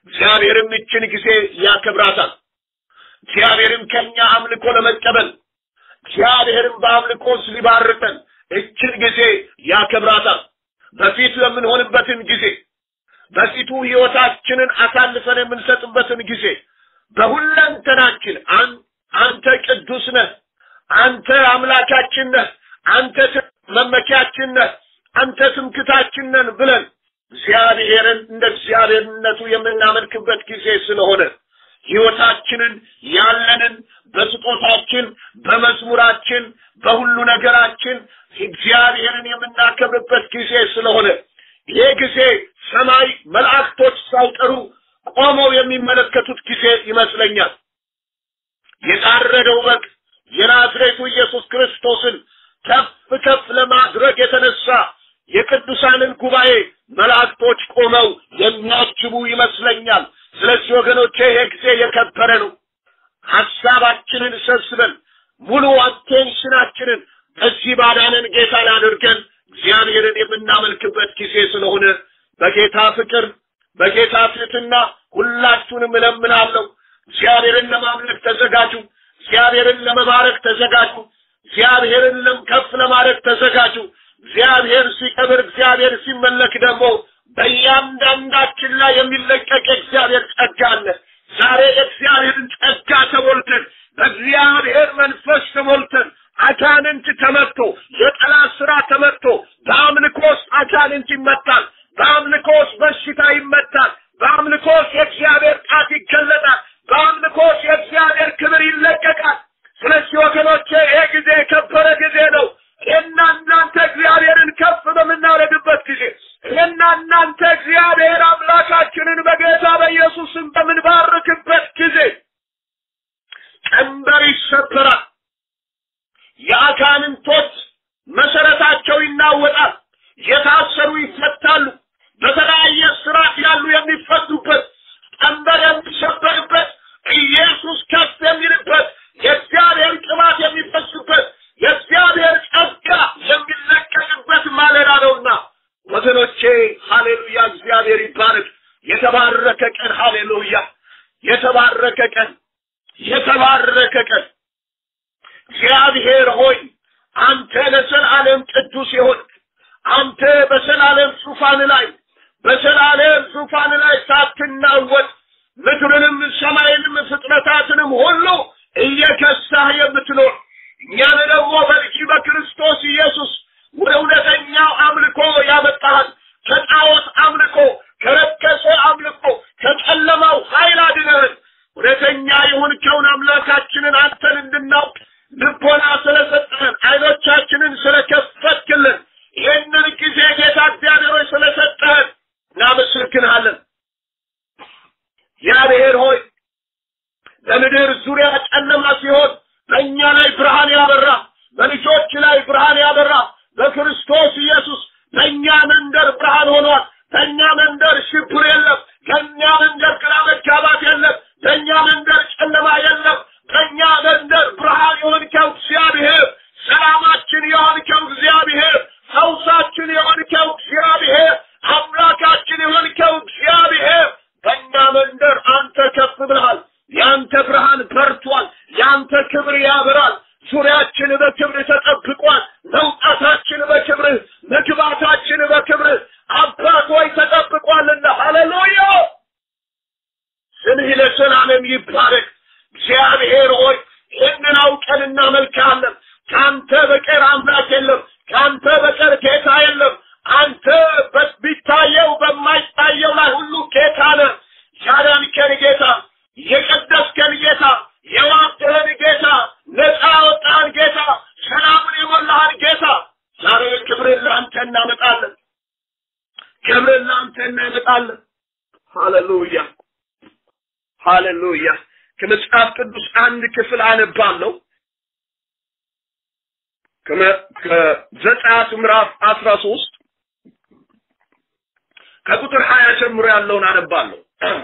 እግዚአብሔርም ይችን ጊዜ ያከብራታል። እግዚአብሔርም ከኛ አምልኮ ለመቀበል እግዚአብሔርም በአምልኮ ሊባርከን እችን ጊዜ ያከብራታል። በፊቱ የምንሆንበትን ጊዜ በፊቱ ሕይወታችንን አሳልፈን የምንሰጥበትን ጊዜ በሁለንተናችን አንተ ቅዱስ ነህ፣ አንተ አምላካችን ነህ፣ አንተ መመኪያችን ነህ፣ አንተ ትምክታችን ነን ብለን እግዚአብሔርን እንደ እግዚአብሔርነቱ የምናመልክበት ጊዜ ስለሆነ ሕይወታችንን ያለንን በስጦታችን በመዝሙራችን በሁሉ ነገራችን እግዚአብሔርን የምናከብርበት ጊዜ ስለሆነ ይሄ ጊዜ ሰማይ መላእክቶች ሳይቀሩ ቆመው የሚመለከቱት ጊዜ ይመስለኛል። የታረደው በግ የናዝሬቱ ኢየሱስ ክርስቶስን ከፍ ከፍ ለማድረግ የተነሳ የቅዱሳንን ጉባኤ መላእክቶች ቆመው የሚያጅቡ ይመስለኛል። ስለዚህ ወገኖቼ ይሄ ጊዜ የከበረ ነው። ሐሳባችንን ሰብስበን ሙሉ አቴንሽናችንን በዚህ ባዳነን ጌታ ላይ አድርገን እግዚአብሔርን የምናመልክበት ጊዜ ስለሆነ በጌታ ፍቅር በጌታ ፊትና ሁላችሁንም እለምናለሁ። እግዚአብሔርን ለማምለክ ተዘጋጁ። እግዚአብሔርን ለመባረክ ተዘጋጁ። እግዚአብሔርን ከፍ ለማድረግ ተዘጋጁ። እግዚአብሔር ሲከብር፣ እግዚአብሔር ሲመለክ ደግሞ በእያንዳንዳችን ላይ የሚለቀቅ የእግዚአብሔር ጸጋ አለ። ዛሬ የእግዚአብሔርን ጸጋ ተሞልተን በእግዚአብሔር መንፈስ ተሞልተን አጋንንት ተመቶ የጠላት ስራ ተመቶ በአምልኮስ አጋንንት ይመታል። በአምልኮስ በሽታ ይመታል። በአምልኮስ የእግዚአብሔር ጣት ይገለጣል። በአምልኮስ የእግዚአብሔር ክብር ይለቀቃል። ስለዚህ ወገኖቼ ይሄ ጊዜ የከበረ ጊዜ ነው። እኔና እናንተ እግዚአብሔርን ከፍ በምናደርግበት ጊዜ እኔና እናንተ እግዚአብሔር አምላካችንን በጌታ በኢየሱስም በምንባርክበት ጊዜ ቀንበር ይሰበራል። የአጋንንቶች መሰረታቸው ይናወጣል። የታሰሩ ይፈታሉ። በተለያየ ስራት ያሉ የሚፈቱበት ቀንበር የሚሰበርበት ኢየሱስ ከፍ የሚልበት የእግዚአብሔር ቅባት የሚፈሱበት የእግዚአብሔር ጸጋ የሚለቀቅበት ማለዳ ነውና ወገኖቼ ሃሌሉያ እግዚአብሔር ይባረክ የተባረከ ቀን ሃሌሉያ የተባረከ ቀን የተባረከ ቀን እግዚአብሔር ሆይ አንተ ለዘላለም ቅዱስ የሆንክ አንተ በዘላለም ዙፋን ላይ በዘላለም ዙፋን ላይ ሳትናወጥ ምድርንም ሰማይንም ፍጥረታትንም ሁሉ እየከሳህ የምትኖር እኛን ደግሞ በልጅ በክርስቶስ ኢየሱስ ወደ እውነተኛው አምልኮ ያመጣሃል። ከጣዖት አምልኮ፣ ከረከሰ አምልኮ፣ ከጨለማው ኃይል አድነህን እውነተኛ የሆንከውን አምላካችንን አንተን እንድናውቅ ልቦና ስለሰጠህን አይኖቻችንን ስለከፈትክልን ይህንን ጊዜ ጌታ እግዚአብሔር ሆይ ስለሰጠህን እናመሰግንሃለን። እግዚአብሔር ሆይ በምድር ዙሪያ ጨለማ ሲሆን በእኛ ላይ ብርሃን ያበራ፣ በልጆች ላይ ብርሃን ያበራ፣ በክርስቶስ ኢየሱስ በእኛ መንደር ብርሃን ሆኗል። በእኛ መንደር ሽብር የለም። ከእኛ መንደር ግራ መጋባት የለም። በእኛ መንደር ጨለማ የለም። በእኛ መንደር ብርሃን የሆንከው እግዚአብሔር፣ ሰላማችን የሆንከው እግዚአብሔር፣ ፈውሳችን የሆንከው እግዚአብሔር፣ አምላካችን የሆንከው እግዚአብሔር በእኛ መንደር አንተ ከፍ ብለሃል። ያንተ ብርሃን በርቷል። ያንተ ክብር ያበራል። ዙሪያችን በክብር ተጠብቋል። መውጣታችን በክብር መግባታችን በክብር አባት ሆይ ተጠብቋልና ሃሌሉያ ስምህ ለዘላለም ይባረክ። እግዚአብሔር ሆይ ይህንን አውቀን እናመልካለን። ከአንተ በቀር አምላክ የለም። ከአንተ በቀር ጌታ የለም። አንተ ቢታየው በማይታየው ላይ ሁሉ ጌታ ነህ። ያዳንከን ጌታ፣ የቀደስከን ጌታ፣ የዋብትህን ጌታ፣ ነፃ ያወጣህን ጌታ፣ ሰላምን የሞላህን ጌታ ዛሬ ክብርን ለአንተ እናመጣለን። ክብርን ለአንተ እናመጣለን። ሃሌሉያ ሃሌሉያ። ከመጽሐፍ ቅዱስ አንድ ክፍል አነባለሁ። ከዘጸአት ምዕራፍ አስራ ሶስት ከቁጥር ሀያ ጀምሮ ያለውን አነባለሁ።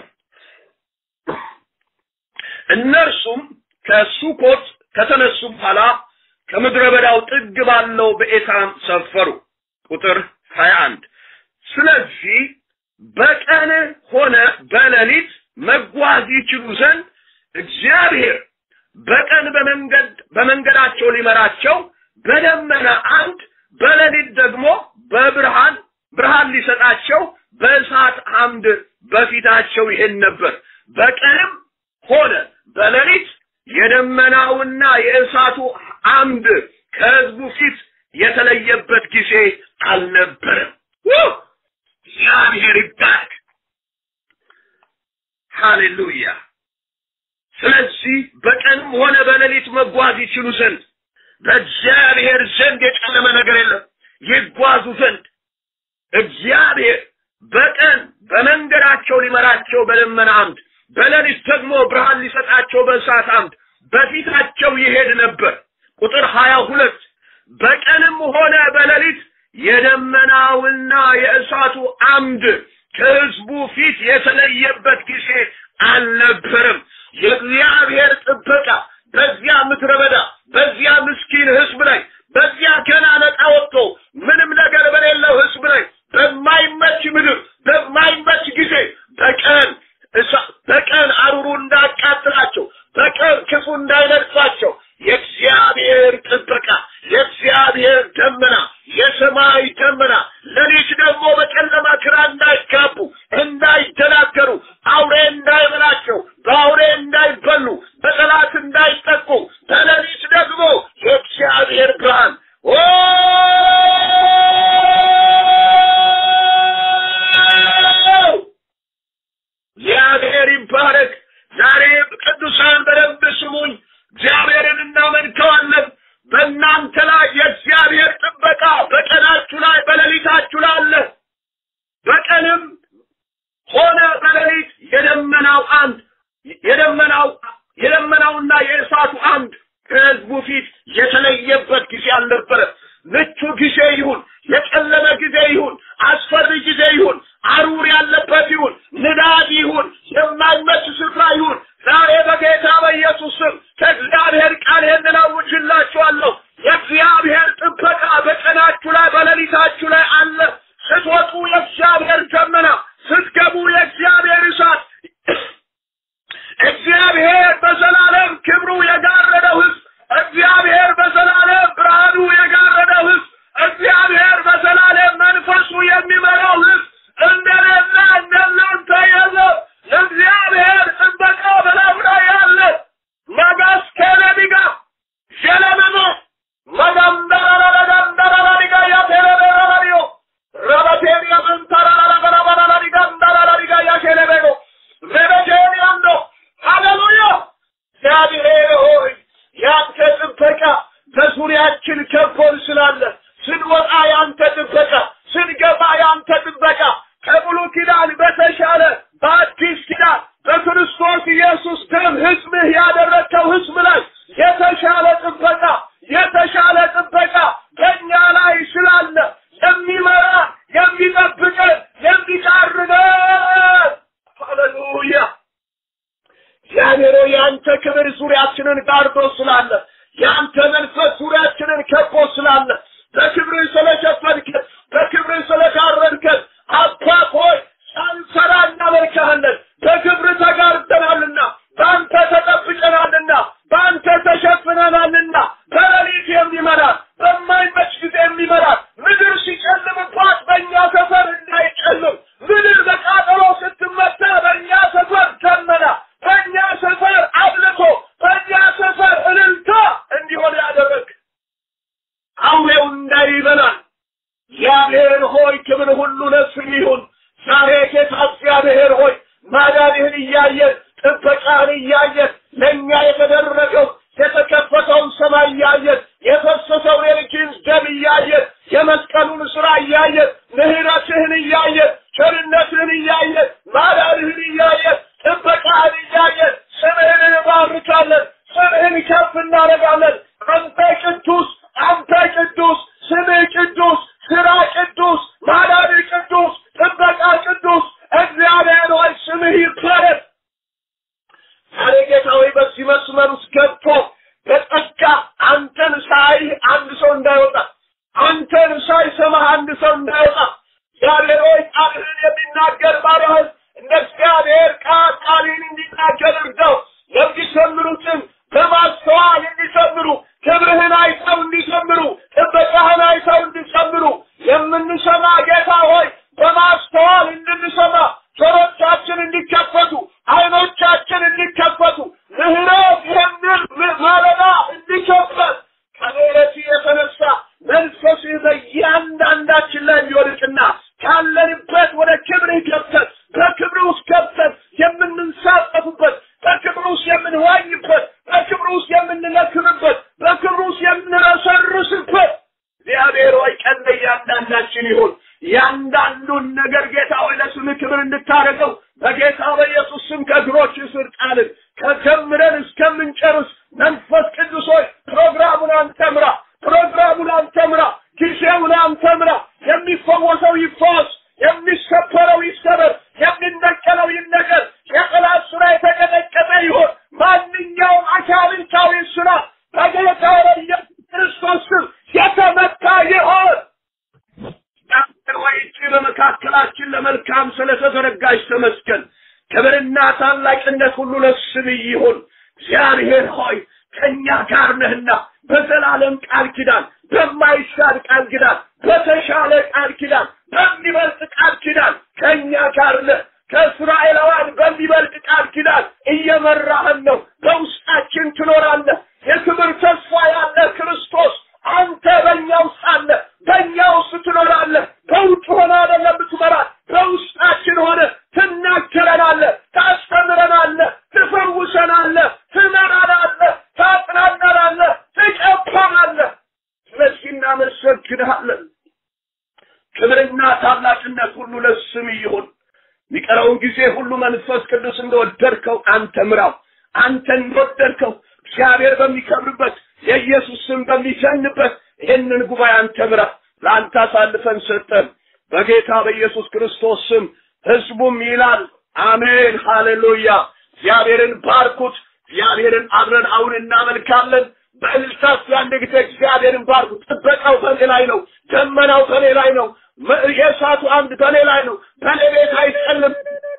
እነርሱም ከሱኮት ከተነሱ በኋላ ከምድረ በዳው ጥግ ባለው በኤታም ሰፈሩ። ቁጥር ሀያ አንድ ስለዚህ በቀን ሆነ በሌሊት መጓዝ ይችሉ ዘንድ እግዚአብሔር በቀን በመንገድ በመንገዳቸው ሊመራቸው በደመና አምድ በሌሊት ደግሞ በብርሃን ብርሃን ሊሰጣቸው በእሳት አምድ በፊታቸው ይሄድ ነበር። በቀንም ሆነ በሌሊት የደመናውና የእሳቱ አምድ ከህዝቡ ፊት የተለየበት ጊዜ አልነበረም። እግዚአብሔር ይባረክ። ሃሌሉያ። ስለዚህ በቀንም ሆነ በሌሊት መጓዝ ይችሉ ዘንድ በእግዚአብሔር ዘንድ የጨለመ ነገር የለም። ይጓዙ ዘንድ እግዚአብሔር በቀን በመንገዳቸው ሊመራቸው በደመና አምድ፣ በሌሊት ደግሞ ብርሃን ሊሰጣቸው በእሳት አምድ በፊታቸው ይሄድ ነበር። ቁጥር ሀያ ሁለት በቀንም ሆነ በሌሊት የደመናውና የእሳቱ አምድ ከህዝቡ ፊት የተለየበት ጊዜ አልነበረም። የእግዚአብሔር ጥበቃ በዚያ ምድረ በዳ በዚያ ምስኪን ህዝብ ላይ በዚያ ገና ነፃ ወጥቶ ምንም ነገር በሌለው ህዝብ ላይ በማይመች ምድር በማይመች ጊዜ በቀን በቀን አሩሩ እንዳቃጥላቸው በቀን ክፉ እንዳይነድፋቸው የእግዚአብሔር ጥበቃ የእግዚአብሔር ደመና የሰማይ ደመና ሌሊት ደግሞ በጨለማ ግራ እንዳይጋቡ እንዳይደናገሩ አውሬ እንዳይበላቸው በአውሬ እንዳይበሉ በጠላት እንዳይጠቁ በሌሊት ደግሞ የእግዚአብሔር ብርሃን እግዚአብሔር ይባረክ። ዛሬ ቅዱሳን በደንብ ስሙኝ። እግዚአብሔርን እናመልከዋለን። በእናንተ ላይ የእግዚአብሔር ጥበቃ በቀናችሁ ላይ በሌሊታችሁ ላይ አለ። በቀንም ሆነ በሌሊት የደመናው አምድ የደመናው የደመናውና የእሳቱ አምድ ከህዝቡ ፊት የተለየበት ጊዜ አልነበረ። ምቹ ጊዜ ይሁን፣ የጨለመ ጊዜ ይሁን፣ አስፈሪ ጊዜ ይሁን፣ አሩር ያለበት ይሁን፣ ንዳድ ይሁን፣ የማይመች ስፍራ ይሁን፣ ዛሬ በጌታ በኢየሱስ ስም ከእግዚአብሔር ቃል ይህንን አውጅላችኋለሁ። የእግዚአብሔር ጥበቃ በቀናችሁ ላይ በሌሊታችሁ ላይ አለ። ስትወጡ የእግዚአብሔር ደመና፣ ስትገቡ የእግዚአብሔር እሳት እግዚአብሔር በዘላለም ክብሩ የጋረደው ህዝብ እግዚአብሔር በዘላለም ብርሃኑ የጋረደው ህዝብ እግዚአብሔር በዘላለም መንፈሱ የሚመራው ህዝብ እንደሌለ እንደናንተ የለም። እግዚአብሔር ጥበቃ በላዩ ላይ ያለ መጋስ ከነቢጋ ሸለመኖ መጋምዳራራዳምዳራራዲጋ ያቴረበራራዲዮ ረበቴሪያ ምንተራራራበራባራራዲጋ እንዳራራዲጋ ያሸለበኖ ዘበቴሪያንዶ ሃሌሉያ እግዚአብሔር ሆይ ያንተ ጥበቃ በዙሪያችን ከቦን ስላለ ስንወጣ ያንተ ጥበቃ ስንገባ ያንተ ጥበቃ ከብሉ ኪዳን በተሻለ በአዲስ ኪዳን በክርስቶስ ኢየሱስ ደም ህዝብህ ያደረግከው ህዝብ ላይ የተሻለ ጥበቃ የተሻለ ጥበቃ በእኛ ላይ ስላለ የሚመራ የሚጠብቀን የሚቃርበን ሃሌሉያ እግዚአብሔር ሆይ የአንተ ክብር ዙሪያችንን ጋርዶ ስላለ የአንተ መንፈስ ዙሪያችንን ከቦ ስላለ በክብር ስለሸፈንከን በክብር ስለጋረድከን አባት ሆይ ሳንሰራ እናመልክሃለን። በክብር ተጋርደናልና በአንተ ተጠብቀናልና በአንተ ተሸፍነናልና በሌሊት የሚመራን በማይመች ጊዜ የሚመራን ምድር ሲጨልምባት በእኛ ሰፈር እንዳይጨልም ምድር በቃጠሎ ስትመታ በእኛ ሰፈር ደመና በእኛ ሰፈር አብልቶ በእኛ ሰፈር እልልታ እንዲሆን ያደረግ አውሬው እንዳይበላል እግዚአብሔር ሆይ ክብር ሁሉ ለስም ይሁን። ዛሬ ጌታ እግዚአብሔር ሆይ ማዳንህን እያየን ጥበቃህን እያየን ለእኛ የተደረገው የተከፈተውን ሰማይ እያየን የፈሰሰውን የልጅህን ደም እያየን የመስቀሉን ስራ እያየን ምህረትህን እያየን ቸርነትህን እያየን ማዳንህን እያየን ጥበቃህን እያየን ስምህን እንባርካለን። ስምህን ከፍ እናደርጋለን። አንተ ቅዱስ፣ አንተ ቅዱስ፣ ስምህ ቅዱስ፣ ስራ ቅዱስ፣ ማዳን ቅዱስ፣ ጥበቃ ቅዱስ። እግዚአብሔር ሆይ ስምህ ይባረክ። ዛሬ ጌታ ሆይ በዚህ መስመር ውስጥ ገብቶ በጸጋ አንተን ሳይ አንድ ሰው እንዳይወጣ አንተን ሳይሰማህ አንድ ሰው እንዳይወጣ እግዚአብሔር ሆይ ቃልህን የሚናገር ቃልን እንዲናገር እርዳው። የሚዘምሩትን በማስተዋል እንዲዘምሩ፣ ክብርህን አይተው እንዲዘምሩ፣ ጥበቃህን አይተው እንዲዘምሩ የምንሰማ ጌታ ሆይ በማስተዋል እንድንሰማ ጆሮቻችን እንዲከፈቱ፣ አይኖቻችን እንዲከፈቱ፣ ምህረት ይህንን ማለዳ እንዲከፈት ከምህረት የተነሳ መንፈስህ በእያንዳንዳችን ላይ እንዲወድቅና ካለንበት ወደ ክብርህ ገብተን በክብር ውስጥ ገብተን የምንንሳፈፍበት በክብር ውስጥ የምንዋኝበት በክብር ውስጥ የምንነክርበት በክብር ውስጥ የምንረሰርስበት እግዚአብሔር ሆይ ቀን ለእያንዳንዳችን ይሁን። ያንዳንዱን ነገር ጌታ ሆይ ለስምህ ክብር እንድታደርገው በጌታ በኢየሱስ ስም ከእግሮች ስር ጣልን። ከጀምረን እስከምንጨርስ መንፈስ ቅዱስ ሆይ ፕሮግራሙን አንተ ምራ፣ ፕሮግራሙን አንተ ምራ፣ ጊዜውን አንተ ምራ። የሚፈወሰው ይፈወስ፣ የሚሰበረው ይሰበር፣ የሚነቀለው ይነቀል። የጠላት ስራ የተቀጠቀጠ ይሆን። ማንኛውም አካልንታዊ ስራ በጌታ በኢየሱስ ክርስቶስ ስም የተመታ ይሆን። ወይጭ በመካከላችን ለመልካም ስለተዘረጋች ተመስገን። ክብርና ታላቅነት ሁሉ ለስምህ ይሁን። እግዚአብሔር ሆይ ከእኛ ጋር ነህና በዘላለም ቃል ኪዳን፣ በማይሻር ቃል ኪዳን፣ በተሻለ ቃል ኪዳን፣ በሚበልጥ ቃል ኪዳን ከእኛ ጋር ነህ። ከእስራኤላውያን በሚበልጥ ቃል ኪዳን እየመራህን ነው። በውስጣችን ትኖራለህ። የክብር ተስፋ ያለ ክርስቶስ አንተ በእኛ ውስጥ አለ። በእኛ ውስጥ ትኖራለህ። በውጭ ሆነ አይደለም የምትመራን፣ በውስጣችን ሆነ ትናገረናለህ፣ ታስተምረናለህ፣ ትፈውሰናለህ፣ ትመራናለህ፣ ታጽናናናለህ፣ ትቀባናለህ። ስለዚህ እናመሰግንሃለን። ክብርና ታላቅነት ሁሉ ለስም ይሁን። የሚቀረውን ጊዜ ሁሉ መንፈስ ቅዱስ እንደወደድከው አንተ ምራው። አንተ እንደወደድከው እግዚአብሔር በሚከብርበት የኢየሱስ ስም በሚሰንበት ይህንን ጉባኤ አንተ ምራ። ለአንተ አሳልፈን ሰጠን። በጌታ በኢየሱስ ክርስቶስ ስም ህዝቡም ይላል አሜን፣ ሃሌሉያ። እግዚአብሔርን ባርኩት። እግዚአብሔርን አብረን አሁን እናመልካለን። በእልልታት አንድ ጊዜ እግዚአብሔርን ባርኩት። ጥበቃው በኔ ላይ ነው። ደመናው በኔ ላይ ነው። የእሳቱ አምድ በኔ ላይ ነው። በኔ ቤት አይጨልም።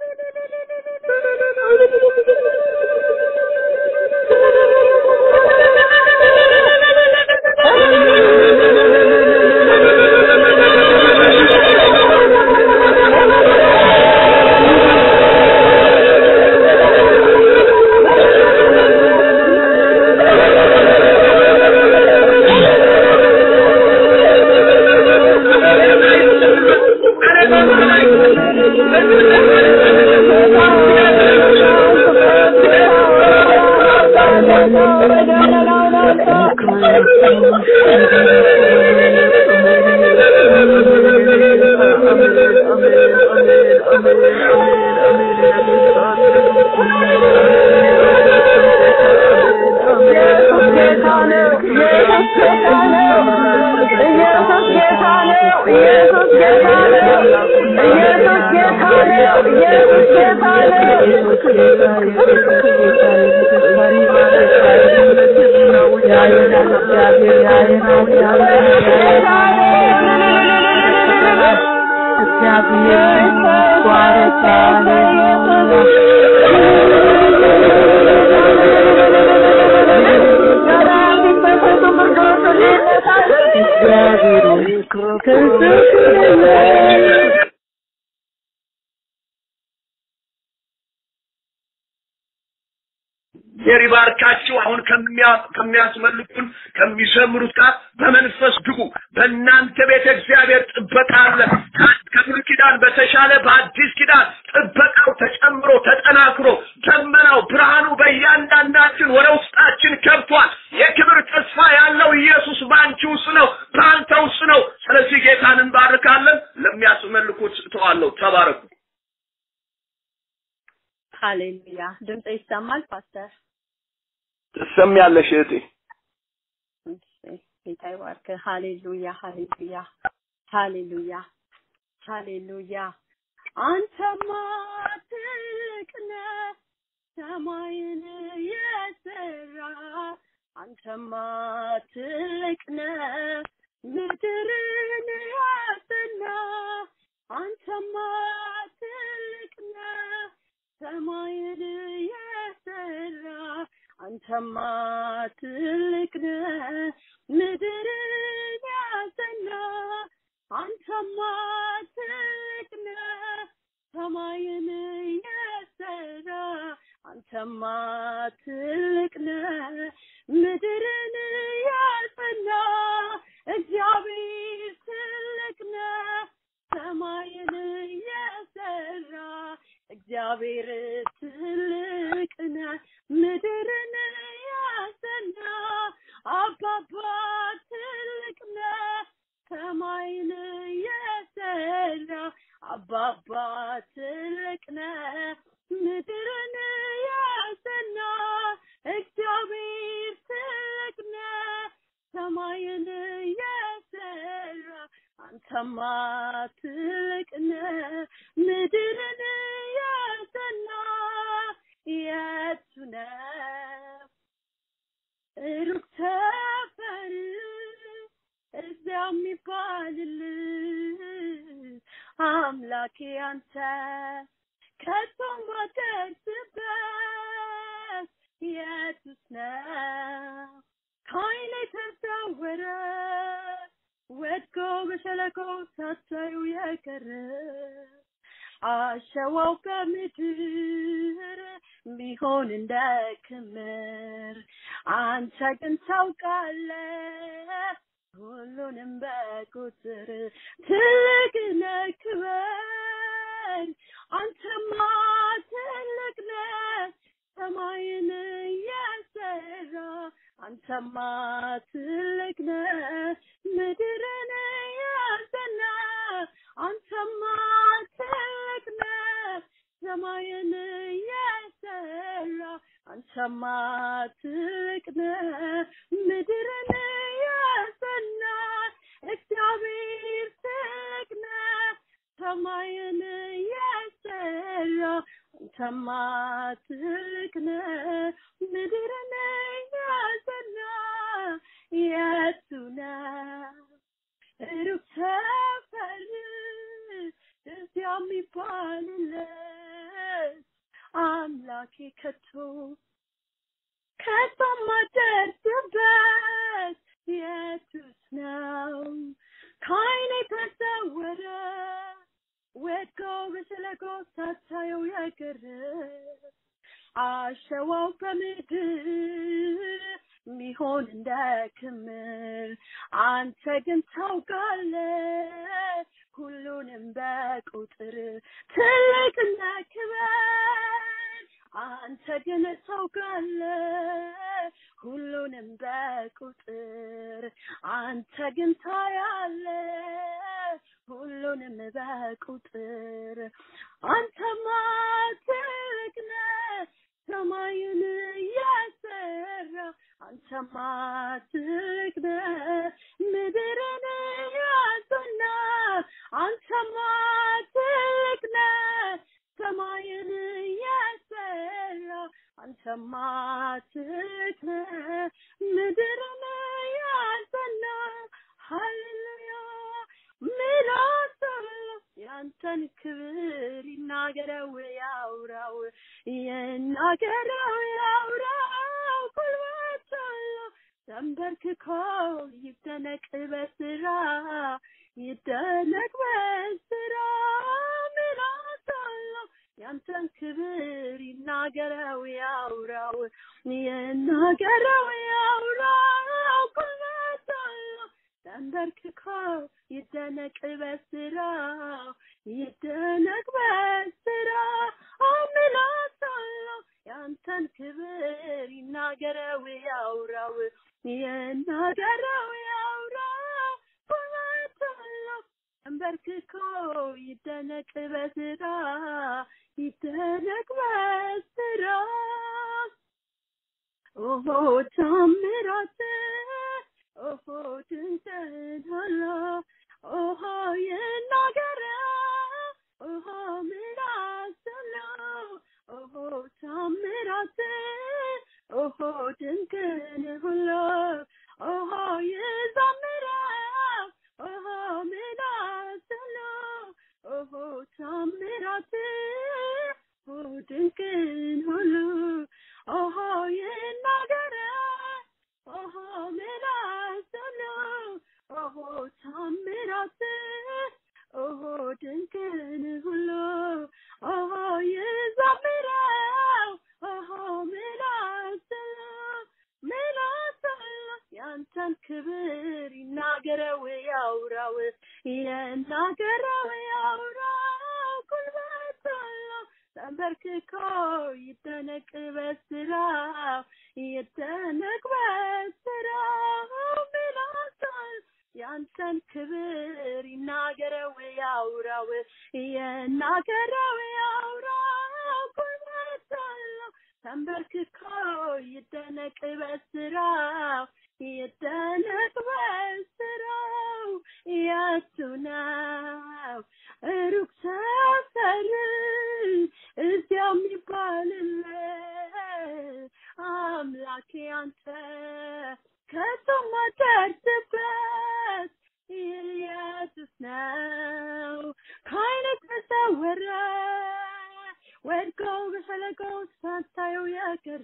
እግዚአብሔር ይባርካችሁ። አሁን ከሚያስመልኩን ከሚዘምሩት ጋር በመንፈስ ግቡ። በእናንተ ቤተ እግዚአብሔር ጥበቃ አለ። ከብሉይ ኪዳን በተሻለ በአዲስ ኪዳን ጥበቃው ተጨምሮ ተጠናክሮ ደመናው ብርሃኑ በእያንዳንዳችን ወደ ውስጣችን ገብቷል። የክብር ተስፋ ያለው ኢየሱስ በአንቺ ውስጥ ነው፣ በአንተ ውስጥ ነው። ስለዚህ ጌታን እንባርካለን። ለሚያስመልኩት እተዋለሁ። ተባረኩ። ሃሌሉያ። ድምጽ ይሰማል ፓስተር? ትሰሚያለሽ እህቴ። እሺ፣ ጌታ ይባርክ። ሃሌሉያ፣ ሃሌሉያ፣ ሃሌሉያ፣ ሃሌሉያ። አንተማ ትልቅ ነህ፣ ሰማይን የሰራ አንተማ ትልቅ ነህ፣ ምድርን ያጸና አንተማ ትልቅ ነህ፣ ሰማይን የሰራ አንተማ ትልቅ ነህ ምድርን ያጸና አንተማ ትልቅ ነህ ሰማይን የሰራ አንተማ ትልቅ ነህ ምድርን ያጸና እግዚአብሔር ትልቅ ነህ ሰማይን የሰራ እግዚአብሔር ትልቅ ነህ ምድርን ያጸና አባባ ትልቅ ነህ ሰማይን የሰራ አባባ ትልቅ ነህ ምድርን ያጸና እግዚአብሔር ትልቅ ነህ ሰማይን የሰራ አንተማ ትልቅ ነህ ምድርን ያጸና የቱ ነው ሩቅ ሰፈር እዚያ የሚባልልህ አምላኬ አንተ ከቶም ማደርስበት የቱስ ነው ከዓይኔ ተሰወረ ወድቆ በሸለቆ ሳታዩ የቀረ አሸዋው በምድር ቢሆን እንደ ክምር አንተ ግን ታውቃለህ ሁሉንም በቁጥር ትልቅ ነህ ክበር አንተማ ትልቅ ነህ ሰማይን የሰራ አንተማ ትልቅ ነህ ምድርን ያጸና አንተማ ትልቅ ነህ ሰማይን የሰራ አንተማ ትልቅ ነህ ምድርን ያጸና እግዚአብሔር ትልቅ ነህ ሰማይን የሰራ አንተማ ትልቅ ነህ ምድርን ያጸና የቱ ነው ሩቅ ሰፈር እዚያ የሚባልለት አምላኬ ከቶ ከቶ ማደርስበት የቱስ ነው ከዓይኔ ተሰወረ ወድቆ በሸለቆ ሳታየው የቀረ አሸዋው በምድር ሚሆን እንደ ክምር አንተ ግን ታውቃለህ ሁሉንም በቁጥር ትልቅና ክበር አንተ ግን ታውቃለህ ሁሉንም በቁጥር አንተ ግን ታያለህ ሁሉንም በቁጥር አንተማ ትልቅ ነህ ሰማዩን እያሰራ አንተማ ትልቅ ነህ ምድርን ያጸና አንተማ ትልቅ ነህ ሰማይን ያሰራ አንተማ ትልቅ ነህ ምድርን ያጸና ሃሌሉያ ምላስ ያንተን ክብር ይናገረው ያውራው ይናገረው ያውራው ጉልበት አለው ተንበርክኮ ይደነቅ በስራ ይደነቅ በስራ ምላስ አለው ያንተን ክብር ይናገረው ያውራው ይናገረው ያውራው ጉልበት አለው ተንበርክኮ ይደነቅ በስራው ይደነቅ በስራ አምላክ አለው ያንተን ክብር ይናገረው ያውራው ይናገረው ያውራው ጉልበት አለው ተንበርክኮ ይደነቅ በስራ ይደነቅ በስራ ኦሆ ታምራት ኦሆ ድንቅናላ ኦሆ ይናገረ ኦሆ ምላስላ ኦሆ ታምራት ኦሆ ድንቅን ሁሉ ኦሆ ይዘምረ ኦሆ ምላስላ ኦሆ ታምራት ኦ ድንቅ ድንቅን ሁሉ ኦሆ ይናገረ ኦሆ ምላስ ሁሉ ኦሆ ታምራት ኦሆ ድንቅን ሁሉ ኦሆ ይዘምረው ኦሆ ምላስ ምላስ ያንተን ክብር ይናገረው ያውራው ይናገረው ያውራው ጉልበት አለው ተንበርክኮ ይደነቅ በስራው ይደነቅ በስራው ምላሳል ያንተን ክብር ይናገረው ያውራው ይናገረው ያውራው ጉልበት አለው ተንበርክኮ ይደነቅ በስራው ይደነቅ በስራው የቱ ነው ሩቅ ሰፈር እዚያ የሚባልለት አምላኬ አንተ ከቶም ማደርስበት ኢየሱስ ነው ከአይነት ተሰወረ ወድቆ በፈለገው ሳታየው የቀረ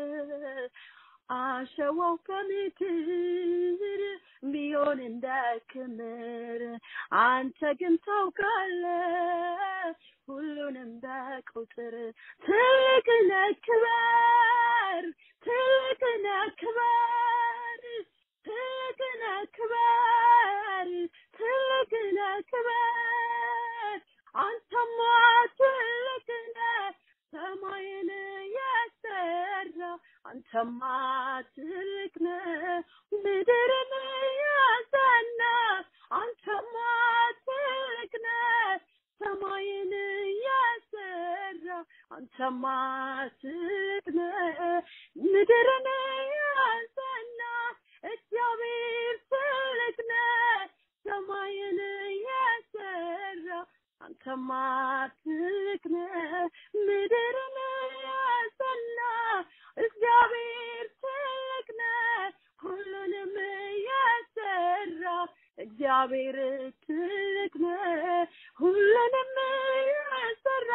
አሸዋው ከምድር ቢሆን እንደ ክምር አንተ ግን ታውቃለህ ሁሉንም በቁጥር ትልቅ ነህ ክበር ትልቅ ነህ ክበር ትልቅ ነህ ክበር ትልቅ ነህ ክበር አንተማ ትልቅ ነህ ሰማይን የሰራ አንተማ ትልቅ ነህ ምድርን ያጸና አንተማ ትልቅ ነህ ሰማይን የሰራ አንተማ ትልቅ ነህ ምድርን ያጸና እግዚአብሔር ትልቅ ነህ ሰማይን የሰራ አንተማ ትልቅ ነህ ምድርን ያጸና እግዚአብሔር ትልቅ ነህ ሁሉንም የሰራ እግዚአብሔር ትልቅ ነህ ሁሉንም የሰራ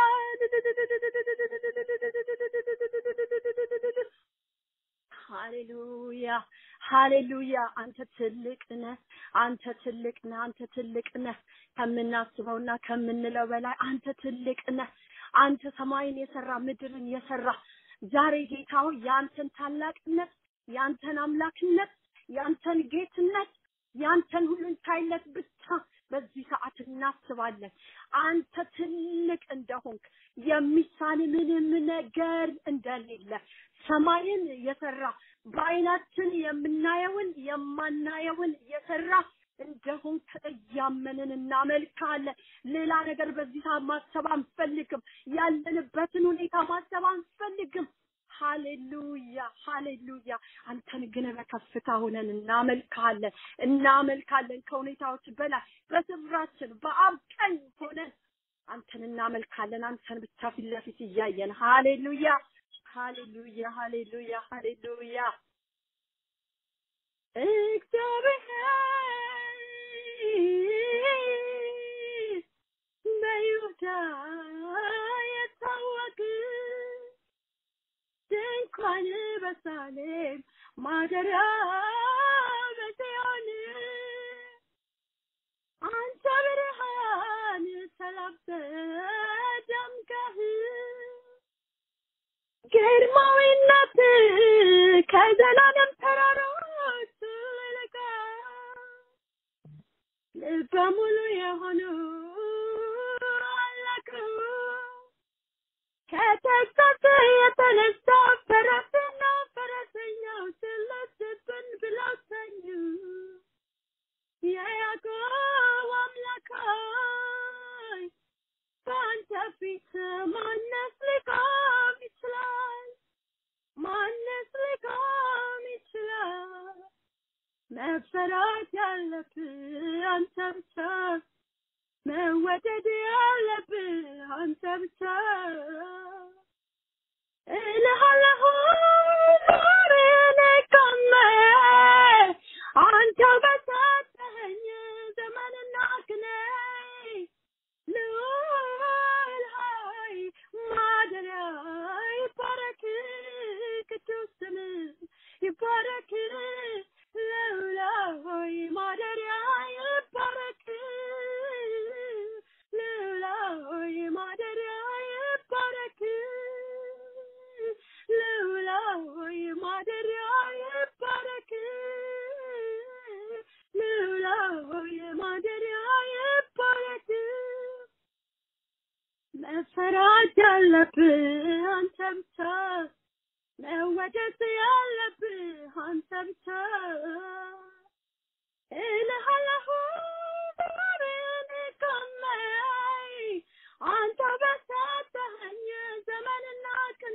ሃሌሉያ ሃሌሉያ አንተ ትልቅ ነህ አንተ ትልቅ ነህ አንተ ትልቅ ነህ ከምናስበውና ከምንለው በላይ አንተ ትልቅ ነህ አንተ ሰማይን የሰራ ምድርን የሰራ ዛሬ ጌታ ሆይ የአንተን ታላቅነት የአንተን አምላክነት የአንተን ጌትነት የአንተን ሁሉን ቻይነት ብቻ በዚህ ሰዓት እናስባለን አንተ ትልቅ እንደሆንክ የሚሳን ምንም ነገር እንደሌለ ሰማይን የሰራ በአይናችን የምናየውን የማናየውን የሰራ እንደሆንክ እያመንን እናመልካለን። ሌላ ነገር በዚህ ሰዓት ማሰብ አንፈልግም። ያለንበትን ሁኔታ ማሰብ አንፈልግም። ሃሌሉያ ሃሌሉያ። አንተን ግን በከፍታ ሆነን እናመልካለን እናመልካለን። ከሁኔታዎች በላይ በስፍራችን በአብ ቀኝ ሆነን አንተን እናመልካለን። አንተን ብቻ ፊት ለፊት እያየን ሃሌሉያ ሃሌሉያ ሃሌሉያ ሃሌሉያ እግዚአብሔር በይሁዳ የታወቅ ድንኳን በሳሌም ማደሪያ በጽዮን አንተ ብርሃን ተላብሰህ ደምቀህ ግርማዊነት ከዘላለም ተራሮች ልቀ ልበ ሙሉ የሆኑ አለቁ ከተግሳጽ የተነሳ ፈረስና ፈረሰኛው ስለትብን ብለው ተኙ። የያዕቆብ አምላክ ሆይ በአንተ ፊት ማነስ ሊቆም ይችላል? ማነስ ሊቆም ይችላል? መፈራት ያለብህ አንተ ብቻ፣ መወደድ ያለብህ አንተ ብቻ እልሃለሁ ዛሬ ነቀመ አንተው በሰጠኸኝ ዘመንና ክኔ ልዑል ሆይ ማደሪያ መወደድ ያለብህ አንተ ብቻ መወደድ ያለብህ አንተ ብቻ እልሃለሁ ዘመኔን ቀመይ አንተ በሰጠኸኝ ዘመንና ቅኔ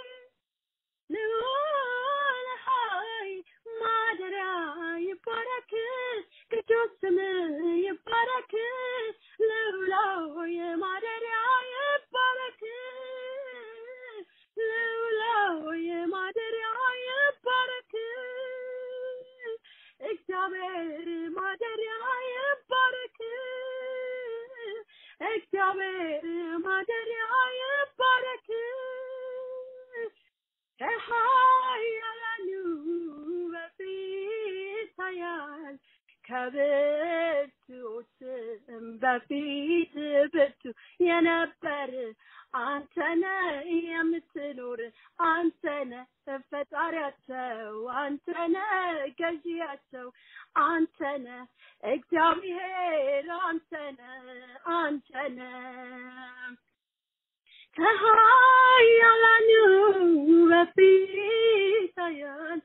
ልዑል ሆይ ማደሪያ ይባረክ ቅዱስ ስምህ ይባረክ ልዑል ሆይ ማደሪያ ይባረክ ልዑል ሆይ ማደሪያ ይባረክ እግዚአብሔር ማደሪያ ይባረክ እግዚአብሔር ማደሪያ ይባረክ ከኃያላኑ በፊት ኃያል ከብርቱዎችም በፊት ብርቱ የነበር አንተነ የምትኖር አንተነ ፈጣሪያቸው አንተነ ገዢያቸው አንተነ እግዚአብሔር አንተነ አንተነ ከኃያላኑ በፊት ኃያል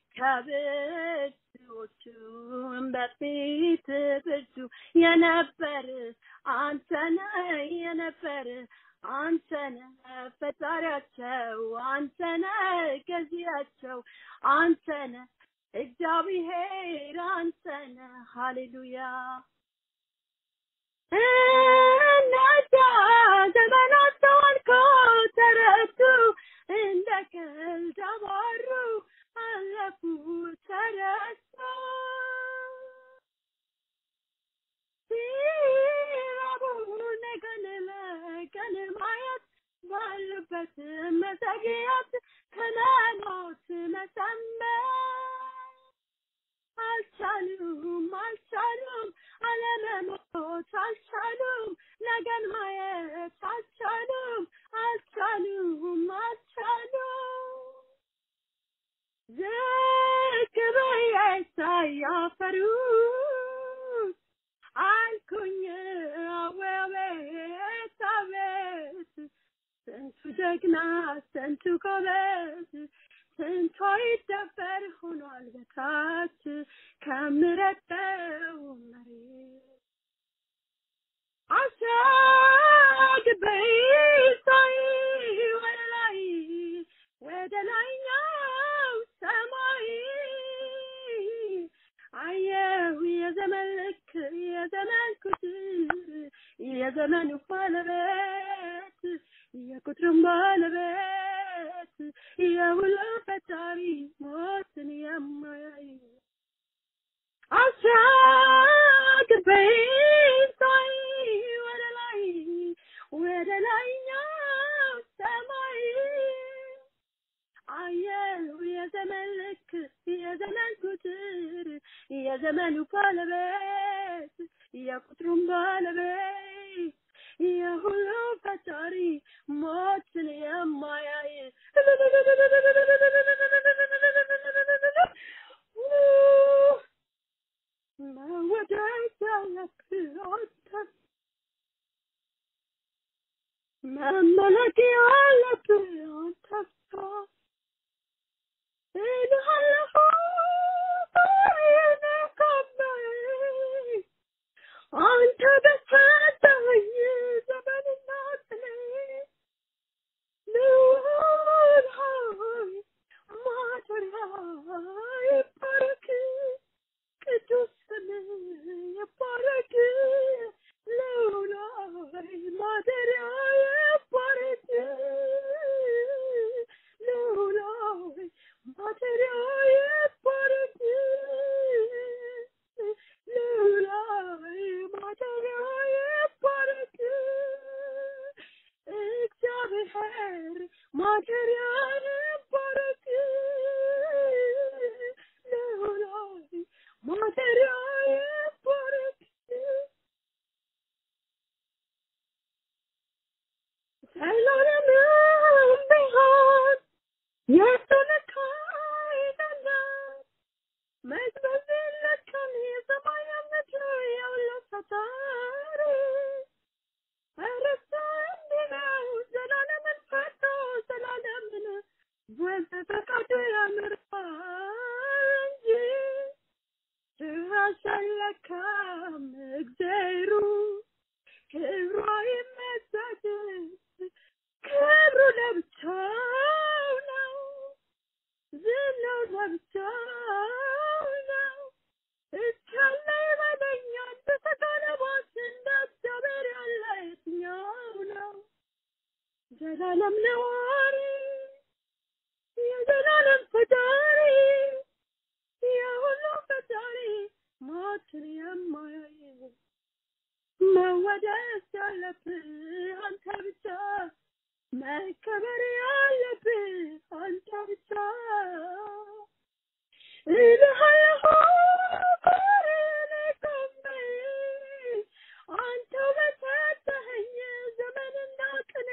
ከብርቱዎቹም በፊት ብርቱ የነበር አንተነ የነበር አንተነ ፈጣሪያቸው አንተነ ገዢያቸው አንተነ እግዚአብሔር አንተነ ሃሌሉያ እነዚያ ዘመናት ተዋልከው ተረቱ እንደ ቀልድ አባሩ አለፉ ተረሱ ሲራቡ ነገን ለቀን ማየት ባሉበት መዘግየት ከመሞት መሰንበት አልቻሉም አልቻሉም አለመሞት አልቻሉም ነገን ማየት አልቻሉም አልቻሉም አልቻሉም ዝቅ ብዬ ሳያፈሩ አልኩኝ አቤት አቤት ስንቱ ጀግና ስንቱ ጎበዝ ስንቷ ይደበር ሆኗል በታች ከምረጠው መሬት አሻግበኝ ሳይ ወደ ላይ ወደ ላይኛው ሰማይ አየሁ የዘመን ልክ የዘመን ቁጥር የዘመኑ ባለቤት የቁጥሩም ባለቤት የሁሉ ፈጣሪ ሞትን የማያይ አሻግረኝ ሳይ ወደ ላይ ወደ ላይኛው ሰማይ አየሁ የዘመን ልክ የዘመን ቁጥር የዘመኑ ባለቤት የቁጥሩም ባለቤት የሁሉ ፈጣሪ ሞትን የማያይ መወደድ ያለብህ አንተ መመለክ ያለብህ አንተ ብቻ እልሃለሁ እኔ ከበኝ አንተ በሰጠኸኝ ዘመንና ቅኔ ልዑል ሆይ ማደሪያ ይባረክ ቅዱስ ስምህ ይባረክ ልዑል ሆይ ማደሪያ ይባረክ ልዑል ሆይ ማደሪያ ይባረክ ልዑል ሆይ ማደሪያ ይባረክ እግዚአብሔር ማደሪያ ይባረክ ልዑል ሆይ ማደሪያ ይባረክ ሰላምም ቢሆን የእሱ ልክ አይደለም መዝበዝ የለችም የሰማይ ምድር ያለው ፈጣሪ እርሱ እንዲህ ነው ዘላ መልካም እግዜሩ ክብሯ ይመሰግ ክብሩ ለብቻው ነው ዝናው ለብቻው ነው እቻለ ይበለኛል በተቀለባት እንደ እግዚአብሔር ያለ የትኛው ነው ዘላለም ነዋሪ የዘላለም ፈጣሪ የሁሉ ፈጣሪ ሞትን የማያይ መወደስ ያለብህ አንተ ብቻ መከበር ያለብህ አንተ ብቻ እልሃለሁ ባሪያህ ቆሜ አንተ በሰጠኸኝ ዘመንና ቅኔ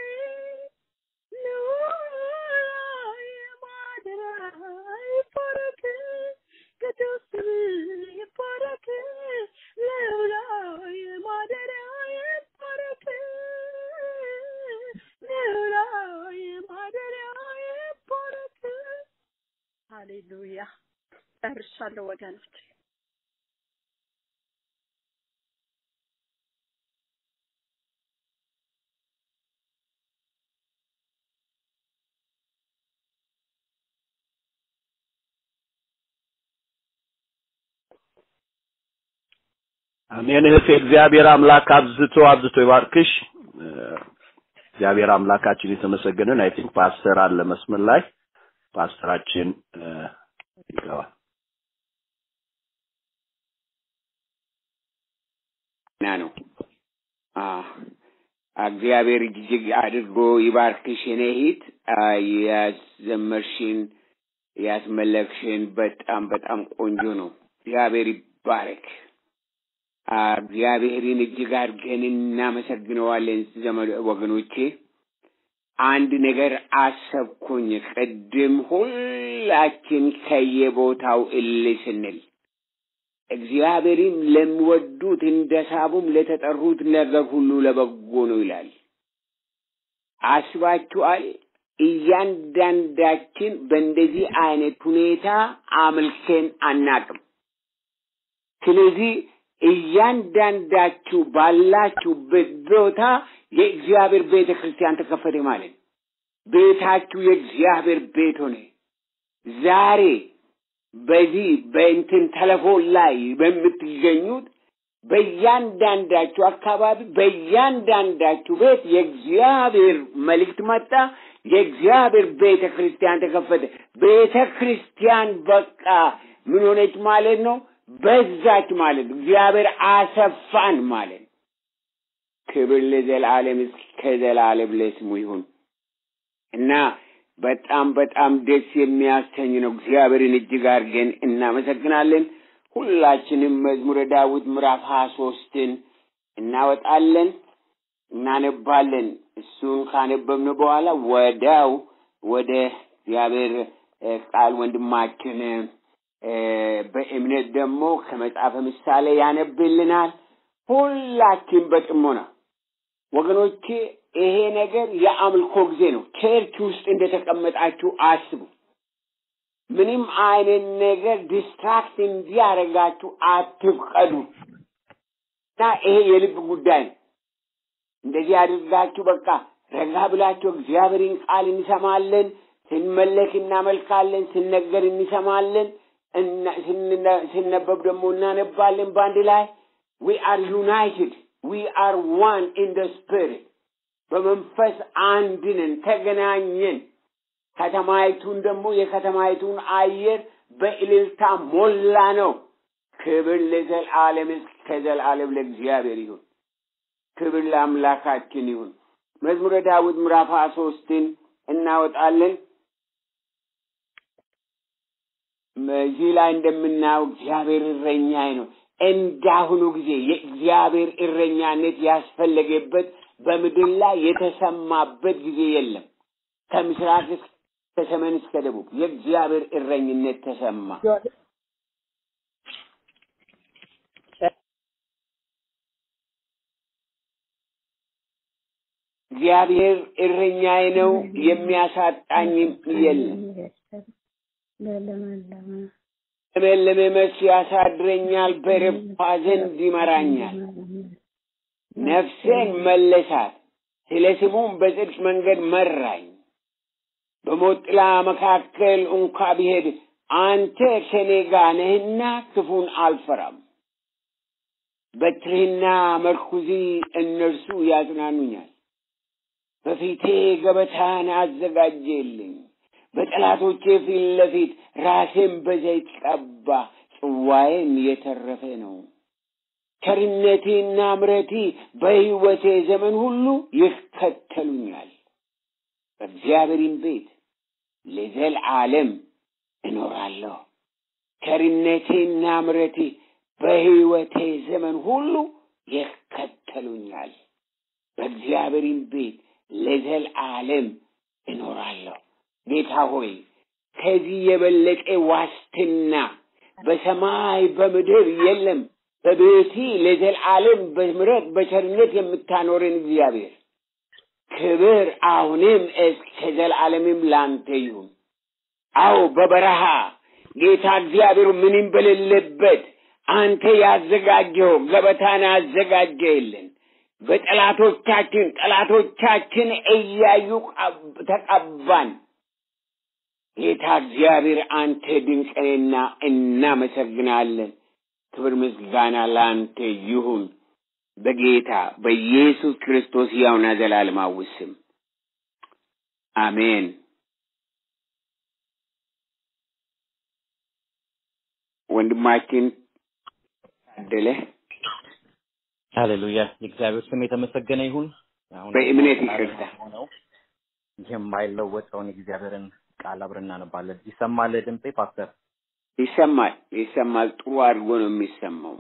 ኑሮዬ ማደሪያ ይባረክ ቅዱስ ስምህ ይባረክ ልዑላዊ ማደሪያ ይባረክ ልዑላዊ ማደሪያ ይባረክ ሃሌሉያ ጨርሻለሁ ወገኖች አሜን እህቴ እግዚአብሔር አምላክ አብዝቶ አብዝቶ ይባርክሽ እ፣ እግዚአብሔር አምላካችን የተመሰገነን አይ ቲንክ ፓስተር አለ መስመር ላይ ፓስተራችን እ፣ ይገባል ና ነው አ እግዚአብሔር እጅግ አድርጎ ይባርክሽ የኔ እህት አ፣ ያዘመርሽን ያስመለክሽን በጣም በጣም ቆንጆ ነው እግዚአብሔር ይባረክ አ፣ እግዚአብሔርን እጅግ አድርገን እናመሰግነዋለን ዘመድ ወገኖቼ አንድ ነገር አሰብኩኝ ቅድም ሁላችን ከየቦታው እል ስንል እግዚአብሔርን ለሚወዱት እንደ ሳቡም ለተጠሩት ነገር ሁሉ ለበጎ ነው ይላል። አስባችኋል? እያንዳንዳችን በእንደዚህ አይነት ሁኔታ አምልከን አናቅም። ስለዚህ እያንዳንዳችሁ ባላችሁበት ቦታ የእግዚአብሔር ቤተ ክርስቲያን ተከፈተ ማለት ነው። ቤታችሁ የእግዚአብሔር ቤት ሆነ። ዛሬ በዚህ በእንትን ቴሌፎን ላይ በምትገኙት በእያንዳንዳችሁ አካባቢ በእያንዳንዳችሁ ቤት የእግዚአብሔር መልእክት መጣ። የእግዚአብሔር ቤተ ክርስቲያን ተከፈተ። ቤተ ክርስቲያን በቃ ምን ሆነች ማለት ነው? በዛች ማለት ነው። እግዚአብሔር አሰፋን ማለት ነው። ክብር ለዘላለም እስከ ዘላለም ለስሙ ይሁን እና በጣም በጣም ደስ የሚያሰኝ ነው። እግዚአብሔርን እጅግ አድርገን እናመሰግናለን። ሁላችንም መዝሙረ ዳዊት ምዕራፍ ሀያ ሶስትን እናወጣለን፣ እናነባለን። እሱን ካነበብን በኋላ ወዲያው ወደ እግዚአብሔር እ፣ ቃል ወንድማችን እ፣ በእምነት ደግሞ ከመጽሐፈ ምሳሌ ያነብልናል። ሁላችን በጥሞና ወገኖቼ ይሄ ነገር የአምልኮ ጊዜ ነው። ቸርች ውስጥ እንደተቀመጣችሁ አስቡ። ምንም አይነት ነገር ዲስትራክት እንዲያደርጋችሁ አትፍቀዱ እና ይሄ የልብ ጉዳይ ነው። እንደዚህ አድርጋችሁ በቃ ረጋ ብላችሁ እግዚአብሔርን ቃል እንሰማለን፣ ስንመለክ እናመልካለን፣ ስነገር እንሰማለን፣ እና- ስንነ- ሲነበብ ደግሞ እናነባለን በአንድ ላይ ዊ አር ዩናይትድ ዊ አር ዋን ኢን ደ ስፒሪት በመንፈስ አንድ ነን፣ ተገናኘን። ከተማይቱን ደግሞ የከተማይቱን አየር በእልልታ ሞላ ነው። ክብር ለዘላለም እስከ ዘላለም ለእግዚአብሔር ይሁን። ክብር ለአምላካችን ይሁን። መዝሙረ ዳዊት ምዕራፍ ሀያ ሶስትን እናወጣለን። እዚህ ላይ እንደምናየው እግዚአብሔር እረኛዬ ነው። እንዳሁኑ ጊዜ የእግዚአብሔር እረኛነት ያስፈለገበት በምድር ላይ የተሰማበት ጊዜ የለም። ከምስራቅ እስከ ከሰሜን እስከ ደቡብ የእግዚአብሔር እረኝነት ተሰማ። እግዚአብሔር እረኛዬ ነው፣ የሚያሳጣኝም የለም። ለመለመ መስክ ያሳድረኛል፣ በረፍቷ ዘንድ ይመራኛል። ነፍሴን መለሳት፣ ስለ ስሙም በጽድቅ መንገድ መራኝ። በሞት ጥላ መካከል እንኳ ብሄድ አንተ ከኔ ጋር ነህና ክፉን አልፈራም። በትርህና መርኩዚ እነርሱ ያጽናኑኛል። በፊቴ ገበታን አዘጋጀልኝ፣ በጠላቶቼ ፊት ለፊት ራሴን በዘይት ቀባ፣ ጽዋዬም የተረፈ ነው። ቸርነቴና ምረቴ በሕይወቴ ዘመን ሁሉ ይከተሉኛል። በእግዚአብሔርም ቤት ለዘልዓለም እኖራለሁ። ቸርነቴና ምረቴ በሕይወቴ ዘመን ሁሉ ይከተሉኛል። በእግዚአብሔርም ቤት ለዘልዓለም እኖራለሁ። ጌታ ሆይ ከዚህ የበለጠ ዋስትና በሰማይ በምድር የለም። በቤቲ ለዘልዓለም በምሕረት በቸርነት የምታኖረን እግዚአብሔር ክብር አሁንም እስከ ዘላለምም ላንተ ይሁን። አዎ በበረሃ ጌታ እግዚአብሔር ምንም በሌለበት አንተ ያዘጋጀው ገበታን አዘጋጀልን። በጠላቶቻችን ጠላቶቻችን እያዩ ተቀባን። ጌታ እግዚአብሔር አንተ ድንቅንና እናመሰግናለን። ክብር ምስጋና ለአንተ ይሁን በጌታ በኢየሱስ ክርስቶስ ሕያውና ዘላለማዊ ስም አሜን። ወንድማችን ታደለ ሃሌሉያ የእግዚአብሔር ስም የተመሰገነ ይሁን። አሁን በእምነት ደግሞ ቃል ይቅርታ። ሆነው የማይለወጠውን የእግዚአብሔርን ቃል አብረን እናነባለን። ይሰማል ድምጼ ፓስተር? ይሰማል ይሰማል። ጥሩ አድርጎ ነው የሚሰማው።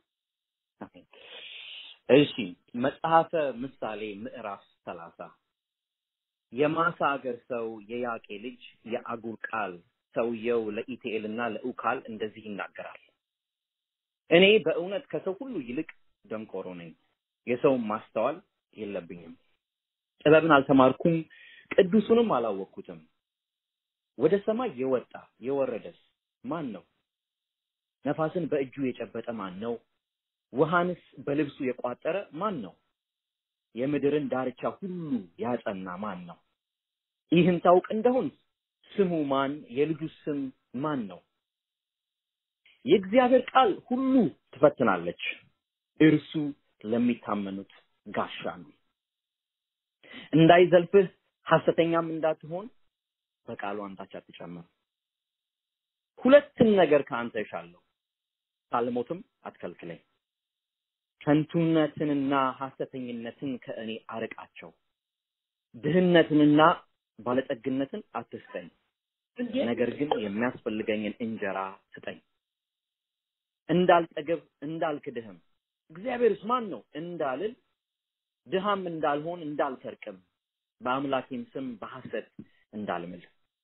እሺ መጽሐፈ ምሳሌ ምዕራፍ ሰላሳ የማሳ አገር ሰው የያቄ ልጅ የአጉር ቃል ሰውየው ለኢቲኤልና ለኡካል እንደዚህ ይናገራል። እኔ በእውነት ከሰው ሁሉ ይልቅ ደንቆሮ ነኝ፣ የሰውን ማስተዋል የለብኝም። ጥበብን አልተማርኩም፣ ቅዱሱንም አላወቅኩትም። ወደ ሰማይ የወጣ የወረደስ ማን ነው? ነፋስን በእጁ የጨበጠ ማን ነው? ውሃንስ በልብሱ የቋጠረ ማን ነው? የምድርን ዳርቻ ሁሉ ያጸና ማን ነው? ይህን ታውቅ እንደሆን ስሙ ማን? የልጁ ስም ማን ነው? የእግዚአብሔር ቃል ሁሉ ትፈትናለች፣ እርሱ ለሚታመኑት ጋሻ ነው። እንዳይዘልፍህ ሐሰተኛም እንዳትሆን በቃሉ አንዳች አትጨምር። ሁለትን ነገር ከአንተ እሻለሁ፣ ሳልሞትም አትከልክለኝ። ከንቱነትንና ሐሰተኝነትን ከእኔ አርቃቸው። ድህነትንና ባለጠግነትን አትስጠኝ፣ ነገር ግን የሚያስፈልገኝን እንጀራ ስጠኝ። እንዳልጠግብ እንዳልክድህም እግዚአብሔርስ ማን ነው እንዳልል ድሃም እንዳልሆን እንዳልሰርቅም በአምላኬም ስም በሐሰት እንዳልምል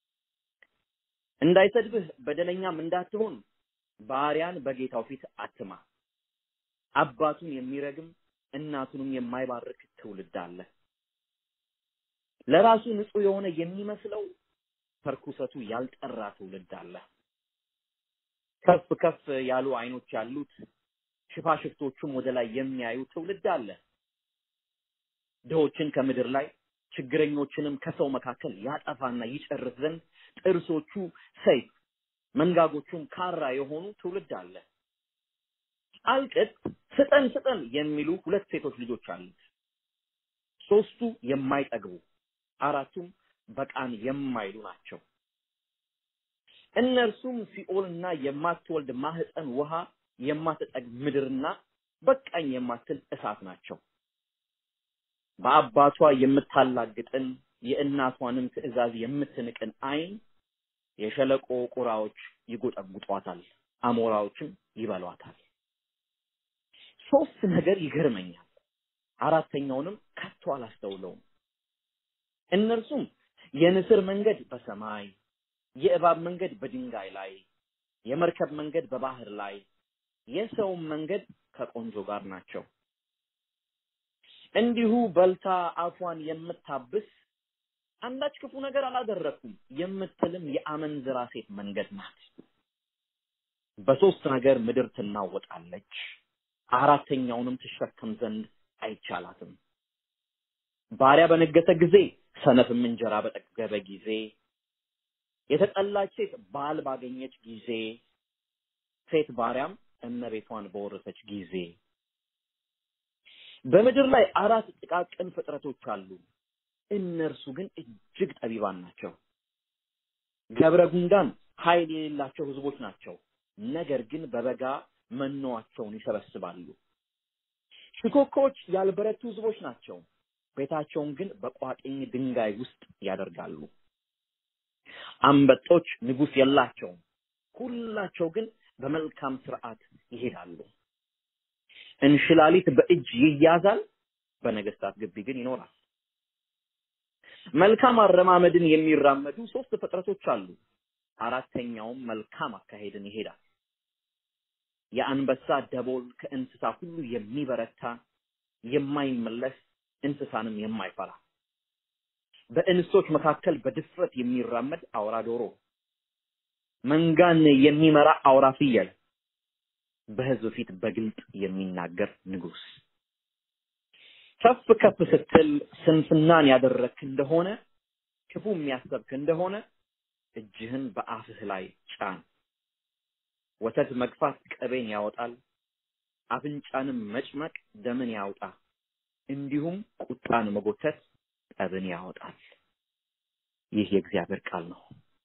እንዳይሰድብህ በደለኛም እንዳትሆን ባሪያን በጌታው ፊት አትማ። አባቱን የሚረግም እናቱንም የማይባርክ ትውልድ አለ። ለራሱ ንጹሕ የሆነ የሚመስለው ከርኩሰቱ ያልጠራ ትውልድ አለ። ከፍ ከፍ ያሉ ዓይኖች ያሉት ሽፋሽፍቶቹም ወደ ላይ የሚያዩ ትውልድ አለ። ድሆችን ከምድር ላይ ችግረኞችንም ከሰው መካከል ያጠፋና ይጨርስ ዘንድ ጥርሶቹ ሰይፍ መንጋጎቹም ካራ የሆኑ ትውልድ አለ። አልቅት ስጠን ስጠን የሚሉ ሁለት ሴቶች ልጆች አሉት። ሶስቱ የማይጠግቡ አራቱም በቃን የማይሉ ናቸው። እነርሱም ሲኦልና የማትወልድ ማህፀን ውሃ የማትጠግብ ምድርና በቃኝ የማትል እሳት ናቸው። በአባቷ የምታላግጥን የእናቷንም ትእዛዝ የምትንቅን ዓይን የሸለቆ ቁራዎች ይጎጠጉጧታል፣ አሞራዎችም ይበሏታል። ሶስት ነገር ይገርመኛል፣ አራተኛውንም ከቶ አላስተውለውም። እነርሱም የንስር መንገድ በሰማይ የእባብ መንገድ በድንጋይ ላይ የመርከብ መንገድ በባህር ላይ የሰውም መንገድ ከቆንጆ ጋር ናቸው። እንዲሁ በልታ አፏን የምታብስ አንዳች ክፉ ነገር አላደረኩም የምትልም የአመንዝራ ሴት መንገድ ናት። በሶስት ነገር ምድር ትናወጣለች፣ አራተኛውንም ትሸከም ዘንድ አይቻላትም። ባሪያ በነገሰ ጊዜ፣ ሰነፍም እንጀራ በጠገበ ጊዜ፣ የተጠላች ሴት ባል ባገኘች ጊዜ፣ ሴት ባሪያም እመቤቷን በወረሰች ጊዜ። በምድር ላይ አራት ጥቃቅን ፍጥረቶች አሉ። እነርሱ ግን እጅግ ጠቢባን ናቸው። ገብረ ጉንዳን ኃይል የሌላቸው ህዝቦች ናቸው። ነገር ግን በበጋ መኖዋቸውን ይሰበስባሉ። ሽኮኮዎች ያልበረቱ ህዝቦች ናቸው። ቤታቸውን ግን በቋጥኝ ድንጋይ ውስጥ ያደርጋሉ። አንበጦች ንጉስ የላቸውም። ሁላቸው ግን በመልካም ስርዓት ይሄዳሉ። እንሽላሊት በእጅ ይያዛል፣ በነገስታት ግቢ ግን ይኖራል። መልካም አረማመድን የሚራመዱ ሶስት ፍጥረቶች አሉ። አራተኛውም መልካም አካሄድን ይሄዳል። የአንበሳ ደቦል ከእንስሳ ሁሉ የሚበረታ የማይመለስ እንስሳንም የማይፈራ በእንስቶች መካከል በድፍረት የሚራመድ አውራ ዶሮ፣ መንጋን የሚመራ አውራ ፍየል፣ በህዝብ ፊት በግልጥ የሚናገር ንጉስ። ከፍ ከፍ ስትል ስንፍናን ያደረግክ እንደሆነ ክፉ የሚያሰብክ እንደሆነ እጅህን በአፍህ ላይ ጫን። ወተት መግፋት ቅቤን ያወጣል፣ አፍንጫንም መጭመቅ ደምን ያውጣ። እንዲሁም ቁጣን መጎተት ጠብን ያወጣል። ይህ የእግዚአብሔር ቃል ነው።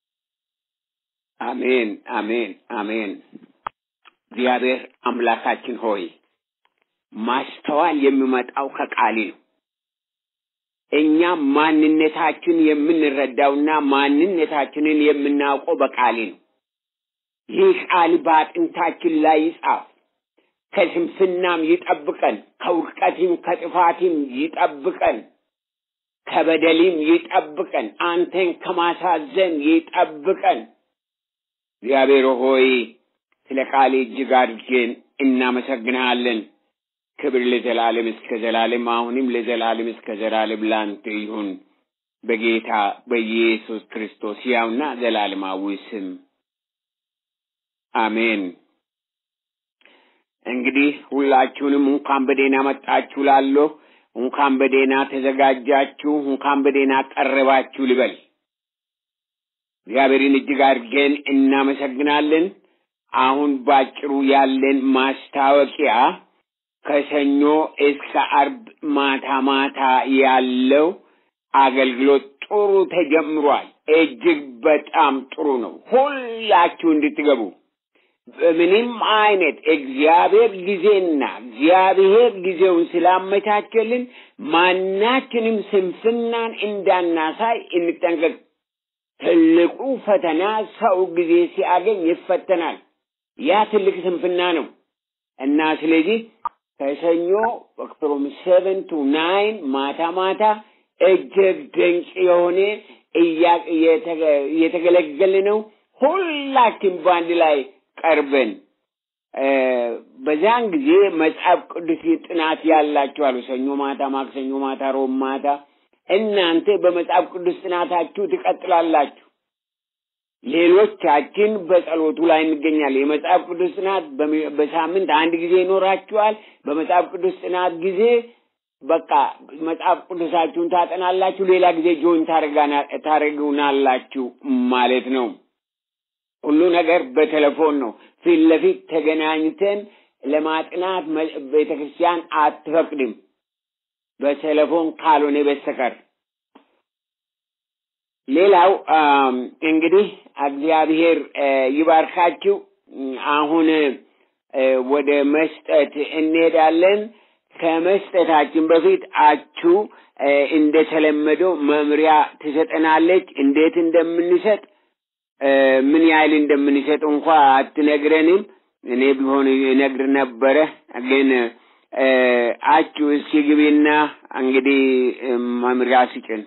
አሜን፣ አሜን፣ አሜን። እግዚአብሔር አምላካችን ሆይ ማስተዋል የሚመጣው ከቃል ነው። እኛም ማንነታችን የምንረዳውና ማንነታችንን የምናውቀው በቃል ነው። ይህ ቃል በአጥንታችን ላይ ይጻፍ፣ ከስንፍናም ይጠብቀን፣ ከውድቀትም ከጥፋትም ይጠብቀን፣ ከበደልም ይጠብቀን፣ አንተን ከማሳዘን ይጠብቀን። እግዚአብሔር ሆይ ስለ ቃል እጅግ አድርገን እናመሰግንሃለን። ክብር ለዘላለም እስከ ዘላለም አሁንም ለዘላለም እስከ ዘላለም ላንተ ይሁን በጌታ በኢየሱስ ክርስቶስ ያውና ዘላለማዊ ስም አሜን። እንግዲህ ሁላችሁንም እንኳን በደህና መጣችሁ ላለሁ እንኳን በደህና ተዘጋጃችሁ፣ እንኳን በደህና ቀረባችሁ ልበል። እግዚአብሔርን እጅግ አድርገን እናመሰግናለን። አሁን ባጭሩ ያለን ማስታወቂያ ከሰኞ እስከ አርብ ማታ ማታ ያለው አገልግሎት ጥሩ ተጀምሯል። እጅግ በጣም ጥሩ ነው። ሁላችሁ እንድትገቡ በምንም አይነት እግዚአብሔር ጊዜና እግዚአብሔር ጊዜውን ስላመቻቸልን ማናችንም ስንፍናን እንዳናሳይ እንጠንቀቅ። ትልቁ ፈተና ሰው ጊዜ ሲያገኝ ይፈተናል። ያ ትልቅ ስንፍና ነው እና ስለዚህ ከሰኞ ፍሮም ሴቨን ቱ ናይን ማታ ማታ እጅግ ድንቅ የሆነ እየተገለገልን ነው። ሁላችን በአንድ ላይ ቀርበን በዛን ጊዜ መጽሐፍ ቅዱስ ጥናት ያላችሁ አሉ። ሰኞ ማታ፣ ማክሰኞ ማታ፣ ሮብ ማታ እናንተ በመጽሐፍ ቅዱስ ጥናታችሁ ትቀጥላላችሁ። ሌሎቻችን በጸሎቱ ላይ እንገኛለን። የመጽሐፍ ቅዱስ ጥናት በሳምንት አንድ ጊዜ ይኖራችኋል። በመጽሐፍ ቅዱስ ጥናት ጊዜ በቃ መጽሐፍ ቅዱሳችሁን ታጠናላችሁ። ሌላ ጊዜ ጆይን ታደርጉናላችሁ ማለት ነው። ሁሉ ነገር በቴሌፎን ነው። ፊት ለፊት ተገናኝተን ለማጥናት ቤተ ክርስቲያን አትፈቅድም፣ በቴሌፎን ካልሆነ በስተቀር። ሌላው እንግዲህ እግዚአብሔር ይባርካችሁ። አሁን ወደ መስጠት እንሄዳለን። ከመስጠታችን በፊት አችሁ እንደተለመደው መምሪያ ትሰጠናለች። እንዴት እንደምንሰጥ ምን ያህል እንደምንሰጥ እንኳ አትነግረንም። እኔ ቢሆን እነግር ነበረ፣ ግን አችሁ እስኪ ግቢና እንግዲህ መምሪያ ስጭን።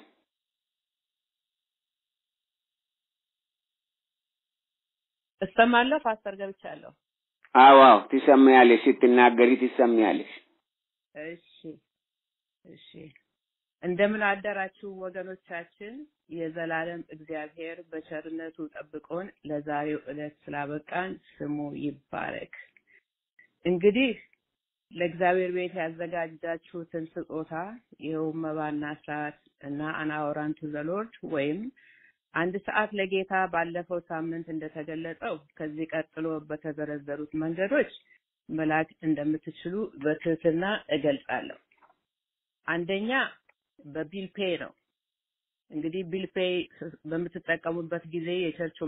እሰማለሁ ፓስተር ገብቻለሁ። አዎ አዎ፣ ትሰሚያለሽ፣ ስትናገሪ ትሰሚያለሽ። እሺ እሺ እንደምን አደራችሁ ወገኖቻችን። የዘላለም እግዚአብሔር በቸርነቱ ጠብቆን ለዛሬው ዕለት ስላበቃን ስሙ ይባረክ። እንግዲህ ለእግዚአብሔር ቤት ያዘጋጃችሁትን ስጦታ ይኸውም መባና ሰዓት እና አናወራን ቱ ዘ ሎርድ ወይም አንድ ሰዓት ለጌታ ባለፈው ሳምንት እንደተገለጸው ከዚህ ቀጥሎ በተዘረዘሩት መንገዶች መላክ እንደምትችሉ በትህትና እገልጻለሁ። አንደኛ በቢል ፔይ ነው። እንግዲህ ቢል ፔይ በምትጠቀሙበት ጊዜ የቸርቹ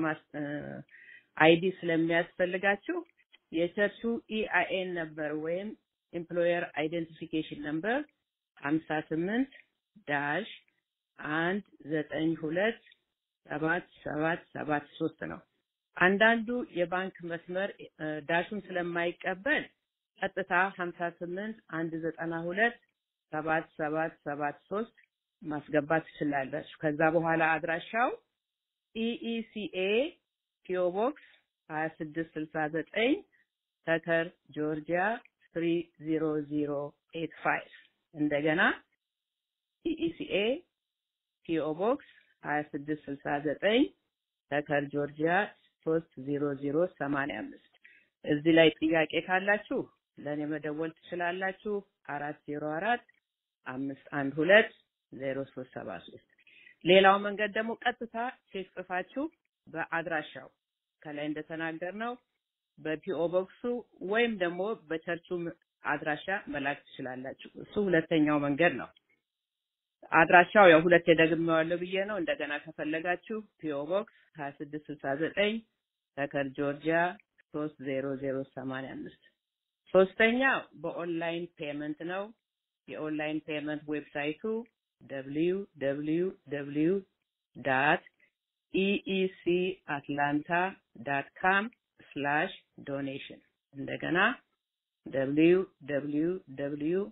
አይዲ ስለሚያስፈልጋችሁ የቸርቹ ኢአይኤን ነበር ወይም ኤምፕሎየር አይደንቲፊኬሽን ነምበር ሀምሳ ስምንት ዳሽ አንድ ዘጠኝ ሁለት ሰባት ሰባት ሰባት ሶስት ነው። አንዳንዱ የባንክ መስመር ዳሹን ስለማይቀበል ቀጥታ ሀምሳ ስምንት አንድ ዘጠና ሁለት ሰባት ሰባት ሰባት ሶስት ማስገባት ትችላላችሁ። ከዛ በኋላ አድራሻው ኢኢሲኤ ፒኦ ቦክስ ሀያ ስድስት ስልሳ ዘጠኝ ተከር ጆርጂያ ትሪ ዚሮ ዚሮ ኤት ፋይቭ እንደገና ኢኢሲኤ ፒኦ ቦክስ ሀያ ስድስት ስልሳ ዘጠኝ ተከር ጆርጂያ ሶስት ዜሮ ዜሮ ሰማንያ አምስት እዚህ ላይ ጥያቄ ካላችሁ ለእኔ መደወል ትችላላችሁ። አራት ዜሮ አራት አምስት አንድ ሁለት ዜሮ ሶስት ሰባ ሶስት ሌላው መንገድ ደግሞ ቀጥታ ቼክ ጽፋችሁ በአድራሻው ከላይ እንደተናገር ነው በፒኦ ቦክሱ ወይም ደግሞ በቸርቹ አድራሻ መላክ ትችላላችሁ። እሱ ሁለተኛው መንገድ ነው። አድራሻው ያው ሁለት ደግሜዋለሁ ብዬ ነው። እንደገና ከፈለጋችሁ ፒኦ ቦክስ ሀያ ስድስት ስልሳ ዘጠኝ ተከር ጆርጂያ ሶስት ዜሮ ዜሮ ሰማንያ አምስት ሶስተኛው በኦንላይን ፔመንት ነው። የኦንላይን ፔመንት ዌብሳይቱ ደብሊው ደብሊው ደብሊው ዳት ኢኢሲ አትላንታ ዳት ካም ስላሽ ዶኔሽን እንደገና ደብሊው ደብሊው ደብሊው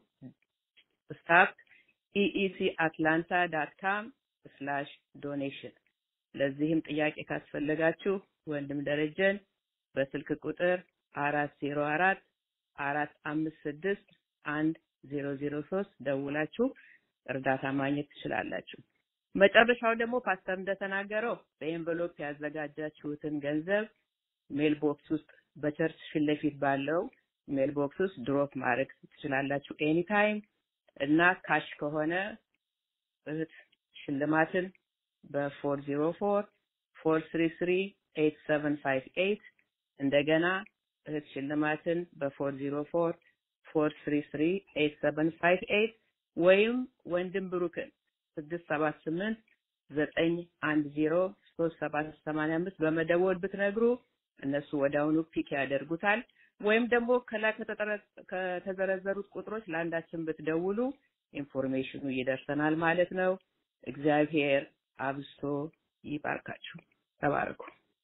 ስታፍ ኢኢሲ አትላንታ ዳት ካም ስላሽ ዶኔሽን። ለዚህም ጥያቄ ካስፈለጋችሁ ወንድም ደረጀን በስልክ ቁጥር አራት ዜሮ አራት አራት አምስት ስድስት አንድ ዜሮ ዜሮ ሶስት ደውላችሁ እርዳታ ማግኘት ትችላላችሁ። መጨረሻው ደግሞ ፓስተር እንደተናገረው በኤንቨሎፕ ያዘጋጃችሁትን ገንዘብ ሜል ቦክስ ውስጥ በቸርች ፊት ለፊት ባለው ሜል ቦክስ ውስጥ ድሮፕ ማድረግ ትችላላችሁ ኤኒታይም እና ካሽ ከሆነ እህት ሽልማትን በፎር ዜሮ ፎር ፎር ስሪ ስሪ ኤት ሰቨን ፋይቭ ኤት እንደገና እህት ሽልማትን በፎር ዜሮ ፎር ፎር ስሪ ስሪ ኤት ሰቨን ፋይቭ ኤት ወይም ወንድም ብሩክን ስድስት ሰባት ስምንት ዘጠኝ አንድ ዜሮ ሶስት ሰባት ሰማንያ አምስት በመደወል ብትነግሩ እነሱ ወዲያውኑ ፒክ ያደርጉታል። ወይም ደግሞ ከላይ ከተዘረዘሩት ቁጥሮች ለአንዳችን ብትደውሉ ኢንፎርሜሽኑ ይደርሰናል ማለት ነው። እግዚአብሔር አብዝቶ ይባርካችሁ። ተባረኩ።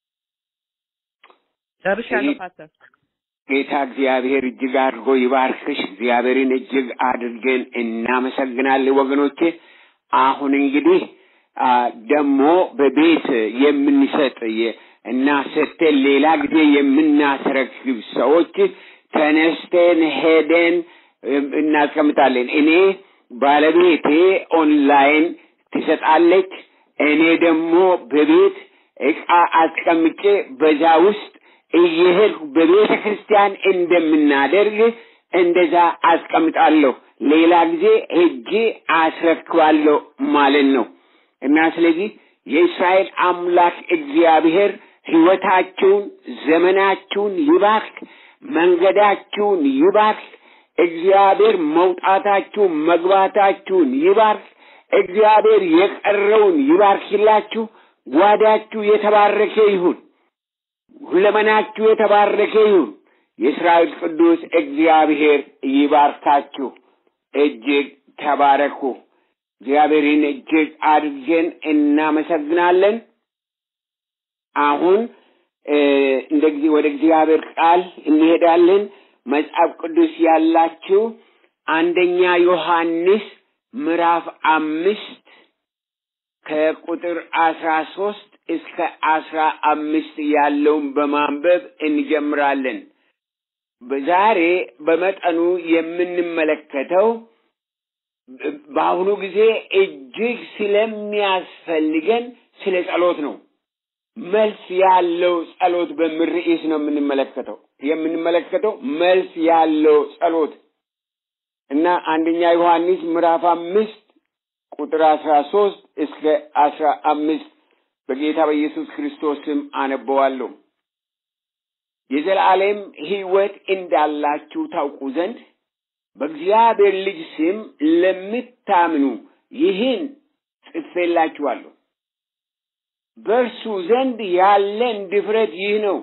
ጨርሻለሁ ፓስተር። ጌታ እግዚአብሔር እጅግ አድርጎ ይባርክሽ። እግዚአብሔርን እጅግ አድርገን እናመሰግናለን ወገኖቼ። አሁን እንግዲህ ደግሞ በቤት የምንሰጥ እና ሰጥተን ሌላ ጊዜ የምናስረክብ ሰዎች ተነስተን ሄደን እናስቀምጣለን። እኔ ባለቤቴ ኦንላይን ትሰጣለች። እኔ ደግሞ በቤት እቃ አስቀምጬ በዛ ውስጥ እየሄድኩ በቤተ ክርስቲያን እንደምናደርግ እንደዛ አስቀምጣለሁ። ሌላ ጊዜ ሄጄ አስረክባለሁ ማለት ነው እና ስለዚህ የእስራኤል አምላክ እግዚአብሔር ሕይወታችሁን፣ ዘመናችሁን ይባርክ፣ መንገዳችሁን ይባርክ። እግዚአብሔር መውጣታችሁን መግባታችሁን ይባርክ። እግዚአብሔር የቀረውን ይባርክላችሁ። ጓዳችሁ የተባረከ ይሁን። ሁለመናችሁ የተባረከ ይሁን። የእስራኤል ቅዱስ እግዚአብሔር ይባርካችሁ። እጅግ ተባረኩ። እግዚአብሔርን እጅግ አድርገን እናመሰግናለን። አሁን እንደ ጊዜ ወደ እግዚአብሔር ቃል እንሄዳለን። መጽሐፍ ቅዱስ ያላችሁ አንደኛ ዮሐንስ ምዕራፍ አምስት ከቁጥር አስራ ሶስት እስከ አስራ አምስት ያለውን በማንበብ እንጀምራለን። ዛሬ በመጠኑ የምንመለከተው በአሁኑ ጊዜ እጅግ ስለሚያስፈልገን ስለ ጸሎት ነው። መልስ ያለው ጸሎት በሚል ርዕስ ነው የምንመለከተው የምንመለከተው መልስ ያለው ጸሎት እና አንደኛ ዮሐንስ ምዕራፍ አምስት ቁጥር አስራ ሶስት እስከ አስራ አምስት በጌታ በኢየሱስ ክርስቶስ ስም አነበዋለሁ። የዘላለም ሕይወት እንዳላችሁ ታውቁ ዘንድ በእግዚአብሔር ልጅ ስም ለምታምኑ ይህን ጽፌላችኋለሁ። በእርሱ ዘንድ ያለን ድፍረት ይህ ነው፣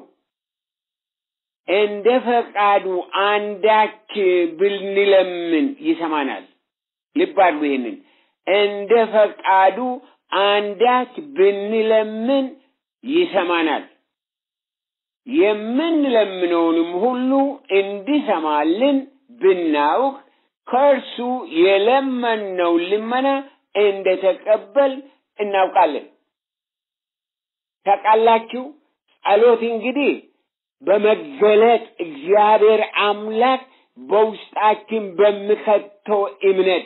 እንደ ፈቃዱ አንዳች ብንለምን ይሰማናል። ልብ አድርጉ ይህንን እንደ ፈቃዱ አንዳች ብንለምን ይሰማናል። የምንለምነውንም ሁሉ እንዲሰማልን ብናውቅ ከእርሱ የለመነው ልመና እንደተቀበል እናውቃለን። ታውቃላችሁ፣ ጸሎት እንግዲህ በመገለጥ እግዚአብሔር አምላክ በውስጣችን በሚከተው እምነት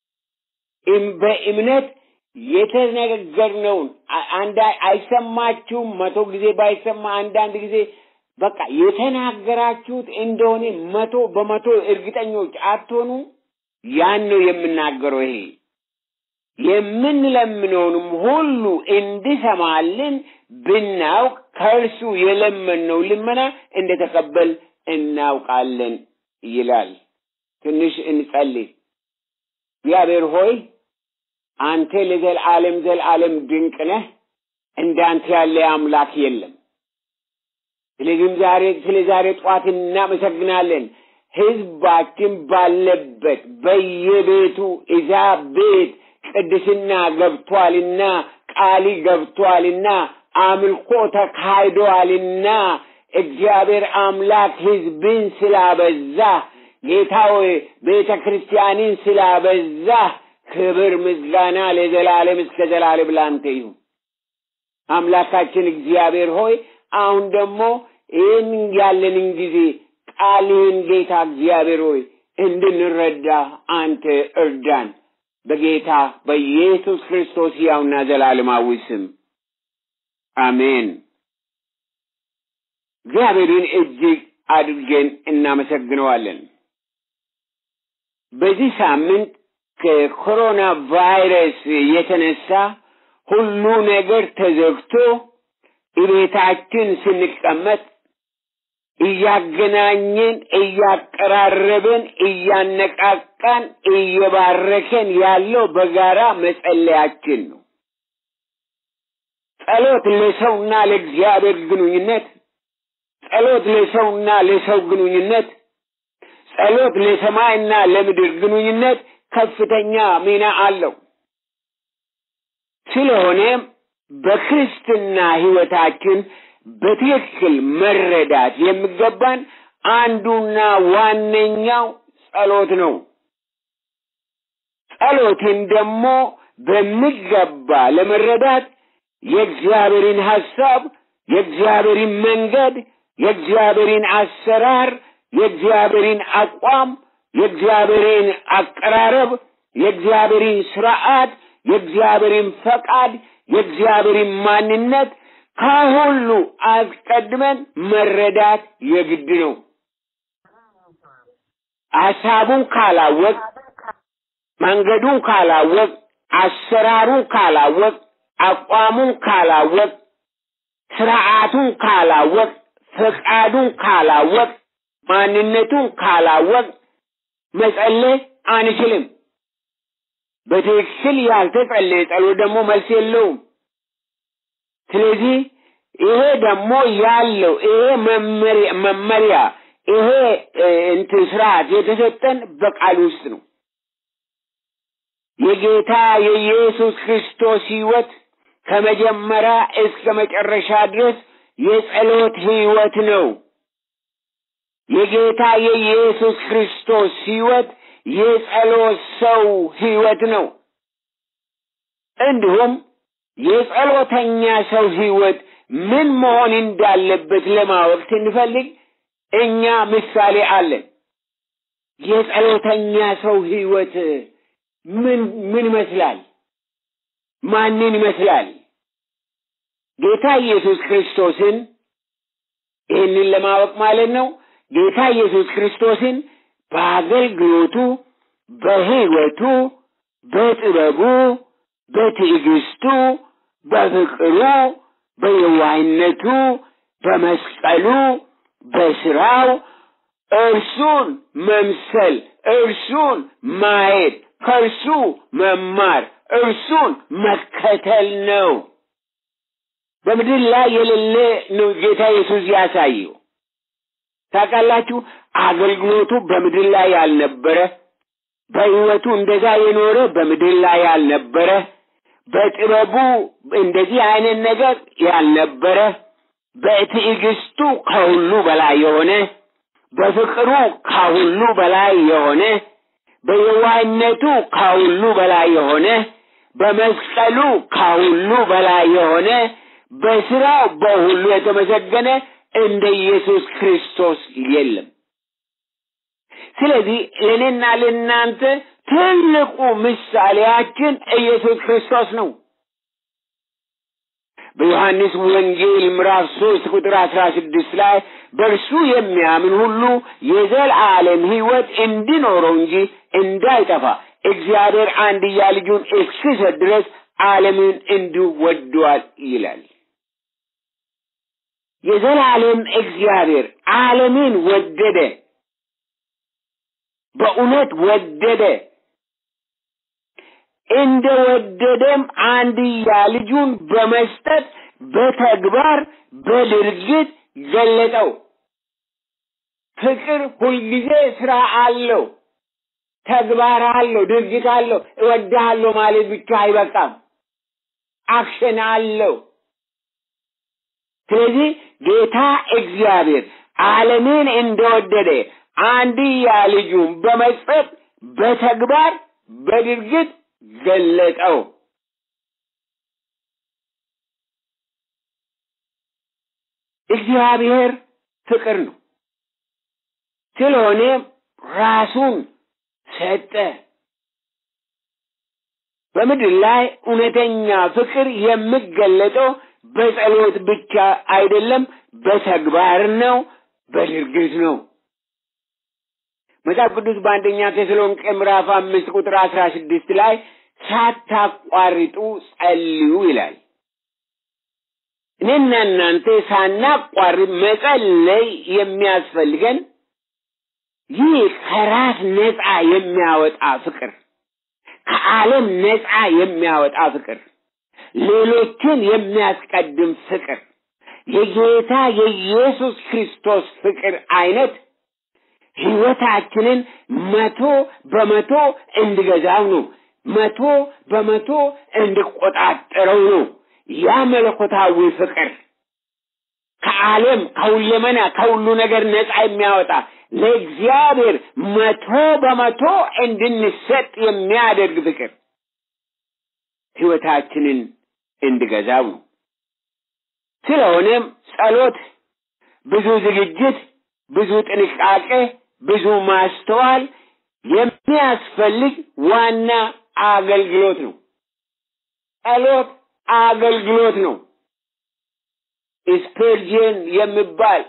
በእምነት የተነገርነውን አንድ አይሰማችሁም? መቶ ጊዜ ባይሰማ አንዳንድ ጊዜ በቃ የተናገራችሁት እንደሆነ መቶ በመቶ እርግጠኞች አትሆኑ? ያን ነው የምናገረው። ይሄ የምንለምነውንም ሁሉ እንዲሰማልን ብናውቅ ከእርሱ የለመንነው ልመና እንደተቀበል እናውቃለን ይላል። ትንሽ እንጸልይ። እግዚአብሔር ሆይ አንተ ለዘልዓለም ዘልዓለም ድንቅ ነህ። እንዳንተ ያለ አምላክ የለም። ስለዚህም ዛሬ ስለ ዛሬ ጠዋት እናመሰግናለን። ህዝባችን ባለበት በየቤቱ እዛ ቤት ቅድስና ገብቷልና ቃሊ ገብቷልና አምልኮ ተካሂዷልና እግዚአብሔር አምላክ ህዝብን ስላበዛ ጌታ ሆይ ቤተ ክርስቲያንን ስላበዛ ክብር ምስጋና ለዘላለም እስከ ዘላለም ላንተ ይሁን። አምላካችን እግዚአብሔር ሆይ አሁን ደግሞ ይህን ያለንን ጊዜ ቃልህን ጌታ እግዚአብሔር ሆይ እንድንረዳ አንተ እርዳን። በጌታ በኢየሱስ ክርስቶስ ሕያውና ዘላለማዊ ስም አሜን። እግዚአብሔርን እጅግ አድርገን እናመሰግነዋለን። በዚህ ሳምንት ከኮሮና ቫይረስ የተነሳ ሁሉ ነገር ተዘግቶ እቤታችን ስንቀመጥ እያገናኘን እያቀራረብን እያነቃቃን እየባረከን ያለው በጋራ መጸለያችን ነው። ጸሎት ለሰውና ለእግዚአብሔር ግንኙነት፣ ጸሎት ለሰውና ለሰው ግንኙነት፣ ጸሎት ለሰማይና ለምድር ግንኙነት ከፍተኛ ሚና አለው። ስለሆነም በክርስትና ህይወታችን በትክክል መረዳት የሚገባን አንዱና ዋነኛው ጸሎት ነው። ጸሎትን ደግሞ በሚገባ ለመረዳት የእግዚአብሔርን ሐሳብ፣ የእግዚአብሔርን መንገድ፣ የእግዚአብሔርን አሰራር፣ የእግዚአብሔርን አቋም፣ የእግዚአብሔርን አቀራረብ፣ የእግዚአብሔርን ስርዓት፣ የእግዚአብሔርን ፈቃድ፣ የእግዚአብሔርን ማንነት ከሁሉ አስቀድመን መረዳት የግድ ነው። ሐሳቡን ካላወቅ፣ መንገዱን ካላወቅ፣ አሰራሩን ካላወቅ፣ አቋሙን ካላወቅ፣ ስርዓቱን ካላወቅ፣ ፈቃዱን ካላወቅ፣ ማንነቱን ካላወቅ መጸለይ አንችልም። በትክክል ያልተጸለየ ጸሎት ደግሞ መልስ የለውም። ስለዚህ ይሄ ደግሞ ያለው ይሄ መመሪያ ይሄ እንትን ስርዓት የተሰጠን በቃል ውስጥ ነው። የጌታ የኢየሱስ ክርስቶስ ሕይወት ከመጀመሪያ እስከ መጨረሻ ድረስ የጸሎት ሕይወት ነው። የጌታ የኢየሱስ ክርስቶስ ሕይወት የጸሎት ሰው ሕይወት ነው። እንዲሁም የጸሎተኛ ሰው ሕይወት ምን መሆን እንዳለበት ለማወቅ ስንፈልግ እኛ ምሳሌ አለን። የጸሎተኛ ሰው ሕይወት ምን ምን ይመስላል? ማንን ይመስላል? ጌታ ኢየሱስ ክርስቶስን ይህንን ለማወቅ ማለት ነው። ጌታ ኢየሱስ ክርስቶስን በአገልግሎቱ፣ በሕይወቱ፣ በጥበቡ፣ በትዕግስቱ፣ በፍቅሩ፣ በየዋህነቱ፣ በመስቀሉ፣ በስራው እርሱን መምሰል፣ እርሱን ማየት፣ ከእርሱ መማር፣ እርሱን መከተል ነው። በምድር ላይ የሌለ ነው ጌታ ኢየሱስ ያሳየው። ታውቃላችሁ፣ አገልግሎቱ በምድር ላይ ያልነበረ፣ በሕይወቱ እንደዛ የኖረ በምድር ላይ ያልነበረ፣ በጥበቡ እንደዚህ አይነት ነገር ያልነበረ፣ በትዕግስቱ ከሁሉ በላይ የሆነ፣ በፍቅሩ ከሁሉ በላይ የሆነ፣ በየዋህነቱ ከሁሉ በላይ የሆነ፣ በመስቀሉ ከሁሉ በላይ የሆነ በስራው በሁሉ የተመሰገነ እንደ ኢየሱስ ክርስቶስ የለም። ስለዚህ ለእኔና ለእናንተ ትልቁ ምሳሌያችን ኢየሱስ ክርስቶስ ነው። በዮሐንስ ወንጌል ምዕራፍ ሶስት ቁጥር አስራ ስድስት ላይ በእርሱ የሚያምን ሁሉ የዘላለም ሕይወት እንዲኖረው እንጂ እንዳይጠፋ እግዚአብሔር አንድያ ልጁን እስኪሰጥ ድረስ ዓለምን እንዲሁ ወዷል ይላል። የዘላለም እግዚአብሔር ዓለምን ወደደ፣ በእውነት ወደደ። እንደ ወደደም አንድያ ልጁን በመስጠት በተግባር በድርጊት ገለጠው። ፍቅር ሁልጊዜ ስራ አለው፣ ተግባር አለው፣ ድርጊት አለው። እወድሃለሁ ማለት ብቻ አይበቃም፣ አክሽን አለው። ስለዚህ ጌታ እግዚአብሔር ዓለምን እንደወደደ አንድያ ልጁን በመስጠት በተግባር በድርጊት ገለጠው። እግዚአብሔር ፍቅር ነው። ስለሆነ ራሱን ሰጠ። በምድር ላይ እውነተኛ ፍቅር የሚገለጠው በጸሎት ብቻ አይደለም፣ በተግባር ነው፣ በድርጊት ነው። መጽሐፍ ቅዱስ በአንደኛ ተሰሎንቄ ምዕራፍ አምስት ቁጥር አስራ ስድስት ላይ ሳታቋርጡ ጸልዩ ይላል። እኔና እናንተ ሳናቋርጥ መጸለይ የሚያስፈልገን ይህ ከራስ ነፃ የሚያወጣ ፍቅር፣ ከዓለም ነፃ የሚያወጣ ፍቅር፣ ሌሎችን የሚያስቀድም ፍቅር፣ የጌታ የኢየሱስ ክርስቶስ ፍቅር አይነት ህይወታችንን መቶ በመቶ እንድገዛው ነው። መቶ በመቶ እንድቆጣጠረው ነው። ያ መለኮታዊ ፍቅር ከዓለም ከሁለመና ከሁሉ ነገር ነፃ የሚያወጣ ለእግዚአብሔር መቶ በመቶ እንድንሰጥ የሚያደርግ ፍቅር ህይወታችንን እንድገዛው ነው። ስለሆነም ጸሎት ብዙ ዝግጅት፣ ብዙ ጥንቃቄ፣ ብዙ ማስተዋል የሚያስፈልግ ዋና አገልግሎት ነው። ጸሎት አገልግሎት ነው። ስፐርጅን የሚባል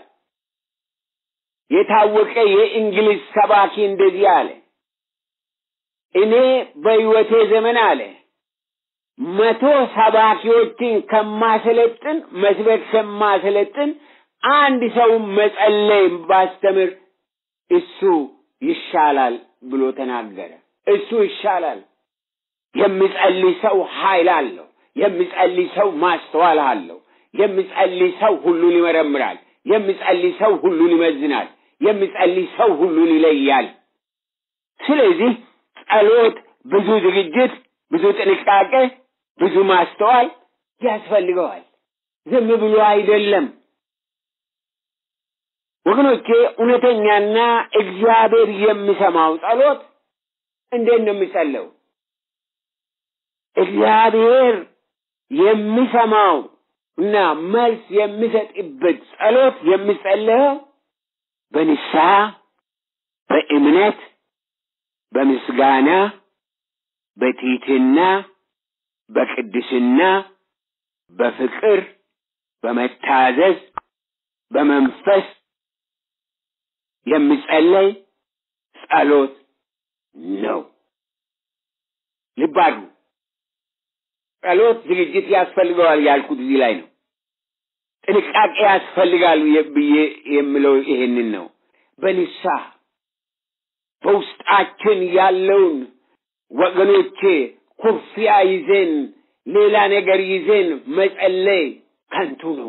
የታወቀ የእንግሊዝ ሰባኪ እንደዚህ አለ። እኔ በሕይወቴ ዘመን አለ መቶ ሰባኪዎችን ከማሰለጥን መስበክ ከማሰለጥን አንድ ሰው መጸለይ ባስተምር እሱ ይሻላል ብሎ ተናገረ። እሱ ይሻላል። የሚጸልይ ሰው ኃይል አለው። የሚጸልይ ሰው ማስተዋል አለው። የሚጸልይ ሰው ሁሉን ይመረምራል። የሚጸልይ ሰው ሁሉን ይመዝናል። የሚጸልይ ሰው ሁሉን ይለያል። ስለዚህ ጸሎት ብዙ ዝግጅት፣ ብዙ ጥንቃቄ፣ ብዙ ማስተዋል ያስፈልገዋል። ዝም ብሎ አይደለም። ወገኖቼ እውነተኛና እግዚአብሔር የሚሰማው ጸሎት እንዴት ነው የሚጸለው? እግዚአብሔር የሚሰማው እና መልስ የሚሰጥበት ጸሎት የሚጸለየው በንስሐ፣ በእምነት፣ በምስጋና፣ በትሕትና፣ በቅድስና፣ በፍቅር፣ በመታዘዝ፣ በመንፈስ የሚጸለይ ጸሎት ነው። ልብ አድርጉ። ጸሎት ዝግጅት ያስፈልገዋል ያልኩት እዚህ ላይ ነው። ጥንቃቄ ያስፈልጋል ብዬ የምለው ይሄንን ነው። በንስሐ በውስጣችን ያለውን ወገኖቼ ኩርፊያ ይዘን ሌላ ነገር ይዘን መጸለይ ከንቱ ነው።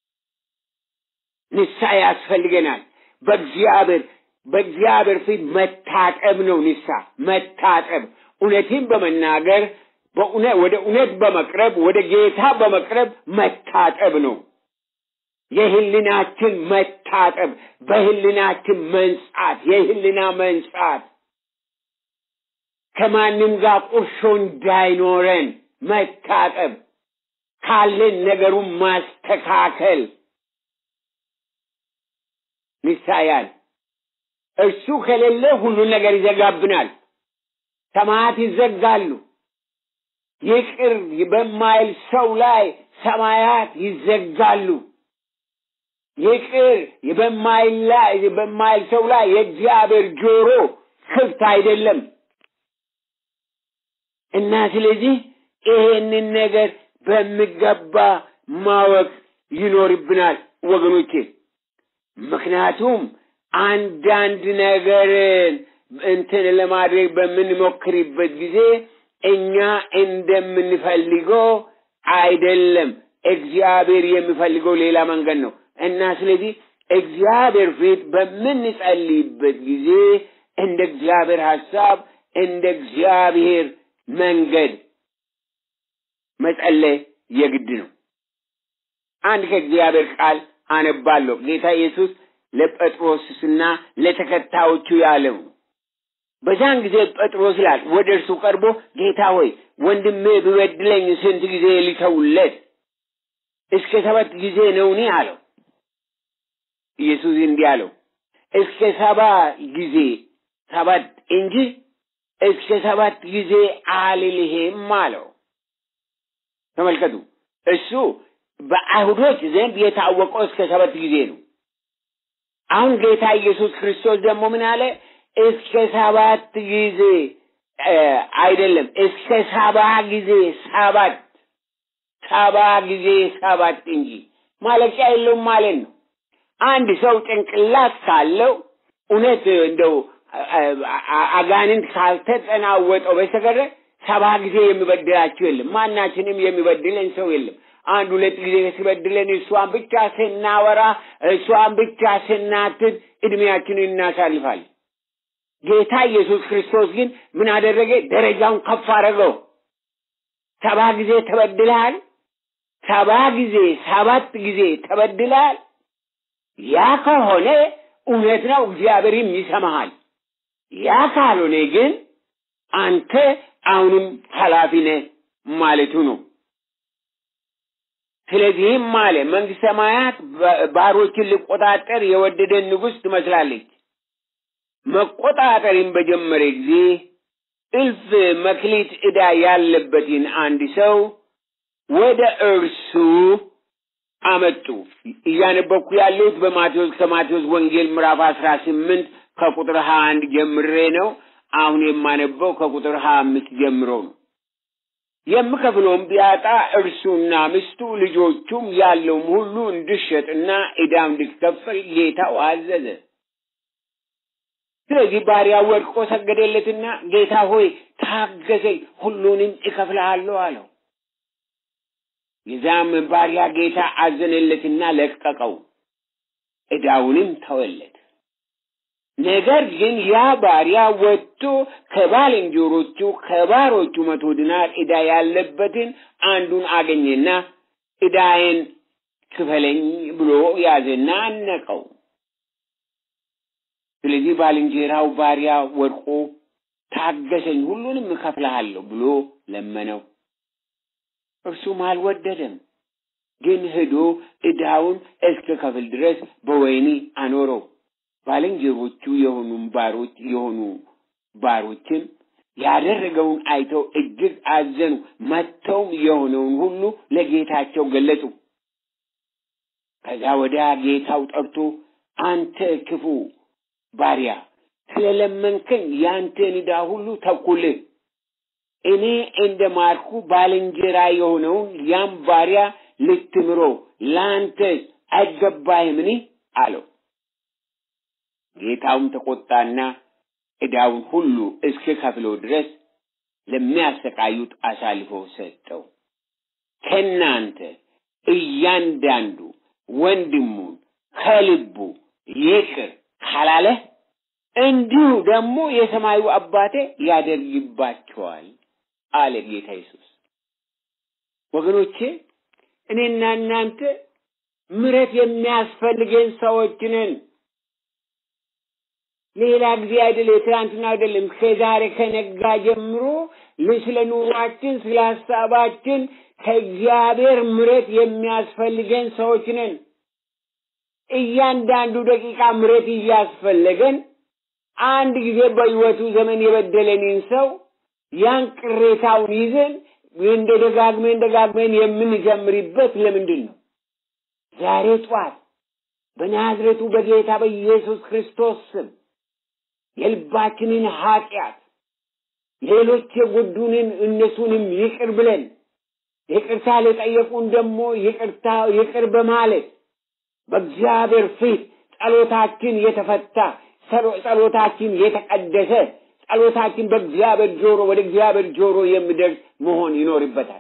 ንስሐ ያስፈልገናል። በእግዚአብሔር በእግዚአብሔር ፊት መታጠብ ነው። ንስሐ መታጠብ እውነትን በመናገር ወደ እውነት በመቅረብ ወደ ጌታ በመቅረብ መታጠብ ነው። የህልናችን መታጠብ፣ በህልናችን መንጻት፣ የህልና መንጻት ከማንም ጋር ቁርሾ እንዳይኖረን መታጠብ፣ ካለን ነገሩን ማስተካከል ንሳያል እርሱ ከሌለ ሁሉን ነገር ይዘጋብናል። ሰማያት ይዘጋሉ። ይቅር በማይል ሰው ላይ ሰማያት ይዘጋሉ። ይቅር በማይል ሰው ላይ የእግዚአብሔር ጆሮ ክፍት አይደለም እና ስለዚህ ይሄንን ነገር በሚገባ ማወቅ ይኖርብናል ወገኖቼ። ምክንያቱም አንዳንድ ነገርን እንትን ለማድረግ በምንሞክርበት ጊዜ እኛ እንደምንፈልገው አይደለም። እግዚአብሔር የሚፈልገው ሌላ መንገድ ነው እና ስለዚህ እግዚአብሔር ፊት በምንጸልይበት ጊዜ እንደ እግዚአብሔር ሐሳብ እንደ እግዚአብሔር መንገድ መጸለይ የግድ ነው። አንድ ከእግዚአብሔር ቃል አነባለሁ። ጌታ ኢየሱስ ለጴጥሮስና ለተከታዮቹ ያለው በዛን ጊዜ ጴጥሮስ ይላል ወደ እርሱ ቀርቦ ጌታ ሆይ ወንድሜ ቢበድለኝ ስንት ጊዜ ሊተውለት? እስከ ሰባት ጊዜ ነውኒ አለው። ኢየሱስ እንዲህ አለው እስከ ሰባ ጊዜ ሰባት እንጂ እስከ ሰባት ጊዜ አልልህም አለው። ተመልከቱ፣ እሱ በአይሁዶች ዘንድ የታወቀው እስከ ሰባት ጊዜ ነው። አሁን ጌታ ኢየሱስ ክርስቶስ ደግሞ ምን አለ? እስከ ሰባት ጊዜ አይደለም፣ እስከ ሰባ ጊዜ ሰባት ሰባ ጊዜ ሰባት እንጂ ማለቂያ የለውም ማለት ነው። አንድ ሰው ጭንቅላት ካለው እውነት እንደው አጋንንት ካልተጠናወጠው በስተቀር ሰባ ጊዜ የሚበድላችሁ የለም። ማናችንም የሚበድለን ሰው የለም። አንድ ሁለት ጊዜ ሲበድለን እሷን ብቻ ስናወራ እሷን ብቻ ስናትት እድሜያችንን እናሳልፋለን። ጌታ ኢየሱስ ክርስቶስ ግን ምን አደረገ? ደረጃውን ከፍ አደረገው። ሰባ ጊዜ ተበድለሃል። ሰባ ጊዜ ሰባት ጊዜ ተበድለሃል። ያ ከሆነ እውነት ነው፣ እግዚአብሔርም ይሰማሃል። ያ ካልሆነ ግን አንተ አሁንም ኃላፊ ነህ ማለቱ ነው። ስለዚህም አለ መንግስት ሰማያት ባሮችን ሊቆጣጠር የወደደን ንጉሥ ትመስላለች። መቆጣጠርን በጀመረ ጊዜ እልፍ መክሊት ዕዳ ያለበትን አንድ ሰው ወደ እርሱ አመጡ። እያነበብኩ ያለሁት በማቴዎስ ከማቴዎስ ወንጌል ምዕራፍ አስራ ስምንት ከቁጥር ሀያ አንድ ጀምሬ ነው። አሁን የማነበው ከቁጥር ሀያ አምስት ጀምሮ ነው። የምከፍለውም ቢያጣ እርሱና ሚስቱ ልጆቹም ያለውም ሁሉ እንዲሸጥና ዕዳም እንዲከፈል ጌታው አዘዘ። ስለዚህ ባሪያው ወድቆ ሰገደለትና ጌታ ሆይ ታገሰኝ፣ ሁሉንም እከፍልሃለሁ አለው። የዛም ባሪያ ጌታ አዘነለትና ለቀቀው፣ ዕዳውንም ተወለት። ነገር ግን ያ ባሪያ ወጥቶ ከባልንጀሮቹ ከባሮቹ መቶ ዲናር ዕዳ ያለበትን አንዱን አገኘና ዕዳዬን ክፈለኝ ብሎ ያዘና አነቀው። ስለዚህ ባልንጀራው ባሪያ ወድቆ ታገሰኝ፣ ሁሉንም እከፍልሃለሁ ብሎ ለመነው። እርሱም አልወደደም፣ ግን ሄዶ ዕዳውን እስከ ከፍል ድረስ በወህኒ አኖረው። ባልንጀሮቹ የሆኑ ባሮች የሆኑ ባሮችም ያደረገውን አይተው እጅግ አዘኑ። መጥተውም የሆነውን ሁሉ ለጌታቸው ገለጹ። ከዛ ወዲያ ጌታው ጠርቶ አንተ ክፉ ባሪያ ስለለመንከኝ ያንተን ዕዳ ሁሉ ተኩልህ። እኔ እንደ ማርኩ ባልንጀራ የሆነውን ያም ባሪያ ልትምሮ ለአንተ አይገባህምን? አለው። ጌታውም ተቆጣና ዕዳውን ሁሉ እስከ ከፍለው ድረስ ለሚያሰቃዩት አሳልፎ ሰጠው። ከእናንተ እያንዳንዱ ወንድሙን ከልቡ ይቅር ካላለ እንዲሁ ደግሞ የሰማዩ አባቴ ያደርግባቸዋል አለ ጌታ ኢየሱስ። ወገኖቼ እኔና እናንተ ምሕረት የሚያስፈልገን ሰዎች ነን። ሌላ ጊዜ አይደለም፣ የትናንትና አይደለም፣ ከዛሬ ከነጋ ጀምሮ ስለ ኑሯችን፣ ስለ ሀሳባችን ከእግዚአብሔር ምሕረት የሚያስፈልገን ሰዎች ነን። እያንዳንዱ ደቂቃ ምሕረት እያስፈለገን አንድ ጊዜ በሕይወቱ ዘመን የበደለንን ሰው ያን ቅሬታውን ይዘን እንደ ደጋግመን ደጋግመን የምንጀምርበት ለምንድን ነው? ዛሬ ጠዋት በናዝሬቱ በጌታ በኢየሱስ ክርስቶስ ስም የልባችንን ኃጢአት ሌሎች የጎዱንን እነሱንም ይቅር ብለን ይቅርታ ለጠየቁን ደግሞ ይቅርታ ይቅር በማለት በእግዚአብሔር ፊት ጸሎታችን የተፈታ ጸሎታችን የተቀደሰ ጸሎታችን በእግዚአብሔር ጆሮ ወደ እግዚአብሔር ጆሮ የሚደርስ መሆን ይኖርበታል።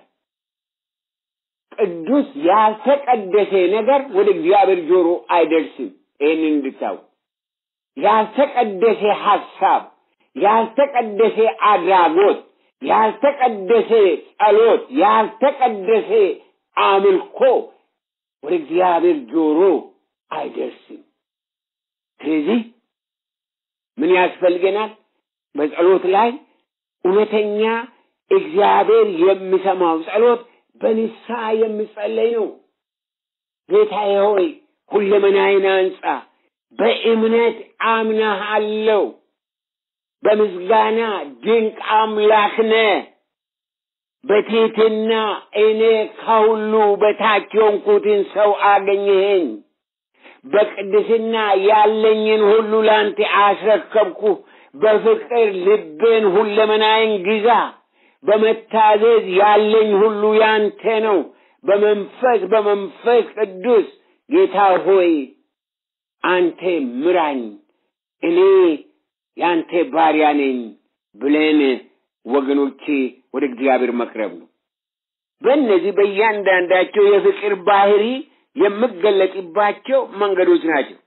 ቅዱስ ያልተቀደሰ ነገር ወደ እግዚአብሔር ጆሮ አይደርስም። ይህንን እንድታው ያልተቀደሰ ሀሳብ፣ ያልተቀደሰ አድራጎት፣ ያልተቀደሰ ጸሎት፣ ያልተቀደሰ አምልኮ ወደ እግዚአብሔር ጆሮ አይደርስም። ስለዚህ ምን ያስፈልገናል? በጸሎት ላይ እውነተኛ እግዚአብሔር የሚሰማው ጸሎት በንስሐ የሚጸለይ ነው። ጌታዬ ሆይ ሁለመናዬን አንጻ፣ በእምነት አምናሃለሁ፣ በምስጋና ድንቅ አምላክ ነህ። በትሕትና እኔ ከሁሉ በታች የሆንኩትን ሰው አገኘኸኝ። በቅድስና ያለኝን ሁሉ ላንተ አስረከብኩ። በፍቅር ልቤን ሁለመናዬን ግዛ። በመታዘዝ ያለኝ ሁሉ ያንተ ነው። በመንፈስ በመንፈስ ቅዱስ ጌታ ሆይ አንተ ምራኝ፣ እኔ ያንተ ባሪያ ነኝ ብለን ወገኖቼ ወደ እግዚአብሔር መቅረብ ነው። በእነዚህ በእያንዳንዳቸው የፍቅር ባህሪ የምገለጥባቸው መንገዶች ናቸው።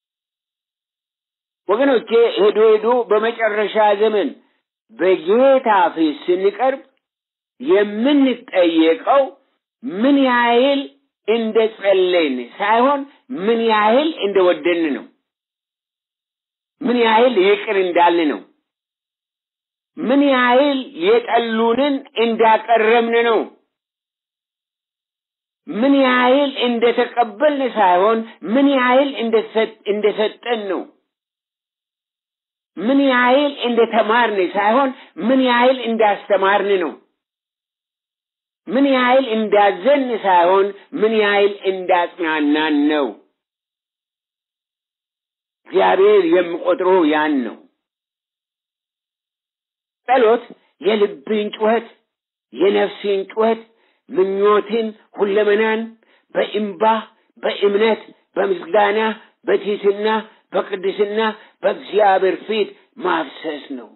ወገኖቼ ሄዶ ሄዶ በመጨረሻ ዘመን በጌታ ፊት ስንቀርብ የምንጠየቀው ምን ያህል እንደ ጸለይን ሳይሆን ምን ያህል እንደ ወደን ነው። ምን ያህል ይቅር እንዳልን ነው። ምን ያህል የጠሉንን እንዳቀረብን ነው። ምን ያህል እንደተቀበልን ሳይሆን ምን ያህል እንደሰጠን ነው። ምን ያህል እንደተማርን ሳይሆን ምን ያህል እንዳስተማርን ነው። ምን ያህል እንዳዘን ሳይሆን ምን ያህል እንዳጽናናን ነው። እግዚአብሔር የሚቆጥረው ያን ነው። ጸሎት የልብን ጩኸት፣ የነፍስን ጩኸት፣ ምኞትን፣ ሁለመናን በእምባ በእምነት በምስጋና በትሕትና በቅድስና በእግዚአብሔር ፊት ማፍሰስ ነው።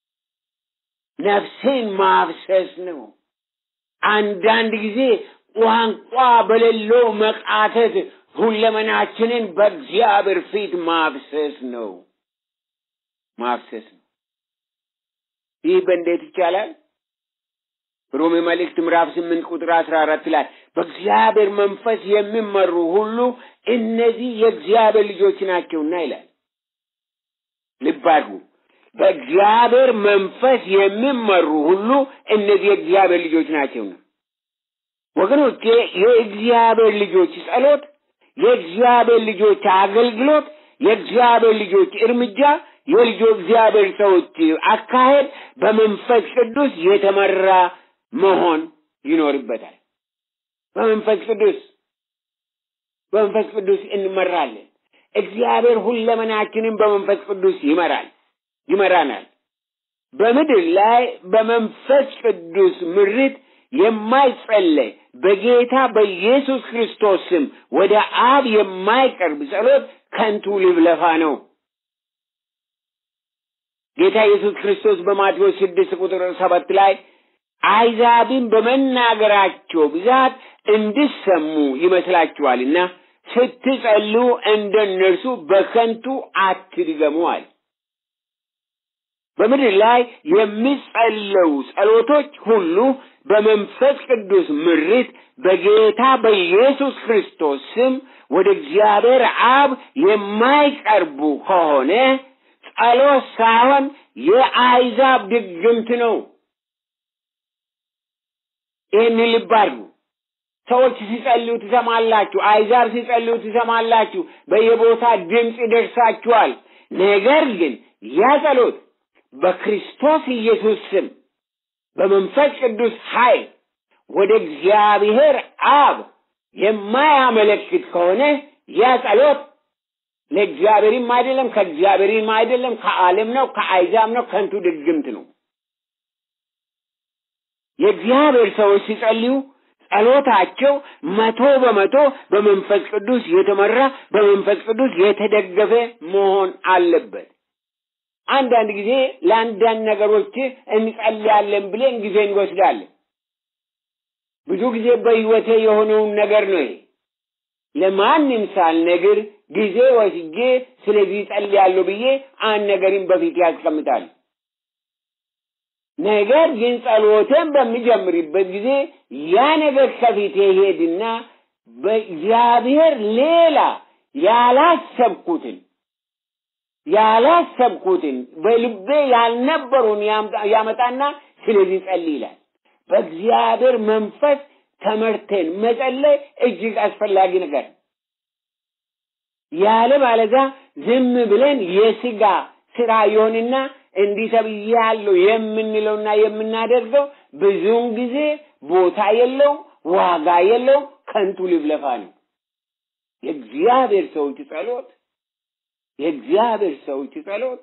ነፍሴን ማፍሰስ ነው። አንዳንድ ጊዜ ቋንቋ በሌለው መቃተት ሁለመናችንን በእግዚአብሔር ፊት ማፍሰስ ነው ማፍሰስ ነው። ይህ በእንዴት ይቻላል? ሮሜ መልእክት ምዕራፍ ስምንት ቁጥር አስራ አራት ላይ በእግዚአብሔር መንፈስ የሚመሩ ሁሉ እነዚህ የእግዚአብሔር ልጆች ናቸውና ይላል። ልብ አድርጉ። በእግዚአብሔር መንፈስ የሚመሩ ሁሉ እነዚህ የእግዚአብሔር ልጆች ናቸውና። ወገኖቼ የእግዚአብሔር ልጆች ጸሎት፣ የእግዚአብሔር ልጆች አገልግሎት፣ የእግዚአብሔር ልጆች እርምጃ የልጁ እግዚአብሔር ሰዎች አካሄድ በመንፈስ ቅዱስ የተመራ መሆን ይኖርበታል። በመንፈስ ቅዱስ በመንፈስ ቅዱስ እንመራለን። እግዚአብሔር ሁለመናችንን በመንፈስ ቅዱስ ይመራል ይመራናል። በምድር ላይ በመንፈስ ቅዱስ ምሪት የማይጸለይ በጌታ በኢየሱስ ክርስቶስ ስም ወደ አብ የማይቀርብ ጸሎት ከንቱ ልብለፋ ነው። ጌታ ኢየሱስ ክርስቶስ በማቴዎስ ስድስት ቁጥር ሰባት ላይ አሕዛብን በመናገራቸው ብዛት እንድሰሙ ይመስላችኋልና ስትጸልዩ እንደ እነርሱ በከንቱ አትድገሙ አለ። በምድር ላይ የሚጸለዩ ጸሎቶች ሁሉ በመንፈስ ቅዱስ ምሪት በጌታ በኢየሱስ ክርስቶስ ስም ወደ እግዚአብሔር አብ የማይቀርቡ ከሆነ ጸሎት ሳይሆን የአሕዛብ ድግምት ነው። ይህን ልብ አድርጉ። ሰዎች ሲጸልዩ ትሰማላችሁ። አሕዛብ ሲጸልዩ ትሰማላችሁ። በየቦታ ድምፅ ይደርሳችኋል። ነገር ግን ያ ጸሎት በክርስቶስ ኢየሱስ ስም በመንፈስ ቅዱስ ኃይል ወደ እግዚአብሔር አብ የማያመለክት ከሆነ ያ ጸሎት ለእግዚአብሔርም አይደለም፣ ከእግዚአብሔርም አይደለም፣ ከዓለም ነው፣ ከአሕዛብ ነው፣ ከንቱ ድግምት ነው። የእግዚአብሔር ሰዎች ሲጸልዩ ጸሎታቸው መቶ በመቶ በመንፈስ ቅዱስ የተመራ በመንፈስ ቅዱስ የተደገፈ መሆን አለበት። አንዳንድ ጊዜ ለአንዳንድ ነገሮች እንጸልያለን ብለን ጊዜ እንወስዳለን። ብዙ ጊዜ በሕይወቴ የሆነውን ነገር ነው ይሄ። ለማንም ሳልነግር ጊዜ ወስጄ ስለዚህ ጸልያለሁ ብዬ አንድ ነገርን በፊት ያስቀምጣል። ነገር ግን ጸሎትን በሚጀምርበት ጊዜ ያ ነገር ከፊቴ ሄድና በእግዚአብሔር ሌላ ያላሰብኩትን ያላሰብኩትን በልቤ ያልነበሩን ያመጣና ስለዚህ ጸልይ ይላል። በእግዚአብሔር መንፈስ ተመርተን መጸለይ እጅግ አስፈላጊ ነገር ያለ ማለዛ ዝም ብለን የስጋ ስራ ይሆንና እንዲህ ተብያለሁ የምንለውና የምናደርገው ብዙውን ጊዜ ቦታ የለው፣ ዋጋ የለው፣ ከንቱ ልብለፋ ነው። የእግዚአብሔር ሰዎች ጸሎት የእግዚአብሔር ሰዎች ጸሎት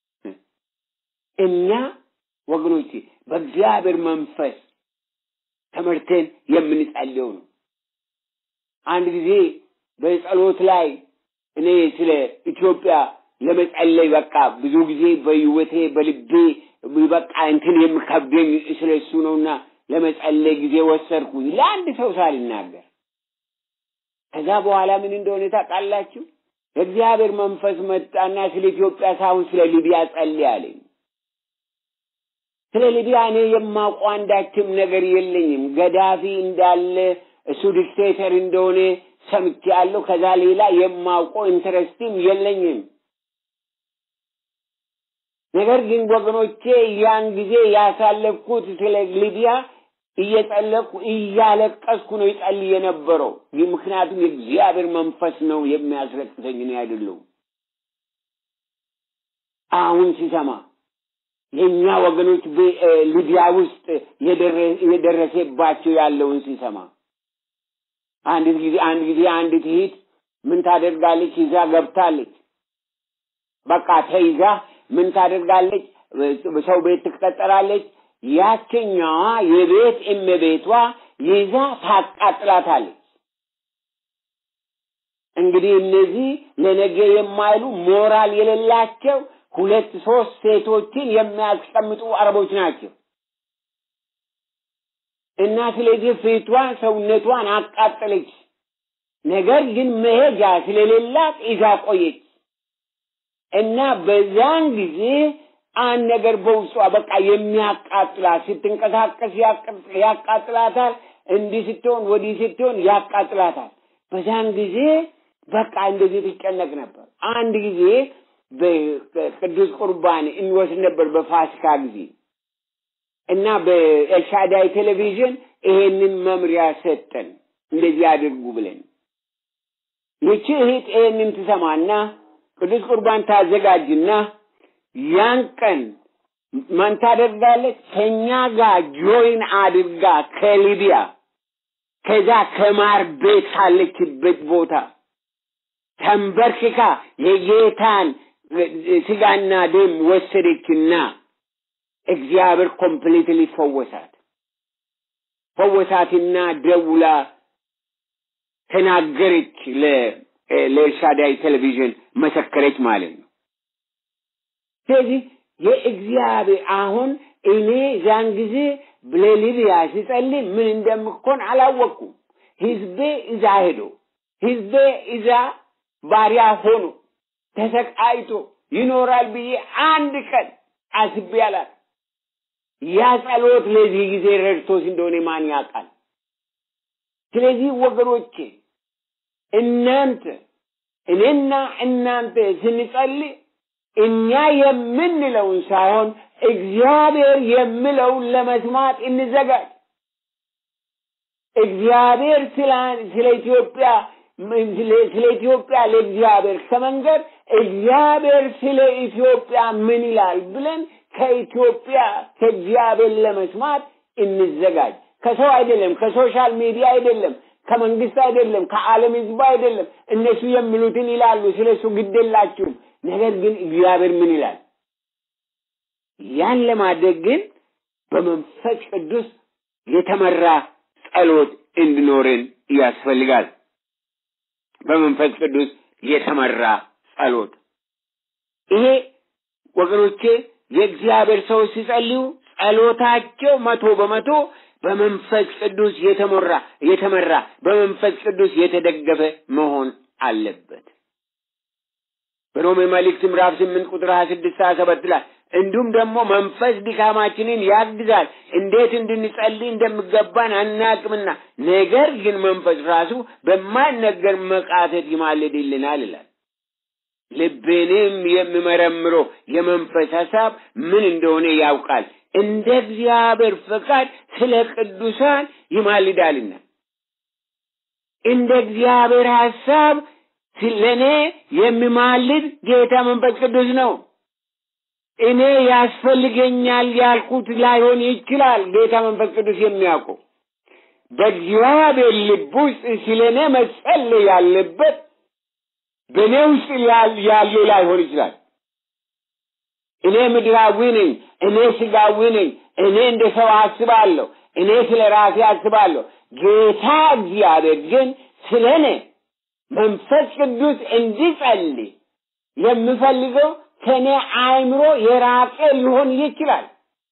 እኛ ወገኖቼ በእግዚአብሔር መንፈስ ተመርተን የምንጸልየው ነው። አንድ ጊዜ በጸሎት ላይ እኔ ስለ ኢትዮጵያ ለመጸለይ በቃ ብዙ ጊዜ በህይወቴ በልቤ በቃ እንትን የምከብደኝ ስለ እሱ ነውና ለመጸለይ ጊዜ ወሰድኩኝ ለአንድ ሰው ሳልናገር። ከዛ በኋላ ምን እንደሆነ ታውቃላችሁ? የእግዚአብሔር መንፈስ መጣና ስለ ኢትዮጵያ ሳይሆን ስለ ሊቢያ ጸልይ አለኝ። ስለ ሊቢያ እኔ የማውቀው አንዳችም ነገር የለኝም። ገዳፊ እንዳለ እሱ ዲክቴተር እንደሆነ ሰምቻለሁ። ከዛ ሌላ የማውቀው ኢንተረስትም የለኝም። ነገር ግን ወገኖቼ ያን ጊዜ ያሳለፍኩት ስለ ሊቢያ እየጸለቅኩ እያለቀስኩ ነው ይጸልይ የነበረው። ምክንያቱም የእግዚአብሔር መንፈስ ነው የሚያስለቅሰኝ እኔ አይደለሁም። አሁን ሲሰማ የእኛ ወገኖች ሊቢያ ውስጥ የደረሰባቸው ያለውን ሲሰማ አንድ ጊዜ አንድ ጊዜ አንዲት እህት ምን ታደርጋለች? ይዛ ገብታለች። በቃ ተይዛ ምን ታደርጋለች? ሰው ቤት ትቀጠራለች። ያችኛዋ የቤት እመቤቷ ይዛ ታቃጥላታለች። እንግዲህ እነዚህ ለነገ የማይሉ ሞራል የሌላቸው ሁለት ሶስት ሴቶችን የሚያስቀምጡ አረቦች ናቸው። እና ስለዚህ ፊቷን ሰውነቷን አቃጠለች። ነገር ግን መሄጃ ስለሌላት ይዛ ቆየች። እና በዛን ጊዜ አንድ ነገር በውስጧ በቃ የሚያቃጥላት ስትንቀሳቀስ ያቃጥላታል፣ እንዲህ ስትሆን ወዲህ ስትሆን ያቃጥላታል። በዛን ጊዜ በቃ እንደዚህ ትጨነቅ ነበር። አንድ ጊዜ በቅዱስ ቁርባን እንወስድ ነበር በፋሲካ ጊዜ እና በኤልሻዳይ ቴሌቪዥን ይሄንን መምሪያ ሰጠን፣ እንደዚህ አድርጉ ብለን። ይቺ እህት ይሄንን ትሰማና ቅዱስ ቁርባን ታዘጋጅና ያን ቀን ማን ታደርጋለች? ከኛ ጋር ጆይን አድርጋ ከሊቢያ ከዛ ከማር ቤት ካለችበት ቦታ ተንበርክካ የጌታን ስጋና ደም ወሰደችና እግዚአብሔር ኮምፕሊትሊ ፈወሳት። ፈወሳትና ደውላ ተናገረች። ለኤልሻዳይ ቴሌቪዥን መሰከረች ማለት ነው። ስለዚህ የእግዚአብሔር አሁን እኔ ዛን ጊዜ ለሊቢያ ሲጸልይ ምን እንደምኮን አላወቅኩም። ህዝቤ እዛ ሄዶ ህዝቤ እዛ ባሪያ ሆኖ ተሰቃይቶ ይኖራል ብዬ አንድ ቀን አስቤ አላውቅም። ያ ጸሎት ለዚህ ጊዜ ረድቶስ እንደሆነ ማን ያውቃል? ስለዚህ ወገኖቼ እናንተ እኔና እናንተ ስንጸልይ እኛ የምንለውን ሳይሆን እግዚአብሔር የሚለውን ለመስማት እንዘጋጅ። እግዚአብሔር ስለ ኢትዮጵያ ስለ ኢትዮጵያ ለእግዚአብሔር ከመንገድ እግዚአብሔር ስለ ኢትዮጵያ ምን ይላል ብለን ከኢትዮጵያ ከእግዚአብሔር ለመስማት እንዘጋጅ። ከሰው አይደለም፣ ከሶሻል ሚዲያ አይደለም፣ ከመንግስት አይደለም፣ ከዓለም ህዝብ አይደለም። እነሱ የሚሉትን ይላሉ፣ ስለ እሱ ግድ የላችሁም። ነገር ግን እግዚአብሔር ምን ይላል? ያን ለማድረግ ግን በመንፈስ ቅዱስ የተመራ ጸሎት እንዲኖረን ያስፈልጋል። በመንፈስ ቅዱስ የተመራ ጸሎት ይሄ ወገኖቼ የእግዚአብሔር ሰዎች ሲጸልዩ ጸሎታቸው መቶ በመቶ በመንፈስ ቅዱስ የተሞራ የተመራ በመንፈስ ቅዱስ የተደገፈ መሆን አለበት። በሮሜ መልእክት ምዕራፍ ስምንት ቁጥር ሀያ ስድስት ሀያ ሰባት ላይ እንዲሁም ደግሞ መንፈስ ድካማችንን ያግዛል፣ እንዴት እንድንጸልይ እንደሚገባን አናቅምና፣ ነገር ግን መንፈስ ራሱ በማይነገር መቃተት ይማልድልናል ይላል። ልቤንም የሚመረምረው የመንፈስ ሀሳብ ምን እንደሆነ ያውቃል፣ እንደ እግዚአብሔር ፈቃድ ስለ ቅዱሳን ይማልዳልና። እንደ እግዚአብሔር ሀሳብ ለእኔ የሚማልድ ጌታ መንፈስ ቅዱስ ነው። እኔ ያስፈልገኛል ያልኩት ላይሆን ይችላል። ጌታ መንፈስ ቅዱስ የሚያውቀው በእግዚአብሔር ልብ ውስጥ ስለ እኔ መጸለይ ያለበት በእኔ ውስጥ ያለው ላይሆን ይችላል። እኔ ምድራዊ ነኝ፣ እኔ ስጋዊ ነኝ፣ እኔ እንደ ሰው አስባለሁ፣ እኔ ስለ ራሴ አስባለሁ። ጌታ እግዚአብሔር ግን ስለ እኔ መንፈስ ቅዱስ እንዲጸልይ የምፈልገው ከእኔ አእምሮ የራቀ ሊሆን ይችላል።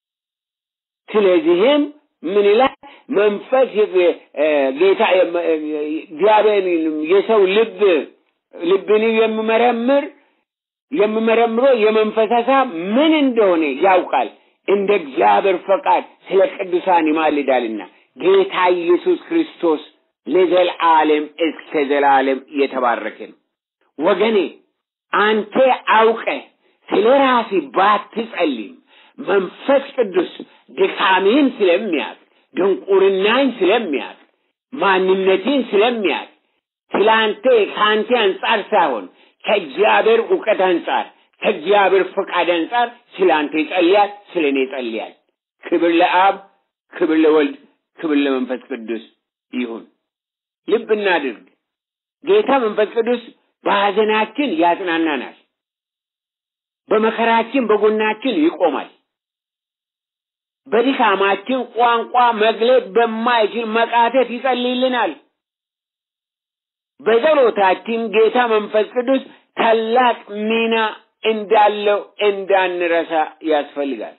ስለዚህም ምን ይላል? መንፈስ ጌታ እግዚአብሔር የሰው ልብ ልብን የሚመረምር የሚመረምረው የመንፈስ ሀሳብ ምን እንደሆነ ያውቃል፣ እንደ እግዚአብሔር ፈቃድ ስለ ቅዱሳን ይማልዳልና ጌታ ኢየሱስ ክርስቶስ ለዘላለም እስከ ዘላለም የተባረከ ነው። ወገኔ አንተ አውቀ ስለ ራሴ ባትጸልይም መንፈስ ቅዱስ ድካሜን ስለሚያውቅ ድንቁርናኝ ስለሚያውቅ ማንነቴን ስለሚያውቅ ስላንተ ከአንተ አንጻር ሳይሆን ከእግዚአብሔር እውቀት አንጻር ከእግዚአብሔር ፈቃድ አንጻር ስለ አንተ ይጸልያል፣ ስለ እኔ ይጸልያል። ክብር ለአብ፣ ክብር ለወልድ፣ ክብር ለመንፈስ ቅዱስ ይሁን። ልብ እናድርግ። ጌታ መንፈስ ቅዱስ በሐዘናችን ያጽናናናል። በመከራችን በጎናችን ይቆማል። በድካማችን ቋንቋ መግለጥ በማይችል መቃተት ይጸልይልናል። በጸሎታችን ጌታ መንፈስ ቅዱስ ታላቅ ሚና እንዳለው እንዳንረሳ ያስፈልጋል።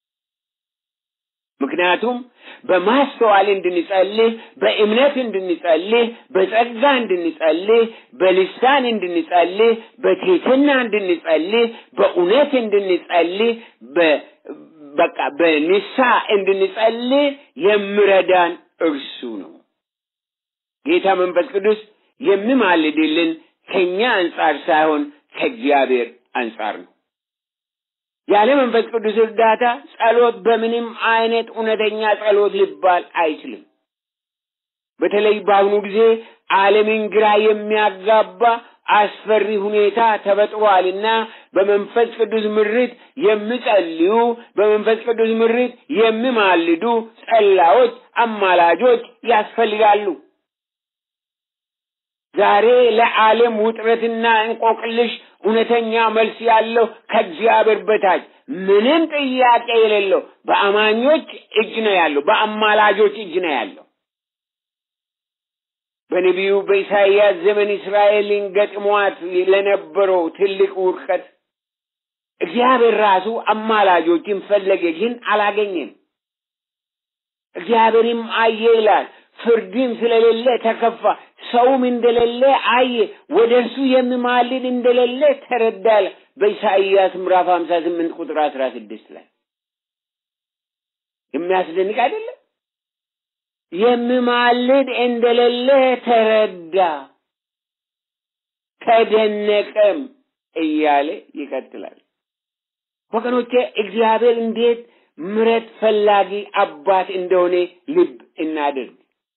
ምክንያቱም በማስተዋል እንድንጸልህ፣ በእምነት እንድንጸልህ፣ በጸጋ እንድንጸልህ፣ በልሳን እንድንጸልህ፣ በትህትና እንድንጸልህ፣ በእውነት እንድንጸልህ፣ በቃ በንሳ እንድንጸልህ የሚረዳን እርሱ ነው። ጌታ መንፈስ ቅዱስ የሚማልድልን ከኛ አንጻር ሳይሆን ከእግዚአብሔር አንጻር ነው። ያለ መንፈስ ቅዱስ እርዳታ ጸሎት በምንም አይነት እውነተኛ ጸሎት ሊባል አይችልም። በተለይ በአሁኑ ጊዜ ዓለምን ግራ የሚያጋባ አስፈሪ ሁኔታ ተፈጥሯልና በመንፈስ ቅዱስ ምሪት የሚጸልዩ በመንፈስ ቅዱስ ምሪት የሚማልዱ ጸላዮች፣ አማላጆች ያስፈልጋሉ። ዛሬ ለዓለም ውጥረትና እንቆቅልሽ እውነተኛ መልስ ያለው ከእግዚአብሔር በታች ምንም ጥያቄ የሌለው በአማኞች እጅ ነው ያለው፣ በአማላጆች እጅ ነው ያለው። በነቢዩ በኢሳይያስ ዘመን እስራኤልን ገጥሟት ለነበረው ትልቅ ውድቀት እግዚአብሔር ራሱ አማላጆችን ፈለገ፣ ግን አላገኘም። እግዚአብሔርም አየ ይላል፣ ፍርድም ስለሌለ ተከፋ፣ ሰውም እንደሌለ አየ፣ ወደ እርሱ የሚማልድ እንደሌለ ተረዳል። በኢሳይያስ ምዕራፍ ሀምሳ ስምንት ቁጥር አስራ ስድስት ላይ የሚያስደንቅ አይደለም? የሚማልድ እንደሌለ ተረዳ፣ ተደነቀም እያለ ይቀጥላል። ወገኖቼ እግዚአብሔር እንዴት ምረት ፈላጊ አባት እንደሆነ ልብ እናድርግ።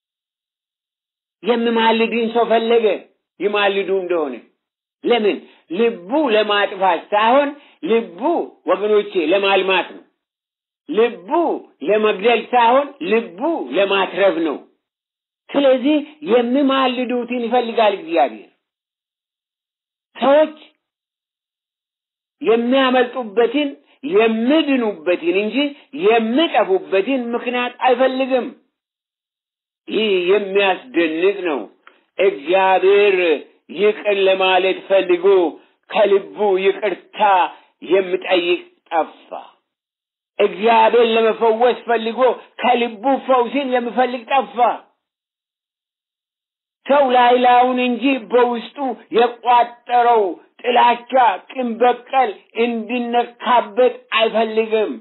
የሚማልድን ሰው ፈለገ ይማልዱ እንደሆነ ለምን? ልቡ ለማጥፋት ሳይሆን ልቡ ወገኖቼ ለማልማት ነው። ልቡ ለመግደል ሳይሆን ልቡ ለማትረፍ ነው። ስለዚህ የሚማልዱትን ይፈልጋል እግዚአብሔር። ሰዎች የሚያመልጡበትን የሚድኑበትን እንጂ የሚጠፉበትን ምክንያት አይፈልግም። ይህ የሚያስደንቅ ነው። እግዚአብሔር ይቅር ለማለት ፈልጎ ከልቡ ይቅርታ የሚጠይቅ ጠፋ። እግዚአብሔር ለመፈወስ ፈልጎ ከልቡ ፈውስን የሚፈልግ ጠፋ። ሰው ላይ ላዩን እንጂ በውስጡ የቋጠረው ጥላቻ፣ ቂም በቀል እንዲነካበት አይፈልግም።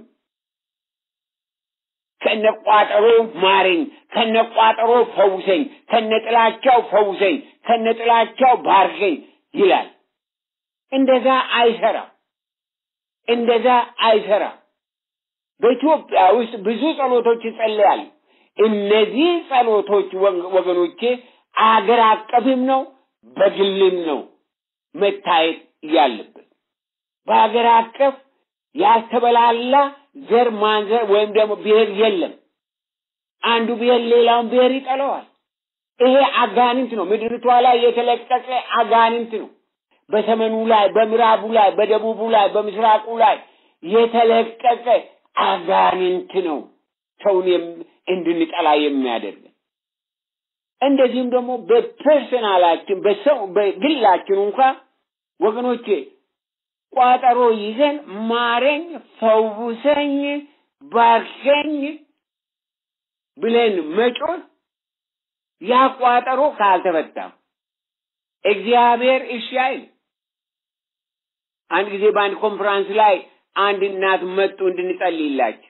ከነቋጠሮ ማረኝ፣ ከነቋጠሮ ፈውሰኝ፣ ከነጥላቻው ፈውሰኝ፣ ከነጥላቻው ባርከኝ ይላል። እንደዛ አይሰራም። እንደዛ አይሰራም። በኢትዮጵያ ውስጥ ብዙ ጸሎቶች ይጸለያሉ። እነዚህ ጸሎቶች ወገኖቼ አገር አቀፍም ነው በግልም ነው መታየት ያለበት። በሀገር አቀፍ ያልተበላላ ዘር ማንዘር ወይም ደግሞ ብሔር የለም። አንዱ ብሔር ሌላውን ብሔር ይጠለዋል። ይሄ አጋንንት ነው። ምድሪቷ ላይ የተለቀቀ አጋንንት ነው። በሰሜኑ ላይ፣ በምዕራቡ ላይ፣ በደቡቡ ላይ፣ በምስራቁ ላይ የተለቀቀ አጋንንት ነው ሰውን እንድንጠላ የሚያደርግ እንደዚህም ደግሞ በፐርሰናላችን በሰው በግላችን እንኳ ወገኖቼ ቋጠሮ ይዘን ማረኝ፣ ፈውሰኝ፣ ባርከኝ ብለን መጮህ ያ ቋጠሮ ካልተፈታም እግዚአብሔር እሺ አይል። አንድ ጊዜ በአንድ ኮንፈራንስ ላይ አንድ እናት መጡ እንድንጸልይላቸው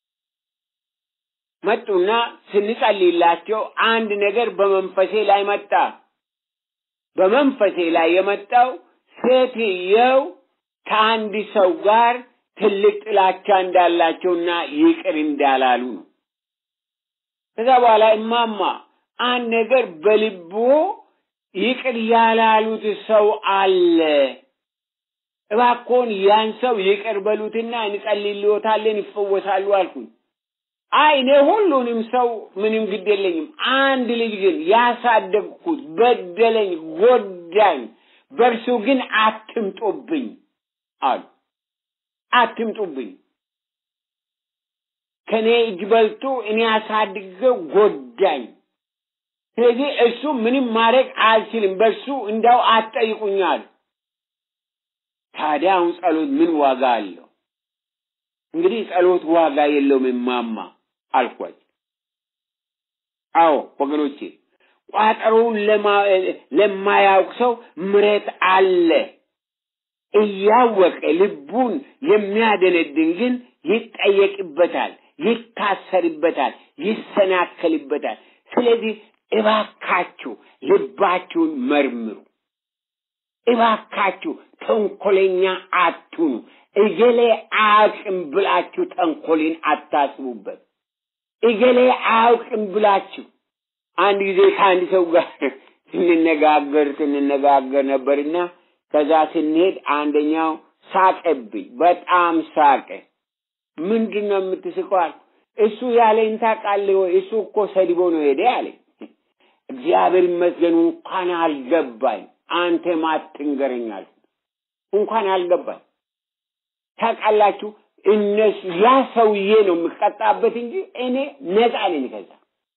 መጡና ስንጸልይላቸው አንድ ነገር በመንፈሴ ላይ መጣ። በመንፈሴ ላይ የመጣው ሴትየው ከአንድ ሰው ጋር ትልቅ ጥላቻ እንዳላቸውና ይቅር እንዳላሉ ነው። ከዛ በኋላ እማማ አንድ ነገር በልቦ ይቅር ያላሉት ሰው አለ፣ እባክዎን ያን ሰው ይቅር በሉትና እንጸልይልዎታለን ይፈወሳሉ አልኩኝ። አይ እኔ ሁሉንም ሰው ምንም ግድ የለኝም። አንድ ልጅ ግን ያሳደግኩት በደለኝ፣ ጎዳኝ፣ በእርሱ ግን አትምጡብኝ አሉ። አትምጡብኝ። ከኔ እጅ በልቶ እኔ አሳድገው ጎዳኝ። ስለዚህ እሱ ምንም ማድረግ አልችልም፣ በእሱ እንዳው አትጠይቁኝ አሉ። ታዲያ አሁን ጸሎት ምን ዋጋ አለው? እንግዲህ ጸሎት ዋጋ የለውም እማማ አልኳቸው። አዎ ወገኖቼ፣ ቋጠሮውን ለማያውቅ ሰው ምረት አለ። እያወቀ ልቡን የሚያደነድን ግን ይጠየቅበታል፣ ይታሰርበታል፣ ይሰናከልበታል። ስለዚህ እባካችሁ ልባችሁን መርምሩ። እባካችሁ ተንኮለኛ አትሁኑ። እገሌ አያውቅም ብላችሁ ተንኮልን አታስቡበት። እገሌ አያውቅም ብላችሁ አንድ ጊዜ ከአንድ ሰው ጋር ስንነጋገር ስንነጋገር ነበርና ከዛ ስንሄድ አንደኛው ሳቀብኝ፣ በጣም ሳቀ። ምንድን ነው የምትስቀዋል? እሱ ያለኝ ታውቃለህ ወይ? እሱ እኮ ሰድቦ ነው ሄደ አለኝ። እግዚአብሔር ይመስገን እንኳን አልገባኝ፣ አንተ ማትንገረኛል እንኳን አልገባኝ። ታውቃላችሁ እነሱ ያ ሰውዬ ነው የምቀጣበት እንጂ እኔ ነፃ ነኝ ከዛ።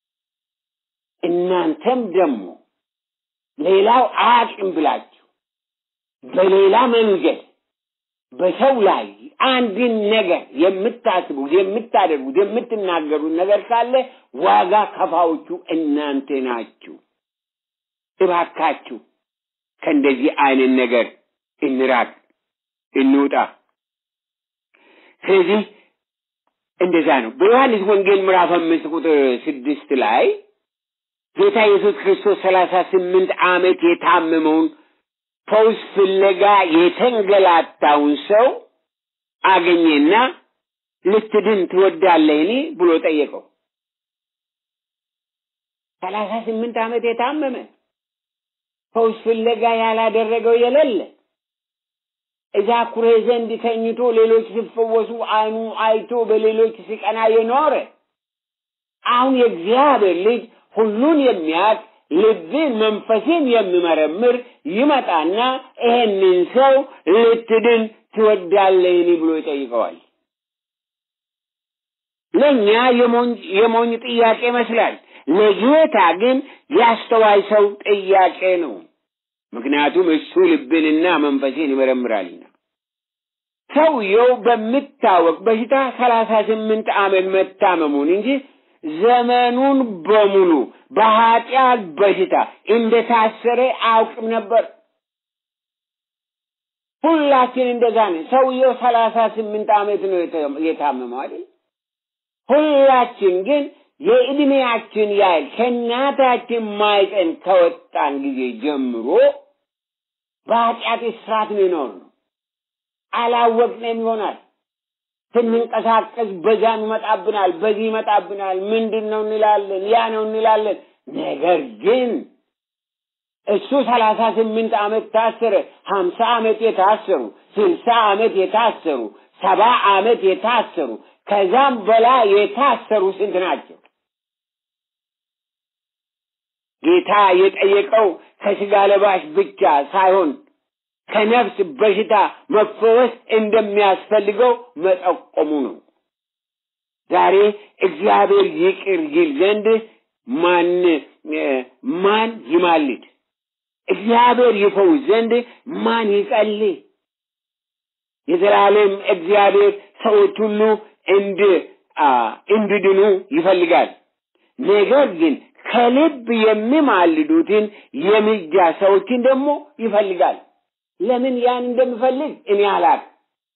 እናንተም ደግሞ ሌላው አያውቅም ብላችሁ በሌላ መንገድ በሰው ላይ አንድን ነገር የምታስቡት፣ የምታደርጉት፣ የምትናገሩት ነገር ካለ ዋጋ ከፋዎቹ እናንተ ናችሁ። እባካችሁ ከእንደዚህ አይነት ነገር እንራቅ፣ እንውጣ። ስለዚህ እንደዛ ነው። በዮሐንስ ወንጌል ምዕራፍ አምስት ቁጥር ስድስት ላይ ጌታ ኢየሱስ ክርስቶስ ሰላሳ ስምንት ዓመት የታመመውን ፈውስ ፍለጋ የተንገላታውን ሰው አገኘና ልትድን ትወዳለህን ብሎ ጠየቀው። ሰላሳ ስምንት ዓመት የታመመ ፈውስ ፍለጋ ያላደረገው የሌለ እዛ ኩሬ ዘንድ ተኝቶ ሌሎች ሲፈወሱ አይኑ አይቶ በሌሎች ሲቀና የኖረ አሁን የእግዚአብሔር ልጅ ሁሉን የሚያውቅ ልብን መንፈስን የሚመረምር ይመጣና ይሄንን ሰው ልትድን ትወዳለህን ብሎ ይጠይቀዋል። ለእኛ የሞኝ ጥያቄ ይመስላል። ለጌታ ግን ያስተዋይ ሰው ጥያቄ ነው። ምክንያቱም እሱ ልብንና መንፈስን ይመረምራልና። ሰውየው በሚታወቅ በሽታ ሰላሳ ስምንት ዓመት መታመሙን እንጂ ዘመኑን በሙሉ በኃጢአት በሽታ እንደታሰረ አያውቅም ነበር። ሁላችን እንደዛ ነን። ሰውየው ሰላሳ ስምንት ዓመት ነው የታመመው አይደል? ሁላችን ግን የዕድሜያችን ያህል ከእናታችን ማይፀን ከወጣን ጊዜ ጀምሮ በኃጢአት እስራት ነው የኖርነው። አላወቅንም ይሆናል። ስንንቀሳቀስ በዛም ይመጣብናል፣ በዚህ ይመጣብናል። ምንድን ነው እንላለን፣ ያ ነው እንላለን። ነገር ግን እሱ ሰላሳ ስምንት ዓመት ታሰረ። ሀምሳ ዓመት የታሰሩ ስልሳ ዓመት የታሰሩ ሰባ ዓመት የታሰሩ ከዛም በላይ የታሰሩ ስንት ናቸው? ጌታ የጠየቀው ከስጋ ለባሽ ብቻ ሳይሆን ከነፍስ በሽታ መፈወስ እንደሚያስፈልገው መጠቆሙ ነው። ዛሬ እግዚአብሔር ይቅር ይል ዘንድ ማን ማን ይማልድ? እግዚአብሔር ይፈውስ ዘንድ ማን ይጸልይ? የዘላለም እግዚአብሔር ሰዎች ሁሉ እንድ እንዲድኑ ይፈልጋል። ነገር ግን ከልብ የሚማልዱትን የምልጃ ሰዎችን ደግሞ ይፈልጋል። ለምን ያን እንደሚፈልግ እኔ አላውቅም።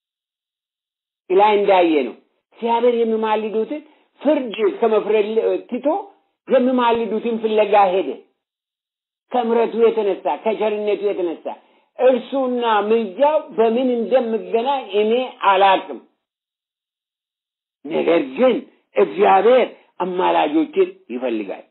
ላይ እንዳየ ነው እግዚአብሔር የሚማልዱትን ፍርድ ከመፍረድ ትቶ የሚማልዱትን ፍለጋ ሄደ። ከምረቱ የተነሳ ከቸርነቱ የተነሳ እርሱና ምልጃው በምን እንደምገናኝ እኔ አላውቅም። ነገር ግን እግዚአብሔር አማላጆችን ይፈልጋል።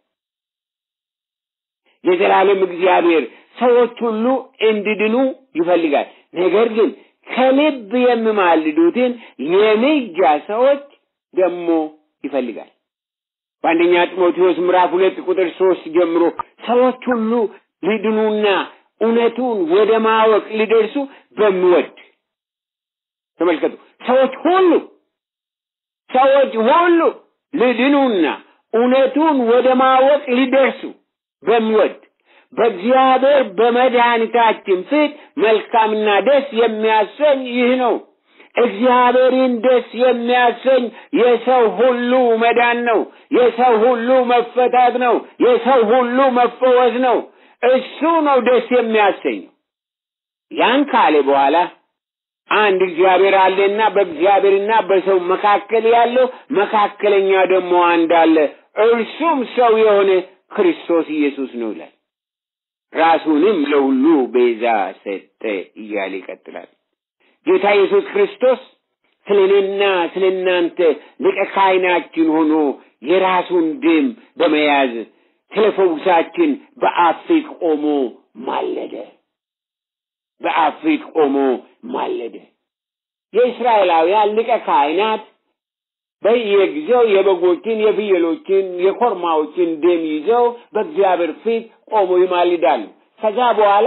የዘላለም እግዚአብሔር ሰዎች ሁሉ እንዲድኑ ይፈልጋል። ነገር ግን ከልብ የሚማልዱትን የምልጃ ሰዎች ደግሞ ይፈልጋል። በአንደኛ ጢሞቴዎስ ምዕራፍ ሁለት ቁጥር ሶስት ጀምሮ ሰዎች ሁሉ ሊድኑና እውነቱን ወደ ማወቅ ሊደርሱ በሚወድ ተመልከቱ። ሰዎች ሁሉ ሰዎች ሁሉ ሊድኑና እውነቱን ወደ ማወቅ ሊደርሱ በሚወድ በእግዚአብሔር በመድኃኒታችን ፊት መልካምና ደስ የሚያሰኝ ይህ ነው። እግዚአብሔርን ደስ የሚያሰኝ የሰው ሁሉ መዳን ነው። የሰው ሁሉ መፈታት ነው። የሰው ሁሉ መፈወስ ነው። እሱ ነው ደስ የሚያሰኘው። ያን ካለ በኋላ አንድ እግዚአብሔር አለና በእግዚአብሔርና በሰው መካከል ያለው መካከለኛ ደግሞ አንድ አለ፣ እርሱም ሰው የሆነ ክርስቶስ ኢየሱስ ነው ይላል። ራሱንም ለሁሉ ቤዛ ሰጠ እያለ ይቀጥላል። ጌታ ኢየሱስ ክርስቶስ ስለ እኔና ስለ እናንተ ሊቀ ካህናችን ሆኖ የራሱን ደም በመያዝ ስለ ፈውሳችን በአብ ፊት ቆሞ ማለደ። በአብ ፊት ቆሞ ማለደ። የእስራኤላውያን ሊቀ ካህናት በየጊዜው የበጎችን፣ የፍየሎችን፣ የኮርማዎችን ደም ይዘው በእግዚአብሔር ፊት ቆሞ ይማልዳሉ። ከዛ በኋላ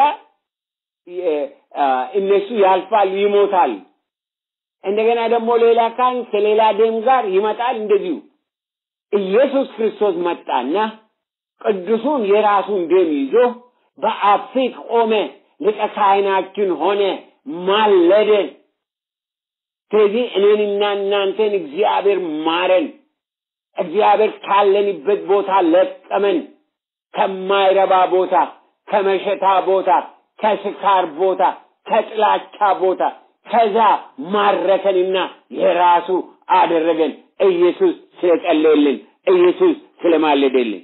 እነሱ ያልፋሉ፣ ይሞታሉ። እንደገና ደግሞ ሌላ ካህን ከሌላ ደም ጋር ይመጣል። እንደዚሁ ኢየሱስ ክርስቶስ መጣና ቅዱሱን የራሱን ደም ይዞ በአብ ፊት ቆመ፣ ሊቀ ካህናችን ሆነ፣ ማለደ። ስለዚህ እኔንና እናንተን እግዚአብሔር ማረን። እግዚአብሔር ካለንበት ቦታ ለቀመን፣ ከማይረባ ቦታ፣ ከመሸታ ቦታ፣ ከስካር ቦታ፣ ከጥላቻ ቦታ ከዛ ማረከንና የራሱ አደረገን። ኢየሱስ ስለጸለየልን፣ ኢየሱስ ስለማለደልን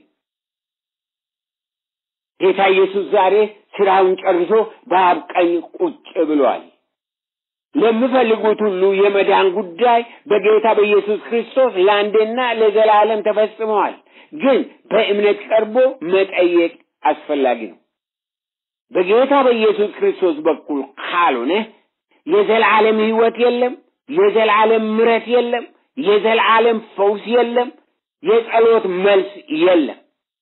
ጌታ ኢየሱስ ዛሬ ስራውን ጨርሶ በአብ ቀኝ ቁጭ ብሏል። ለሚፈልጉት ሁሉ የመዳን ጉዳይ በጌታ በኢየሱስ ክርስቶስ ለአንዴና ለዘላለም ተፈጽመዋል። ግን በእምነት ቀርቦ መጠየቅ አስፈላጊ ነው። በጌታ በኢየሱስ ክርስቶስ በኩል ካልሆነ የዘላለም ህይወት የለም፣ የዘላለም ምረት የለም፣ የዘላለም ፈውስ የለም፣ የጸሎት መልስ የለም።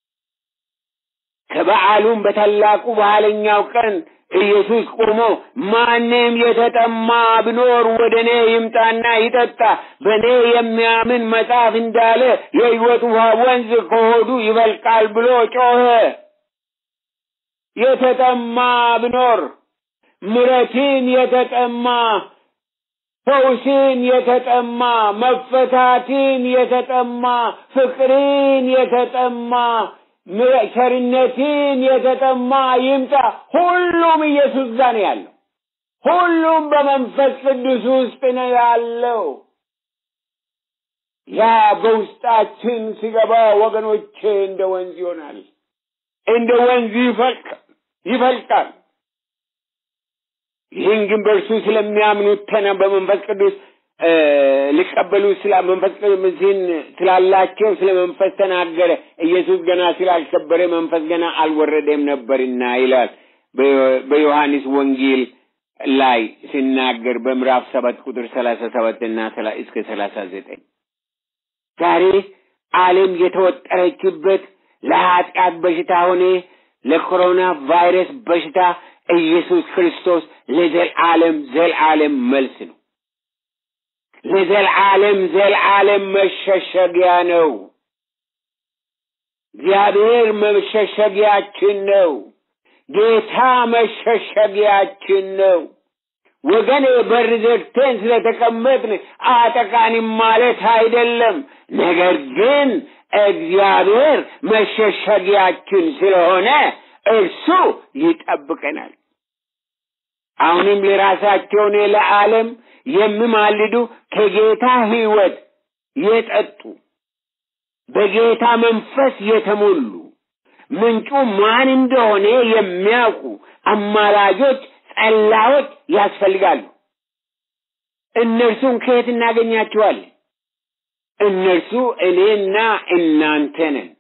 ከበዓሉም በታላቁ በኋለኛው ቀን ኢየሱስ ቆሞ ማንም የተጠማ ቢኖር ወደ እኔ ይምጣና ይጠጣ፣ በእኔ የሚያምን መጽሐፍ እንዳለ የሕይወት ውሃ ወንዝ ከሆዱ ይፈልቃል ብሎ ጮኸ። የተጠማ ቢኖር ምረትን የተጠማ ፈውስን የተጠማ መፈታትን የተጠማ ፍቅርን የተጠማ ቸርነትን የተጠማ ይምጣ። ሁሉም ኢየሱስ ጋር ነው ያለው። ሁሉም በመንፈስ ቅዱስ ውስጥ ነው ያለው። ያ በውስጣችን ሲገባ ወገኖቼ እንደ ወንዝ ይሆናል፣ እንደ ወንዝ ይፈልቃል ይፈልቃል። ይህን ግን በእርሱ ስለሚያምኑት ተና በመንፈስ ቅዱስ ሊቀበሉ ስላ መንፈስ ቅዱስን ስላላቸው ስለ መንፈስ ተናገረ። ኢየሱስ ገና ስላልከበረ መንፈስ ገና አልወረደም ነበርና ይላል በዮሐንስ ወንጌል ላይ ሲናገር በምዕራፍ ሰባት ቁጥር ሰላሳ ሰባት እና እስከ ሰላሳ ዘጠኝ ዛሬ ዓለም የተወጠረችበት ለኃጢአት በሽታ ሆነ ለኮሮና ቫይረስ በሽታ ኢየሱስ ክርስቶስ ለዘልዓለም ዘልዓለም መልስ ነው። ለዘልዓለም ዘልዓለም መሸሸጊያ ነው። እግዚአብሔር መሸሸጊያችን ነው። ጌታ መሸሸጊያችን ነው። ወገኔ በር ዘግተን ስለተቀመጥን አጠቃንም ማለት አይደለም። ነገር ግን እግዚአብሔር መሸሸጊያችን ስለሆነ እርሱ ይጠብቀናል። አሁንም ለራሳቸውን ለዓለም የሚማልዱ ከጌታ ሕይወት የጠጡ በጌታ መንፈስ የተሞሉ ምንጩ ማን እንደሆነ የሚያውቁ አማላጆች፣ ጸላዮች ያስፈልጋሉ። እነርሱን ከየት እናገኛቸዋለን? እነርሱ እኔና እናንተ ነን።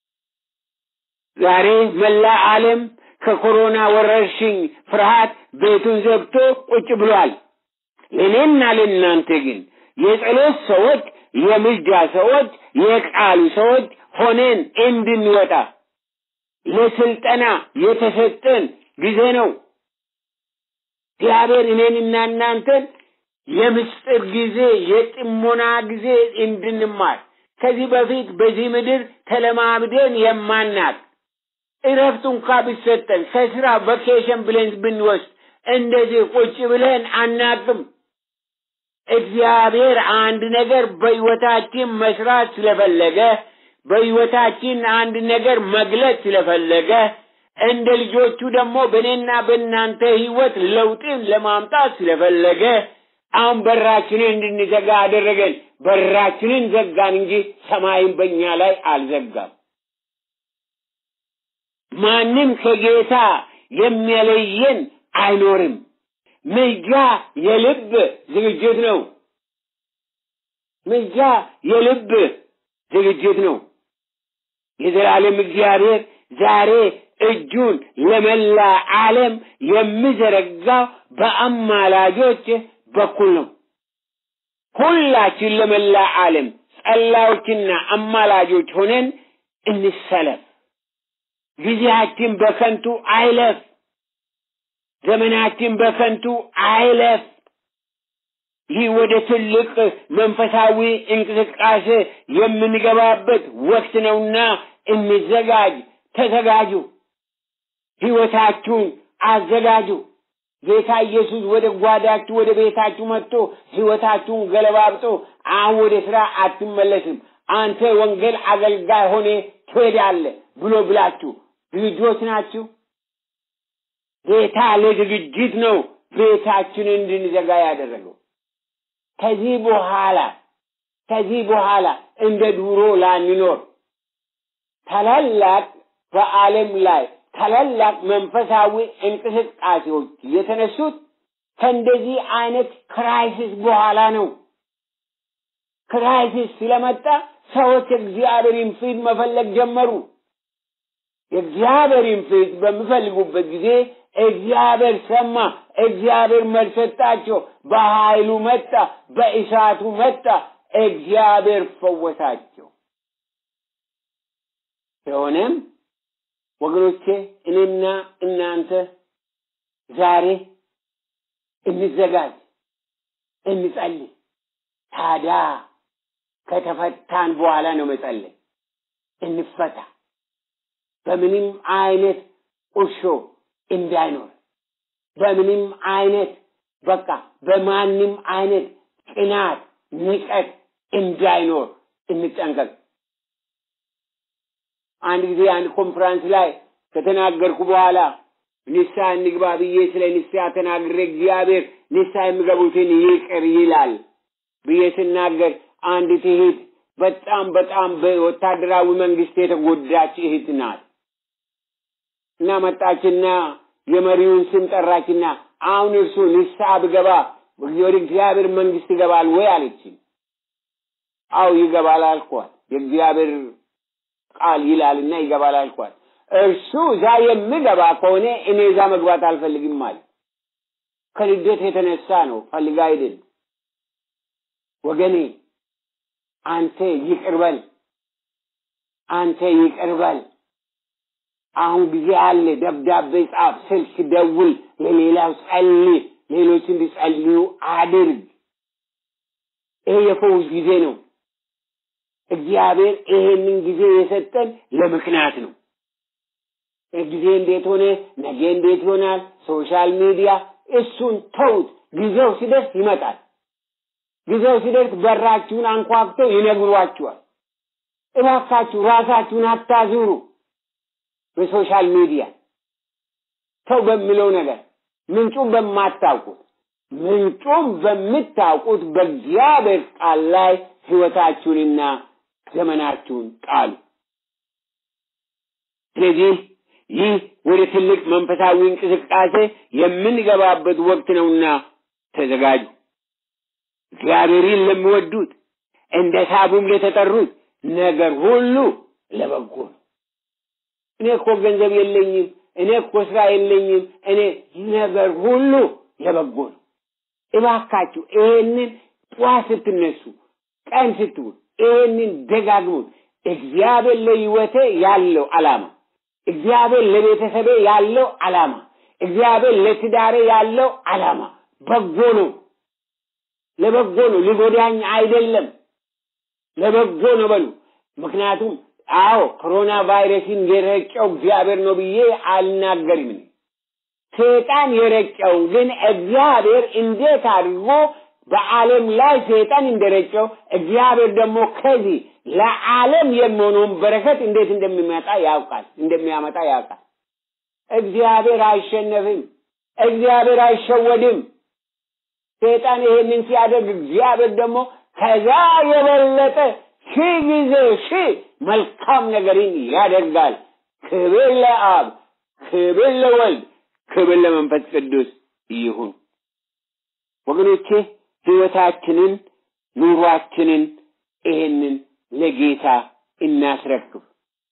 ዛሬ መላ ዓለም ከኮሮና ወረርሽኝ ፍርሃት ቤቱን ዘግቶ ቁጭ ብሏል። ለእኔና ለእናንተ ግን የጸሎት ሰዎች፣ የምልጃ ሰዎች፣ የቃሉ ሰዎች ሆነን እንድንወጣ ለስልጠና የተሰጠን ጊዜ ነው። እግዚአብሔር እኔንና እናንተን የምስጢር ጊዜ፣ የጥሞና ጊዜ እንድንማር ከዚህ በፊት በዚህ ምድር ተለማምደን የማናቅ እረፍት እንኳ ቢሰጠን ከስራ ቫኬሽን ብለን ብንወስድ እንደዚህ ቁጭ ብለን አናቅም። እግዚአብሔር አንድ ነገር በሕይወታችን መስራት ስለፈለገ በሕይወታችን አንድ ነገር መግለጽ ስለፈለገ እንደ ልጆቹ ደግሞ በእኔና በእናንተ ሕይወት ለውጥን ለማምጣት ስለፈለገ አሁን በራችንን እንድንዘጋ አደረገን። በራችንን ዘጋን እንጂ ሰማይን በእኛ ላይ አልዘጋም። ማንም ከጌታ የሚለየን አይኖርም። ምልጃ የልብ ዝግጅት ነው። ምልጃ የልብ ዝግጅት ነው። የዘላለም እግዚአብሔር ዛሬ እጁን ለመላ ዓለም የሚዘረጋው በአማላጆች በኩል ነው። ሁላችን ለመላ ዓለም ጸላዮችና አማላጆች ሆነን እንሰለፍ። ጊዜያችን በከንቱ አይለፍ። ዘመናችን በከንቱ አይለፍ። ይህ ወደ ትልቅ መንፈሳዊ እንቅስቃሴ የምንገባበት ወቅት ነውና እንዘጋጅ፣ ተዘጋጁ፣ ሕይወታችሁን አዘጋጁ። ጌታ ኢየሱስ ወደ ጓዳችሁ ወደ ቤታችሁ መጥቶ ሕይወታችሁን ገለባብጦ አሁን ወደ ስራ አትመለስም፣ አንተ ወንጌል አገልጋይ ሆኔ ትሄዳለህ ብሎ ብላችሁ ዝግጆች ናችሁ? ጌታ ለዝግጅት ነው ቤታችንን እንድንዘጋ ያደረገው። ከዚህ በኋላ ከዚህ በኋላ እንደ ድሮ ላንኖር ታላላቅ በዓለም ላይ ታላላቅ መንፈሳዊ እንቅስቃሴዎች የተነሱት ከእንደዚህ አይነት ክራይሲስ በኋላ ነው። ክራይሲስ ስለመጣ ሰዎች እግዚአብሔርን ፊት መፈለግ ጀመሩ። የእግዚአብሔርን ፊት በሚፈልጉበት ጊዜ እግዚአብሔር ሰማ። እግዚአብሔር መልስ ሰጣቸው። በኃይሉ መጣ፣ በእሳቱ መጣ። እግዚአብሔር ፈወሳቸው። ስለሆነም ወገኖቼ እኔና እናንተ ዛሬ እንዘጋጅ፣ እንጸልይ። ታዲያ ከተፈታን በኋላ ነው መጸለይ። እንፈታ። በምንም አይነት ቁርሾ እንዳይኖር፣ በምንም አይነት በቃ በማንም አይነት ቅናት፣ ንቀት እንዳይኖር እንጠንቀቅ። አንድ ጊዜ አንድ ኮንፈረንስ ላይ ከተናገርኩ በኋላ ንስሐ እንግባ ብዬ ስለ ንስሐ ተናግሬ እግዚአብሔር ንስሐ የሚገቡትን ይቅር ይላል ብዬ ስናገር አንዲት እህት በጣም በጣም በወታደራዊ መንግስት የተጎዳች እህት ናት እና መጣችና የመሪውን ስም ጠራችና አሁን እርሱ ንስሐ ብገባ ወደ እግዚአብሔር መንግስት ይገባል ወይ አለችኝ። አው ይገባል አልኳት። የእግዚአብሔር ቃል ይላልና ይገባል አልኳት። እርሱ እዛ የሚገባ ከሆነ እኔ እዛ መግባት አልፈልግም ማለት ከልደት የተነሳ ነው፣ ፈልጋ አይደል። ወገኔ አንተ ይቅርበል፣ አንተ ይቅርበል። አሁን ጊዜ አለ። ደብዳቤ ጻፍ፣ ስልክ ደውል፣ ለሌላው ጸልይ፣ ሌሎች እንዲጸልዩ አድርግ። ይሄ የፈውስ ጊዜ ነው። እግዚአብሔር ይሄንን ጊዜ የሰጠን ለምክንያት ነው። ጊዜ እንዴት ሆነ፣ ነገ እንዴት ይሆናል፣ ሶሻል ሚዲያ እሱን ተውት። ጊዜው ሲደርስ ይመጣል። ጊዜው ሲደርስ በራችሁን አንኳኩተው ይነግሯችኋል። እባካችሁ ራሳችሁን አታዙሩ። በሶሻል ሚዲያ ሰው በሚለው ነገር ምንጩን በማታውቁት ምንጩን በምታውቁት በእግዚአብሔር ቃል ላይ ሕይወታችሁንና ዘመናችሁን ጣሉ። ስለዚህ ይህ ወደ ትልቅ መንፈሳዊ እንቅስቃሴ የምንገባበት ወቅት ነውና ተዘጋጁ። እግዚአብሔርን ለሚወዱት እንደ ሳቡም ለተጠሩት ነገር ሁሉ ለበጎ ነው። እኔ እኮ ገንዘብ የለኝም፣ እኔ እኮ ስራ የለኝም፣ እኔ ነገር ሁሉ ለበጎ ነው። እባካችሁ ይሄንን ጠዋት ስትነሱ፣ ቀን ስትውል ይሄንን ደጋግሙት። እግዚአብሔር ለህይወቴ ያለው ዓላማ፣ እግዚአብሔር ለቤተሰቤ ያለው ዓላማ፣ እግዚአብሔር ለትዳሬ ያለው ዓላማ በጎ ነው። ለበጎ ነው፣ ሊጎዳኝ አይደለም። ለበጎ ነው በሉ። ምክንያቱም አዎ ኮሮና ቫይረስን የረጨው እግዚአብሔር ነው ብዬ አልናገርም። ሰይጣን የረጨው ግን እግዚአብሔር እንዴት አድርጎ በዓለም ላይ ሰይጣን እንደረጨው እግዚአብሔር ደግሞ ከዚህ ለዓለም የሚሆነውን በረከት እንዴት እንደሚመጣ ያውቃል እንደሚያመጣ ያውቃል። እግዚአብሔር አይሸነፍም። እግዚአብሔር አይሸወድም። ሰይጣን ይሄንን ሲያደርግ እግዚአብሔር ደግሞ ከዛ የበለጠ ሺህ ጊዜ ሺህ መልካም ነገርን ያደርጋል። ክብር ለአብ፣ ክብር ለወልድ፣ ክብር ለመንፈስ ቅዱስ ይሁን። ወገኖቼ ህይወታችንን፣ ኑሯችንን ይሄንን ለጌታ እናስረክብ።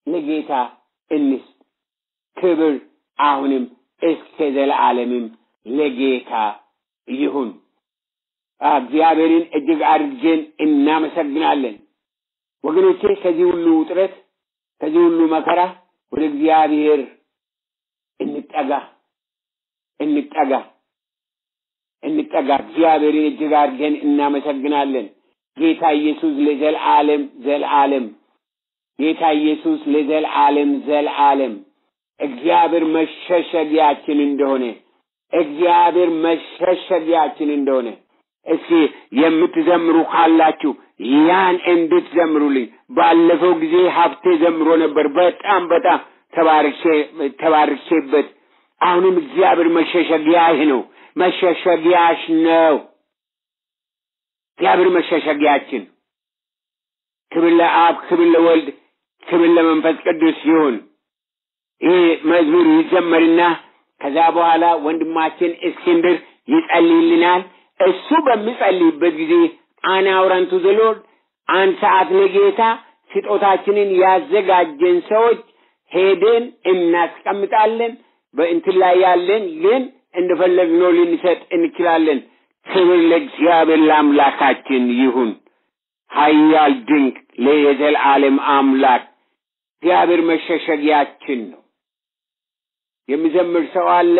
ለጌታ እንስጥ። ክብር አሁንም እስከ ዘለዓለምም ለጌታ ይሁን። እግዚአብሔርን እጅግ አድርገን እናመሰግናለን። ወገኖቼ ከዚህ ሁሉ ውጥረት፣ ከዚህ ሁሉ መከራ ወደ እግዚአብሔር እንጠጋ እንጠጋ እንጠጋ። እግዚአብሔርን እጅግ አድርገን እናመሰግናለን። ጌታ ኢየሱስ ለዘልዓለም ዘልዓለም ጌታ ኢየሱስ ለዘልዓለም ዘልዓለም እግዚአብሔር መሸሸጊያችን እንደሆነ እግዚአብሔር መሸሸጊያችን እንደሆነ እስኪ የምትዘምሩ ካላችሁ ያን እንድትዘምሩልኝ። ባለፈው ጊዜ ሀብቴ ዘምሮ ነበር። በጣም በጣም ተባርኬበት። አሁንም እግዚአብሔር መሸሸጊያህ ነው፣ መሸሸጊያሽ ነው። እግዚአብሔር መሸሸጊያችን። ክብር ለአብ፣ ክብር ለወልድ፣ ክብር ለመንፈስ ቅዱስ ይሁን። ይህ መዝሙር ይዘመርና ከዛ በኋላ ወንድማችን እስክንድር ይጸልይልናል። እሱ በሚጸልይበት ጊዜ አናውረንቱ ዘሎድ አንድ ሰዓት ለጌታ ስጦታችንን ያዘጋጀን ሰዎች ሄደን እናስቀምጣለን። በእንትን ላይ ያለን ግን እንደፈለግነው ልንሰጥ እንችላለን። ክብር ለእግዚአብሔር ለአምላካችን ይሁን። ኃያል ድንቅ ለየዘልዓለም አምላክ እግዚአብሔር መሸሸጊያችን ነው። የሚዘምር ሰው አለ?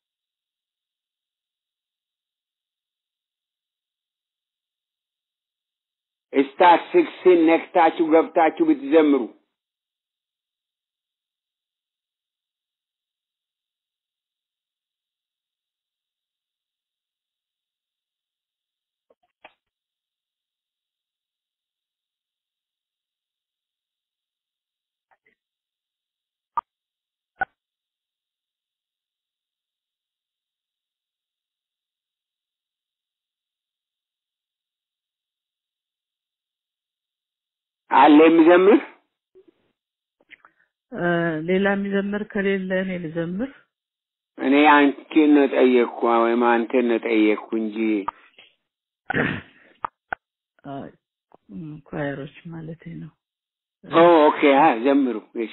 ስታር ሲክስን ነክታችሁ ገብታችሁ ብትዘምሩ አለ የሚዘምር ሌላ የሚዘምር ከሌለ እኔ ልዘምር። እኔ አንቺን ነው ጠየቅኩ ወይም አንተን ነው ጠየቅኩ እንጂ ኳየሮች ማለቴ ነው። ኦ ኦኬ፣ አ ዘምሩ። እሺ፣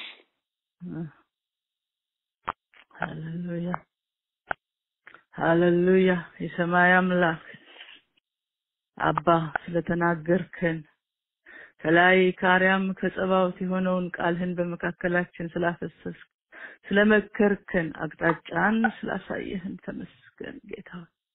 ሃሌሉያ ሃሌሉያ። የሰማይ አምላክ አባ ስለተናገርከን ከላይ ከአርያም ከጸባዖት የሆነውን ቃልህን በመካከላችን ስላፈሰስ ስለመከርከን አቅጣጫን ስላሳየህን ተመስገን ጌታ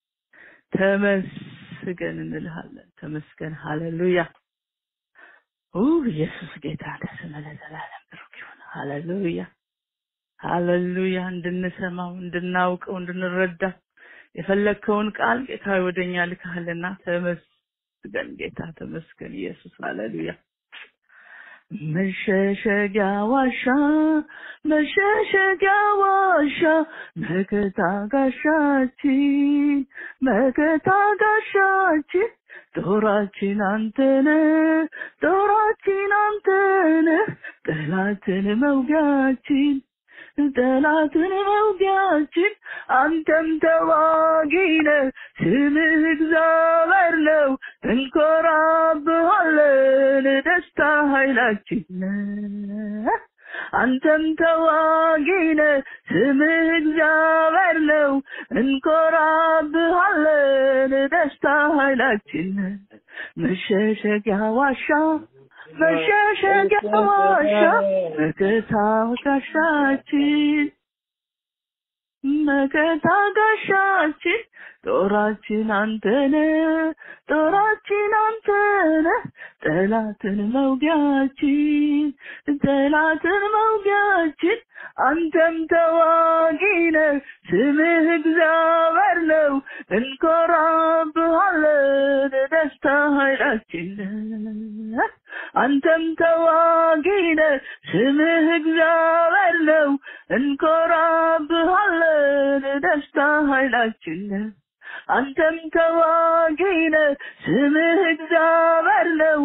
ተመስገን እንልሃለን። ተመስገን ሃሌሉያ። ኦ ኢየሱስ ጌታ ስም ለዘላለም ብሩክ ይሁን። ሃሌሉያ ሃሌሉያ። እንድንሰማው እንድናውቀው እንድንረዳ የፈለግከውን ቃል ጌታ ወደኛ ልካልና ተመስገን ጌታ ተመስገን ኢየሱስ ሃሌሉያ። መሸሸጊያ ዋሻ መሸሸጊያ ዋሻ መከታ ጋሻችን መከታ ጋሻችን ጦራችን አንተነ ጦራችን አንተነ ጠላትን መውጊያችን ጠላትን መውጊያችን አንተም ተዋጊነ ስምህ እግዚአብሔር ነው እንኮራብሃለን ደስታ ኃይላችን አንተም ተዋጊነ ስምህ እግዚአብሔር ነው እንኮራብሃለን ደስታ ኃይላችን መሸሸጊያ ዋሻ መሸሸጊያ ዋሻ መከታ ጋሻችን መከታ ጋሻችን ጦራችን አንተነ ጦራችን አንተነ ጠላትን መውጊያችን ጠላትን መውጊያችን አንተም ተዋጊነ ስምህ እግዚአብሔር ነው እንኮራብሃለን ደስታ ኃይላችን አንተም ተዋጊነ ስምህ እግዚአብሔር ነው እንኮራብሃለን ደስታ ኃይላችን አንተም ተዋጊነ ስምህ እግዚአብሔር ነው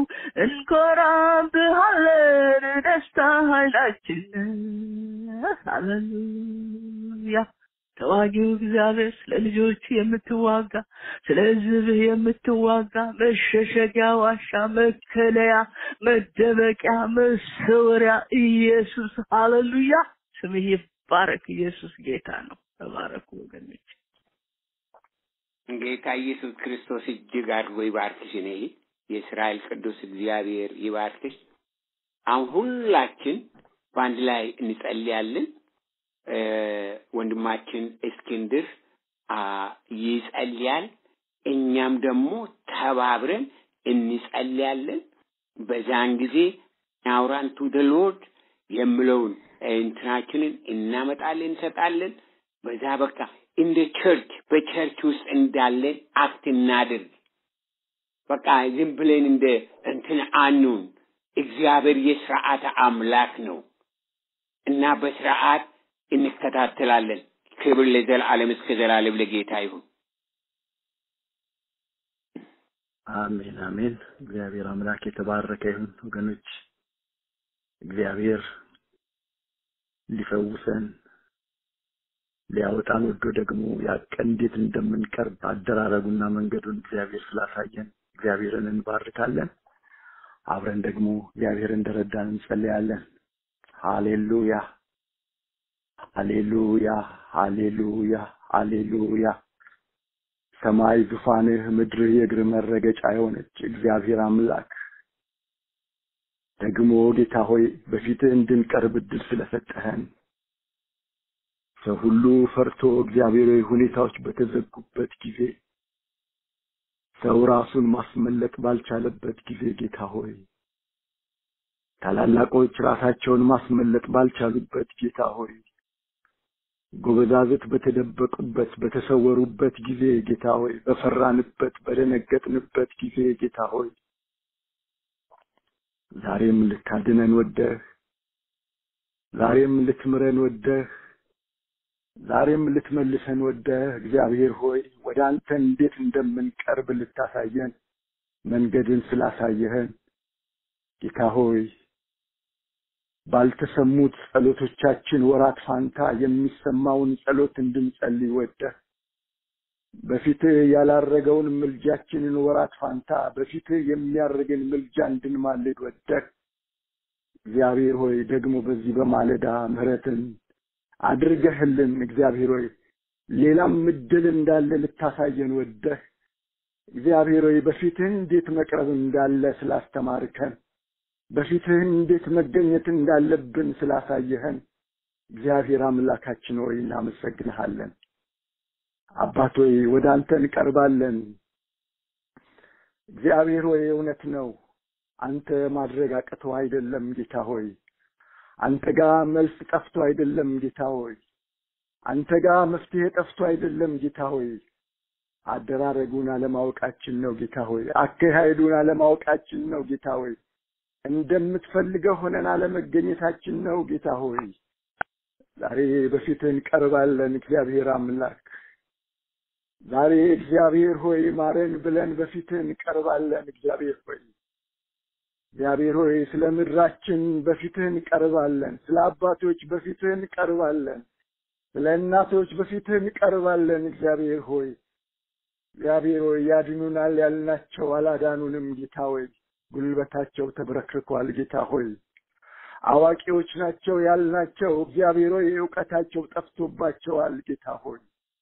እንኮራብሃለን ደስታ ኃይላችን ሃሌሉያ ተዋጊው እግዚአብሔር ስለ ልጆቹ የምትዋጋ ስለ ሕዝብህ የምትዋጋ መሸሸጊያ ዋሻ፣ መከለያ፣ መደበቂያ፣ መሰወሪያ ኢየሱስ ሃሌሉያ። ስምህ ይባረክ። ኢየሱስ ጌታ ነው። ተባረኩ ወገኖች። ጌታ ኢየሱስ ክርስቶስ እጅግ አድርጎ ይባርክሽ። እኔ የእስራኤል ቅዱስ እግዚአብሔር ይባርክሽ። አሁን ሁላችን በአንድ ላይ እንጸልያለን። እ፣ ወንድማችን እስክንድር አ፣ ይጸልያል። እኛም ደግሞ ተባብረን እንጸልያለን። በዛን ጊዜ አውራን ቱ ደ ሎርድ የምለውን እንትናችንን እናመጣለን እንሰጣለን። በዛ በቃ እንደ ቸርች በቸርች ውስጥ እንዳለን አክት እናድርግ። በቃ ዝም ብለን እንደ እንትን አኑን። እግዚአብሔር የስርዓት አምላክ ነው እና በስርዓት እንከታተላለን። ክብር ለዘላለም እስከ ዘላለም ለጌታ ይሁን። አሜን አሜን። እግዚአብሔር አምላክ የተባረከ ይሁን። ወገኖች እግዚአብሔር ሊፈውሰን ሊያወጣን ወዶ ደግሞ ያቀን እንዴት እንደምንቀርብ አደራረጉና መንገዱን እግዚአብሔር ስላሳየን እግዚአብሔርን እንባርካለን። አብረን ደግሞ እግዚአብሔር እንደረዳን እንጸልያለን። ሃሌሉያ ሃሌሉያ ሃሌሉያ ሃሌሉያ። ሰማይ ዙፋንህ፣ ምድርህ የእግር መረገጫ የሆነች እግዚአብሔር አምላክ ደግሞ ጌታ ሆይ በፊትህ እንድንቀርብ እድል ስለሰጠህን ሰው ሁሉ ፈርቶ እግዚአብሔራዊ ሁኔታዎች በተዘጉበት ጊዜ ሰው ራሱን ማስመለጥ ባልቻለበት ጊዜ ጌታ ሆይ ታላላቆች ራሳቸውን ማስመለጥ ባልቻሉበት ጌታ ሆይ ጎበዛዝት በተደበቁበት በተሰወሩበት ጊዜ ጌታ ሆይ በፈራንበት በደነገጥንበት ጊዜ ጌታ ሆይ ዛሬም ልታድነን ወደህ ዛሬም ልትምረን ወደህ ዛሬም ልትመልሰን ወደህ እግዚአብሔር ሆይ ወደ አንተ እንዴት እንደምንቀርብ ልታሳየን መንገድን ስላሳየህን ጌታ ሆይ ባልተሰሙት ጸሎቶቻችን ወራት ፋንታ የሚሰማውን ጸሎት እንድንጸልይ ወደህ በፊትህ ያላረገውን ምልጃችንን ወራት ፋንታ በፊትህ የሚያርግን ምልጃ እንድንማልድ ወደህ እግዚአብሔር ሆይ ደግሞ በዚህ በማለዳ ምሕረትን አድርገህልን እግዚአብሔር ሆይ ሌላም እድል እንዳለ ልታሳየን ወደህ እግዚአብሔር ሆይ በፊትህ እንዴት መቅረብ እንዳለ ስላስተማርከን በፊትህ እንዴት መገኘት እንዳለብን ስላሳየህን እግዚአብሔር አምላካችን ሆይ እናመሰግንሃለን። አባት ሆይ ወደ አንተ እንቀርባለን። እግዚአብሔር ሆይ እውነት ነው፣ አንተ ማድረግ አቅተው አይደለም ጌታ ሆይ አንተ ጋር መልስ ጠፍቶ አይደለም ጌታ ሆይ አንተ ጋር መፍትሄ ጠፍቶ አይደለም ጌታ ሆይ አደራረጉን አለማወቃችን ነው ጌታ ሆይ አካሄዱን አለማወቃችን ነው ጌታ ሆይ እንደምትፈልገው ሆነን አለመገኘታችን ነው ጌታ ሆይ ዛሬ በፊትህ እንቀርባለን እግዚአብሔር አምላክ ዛሬ እግዚአብሔር ሆይ ማረን ብለን በፊትህ እንቀርባለን እግዚአብሔር ሆይ እግዚአብሔር ሆይ ስለ ምድራችን በፊትህ እንቀርባለን። ስለ አባቶች በፊትህ እንቀርባለን። ስለ እናቶች በፊትህ እንቀርባለን። እግዚአብሔር ሆይ እግዚአብሔር ሆይ ያድኑናል ያልናቸው አላዳኑንም። ጌታ ሆይ ጉልበታቸው ተብረክርኳል። ጌታ ሆይ አዋቂዎች ናቸው ያልናቸው እግዚአብሔር ሆይ እውቀታቸው ጠፍቶባቸዋል። ጌታ ሆይ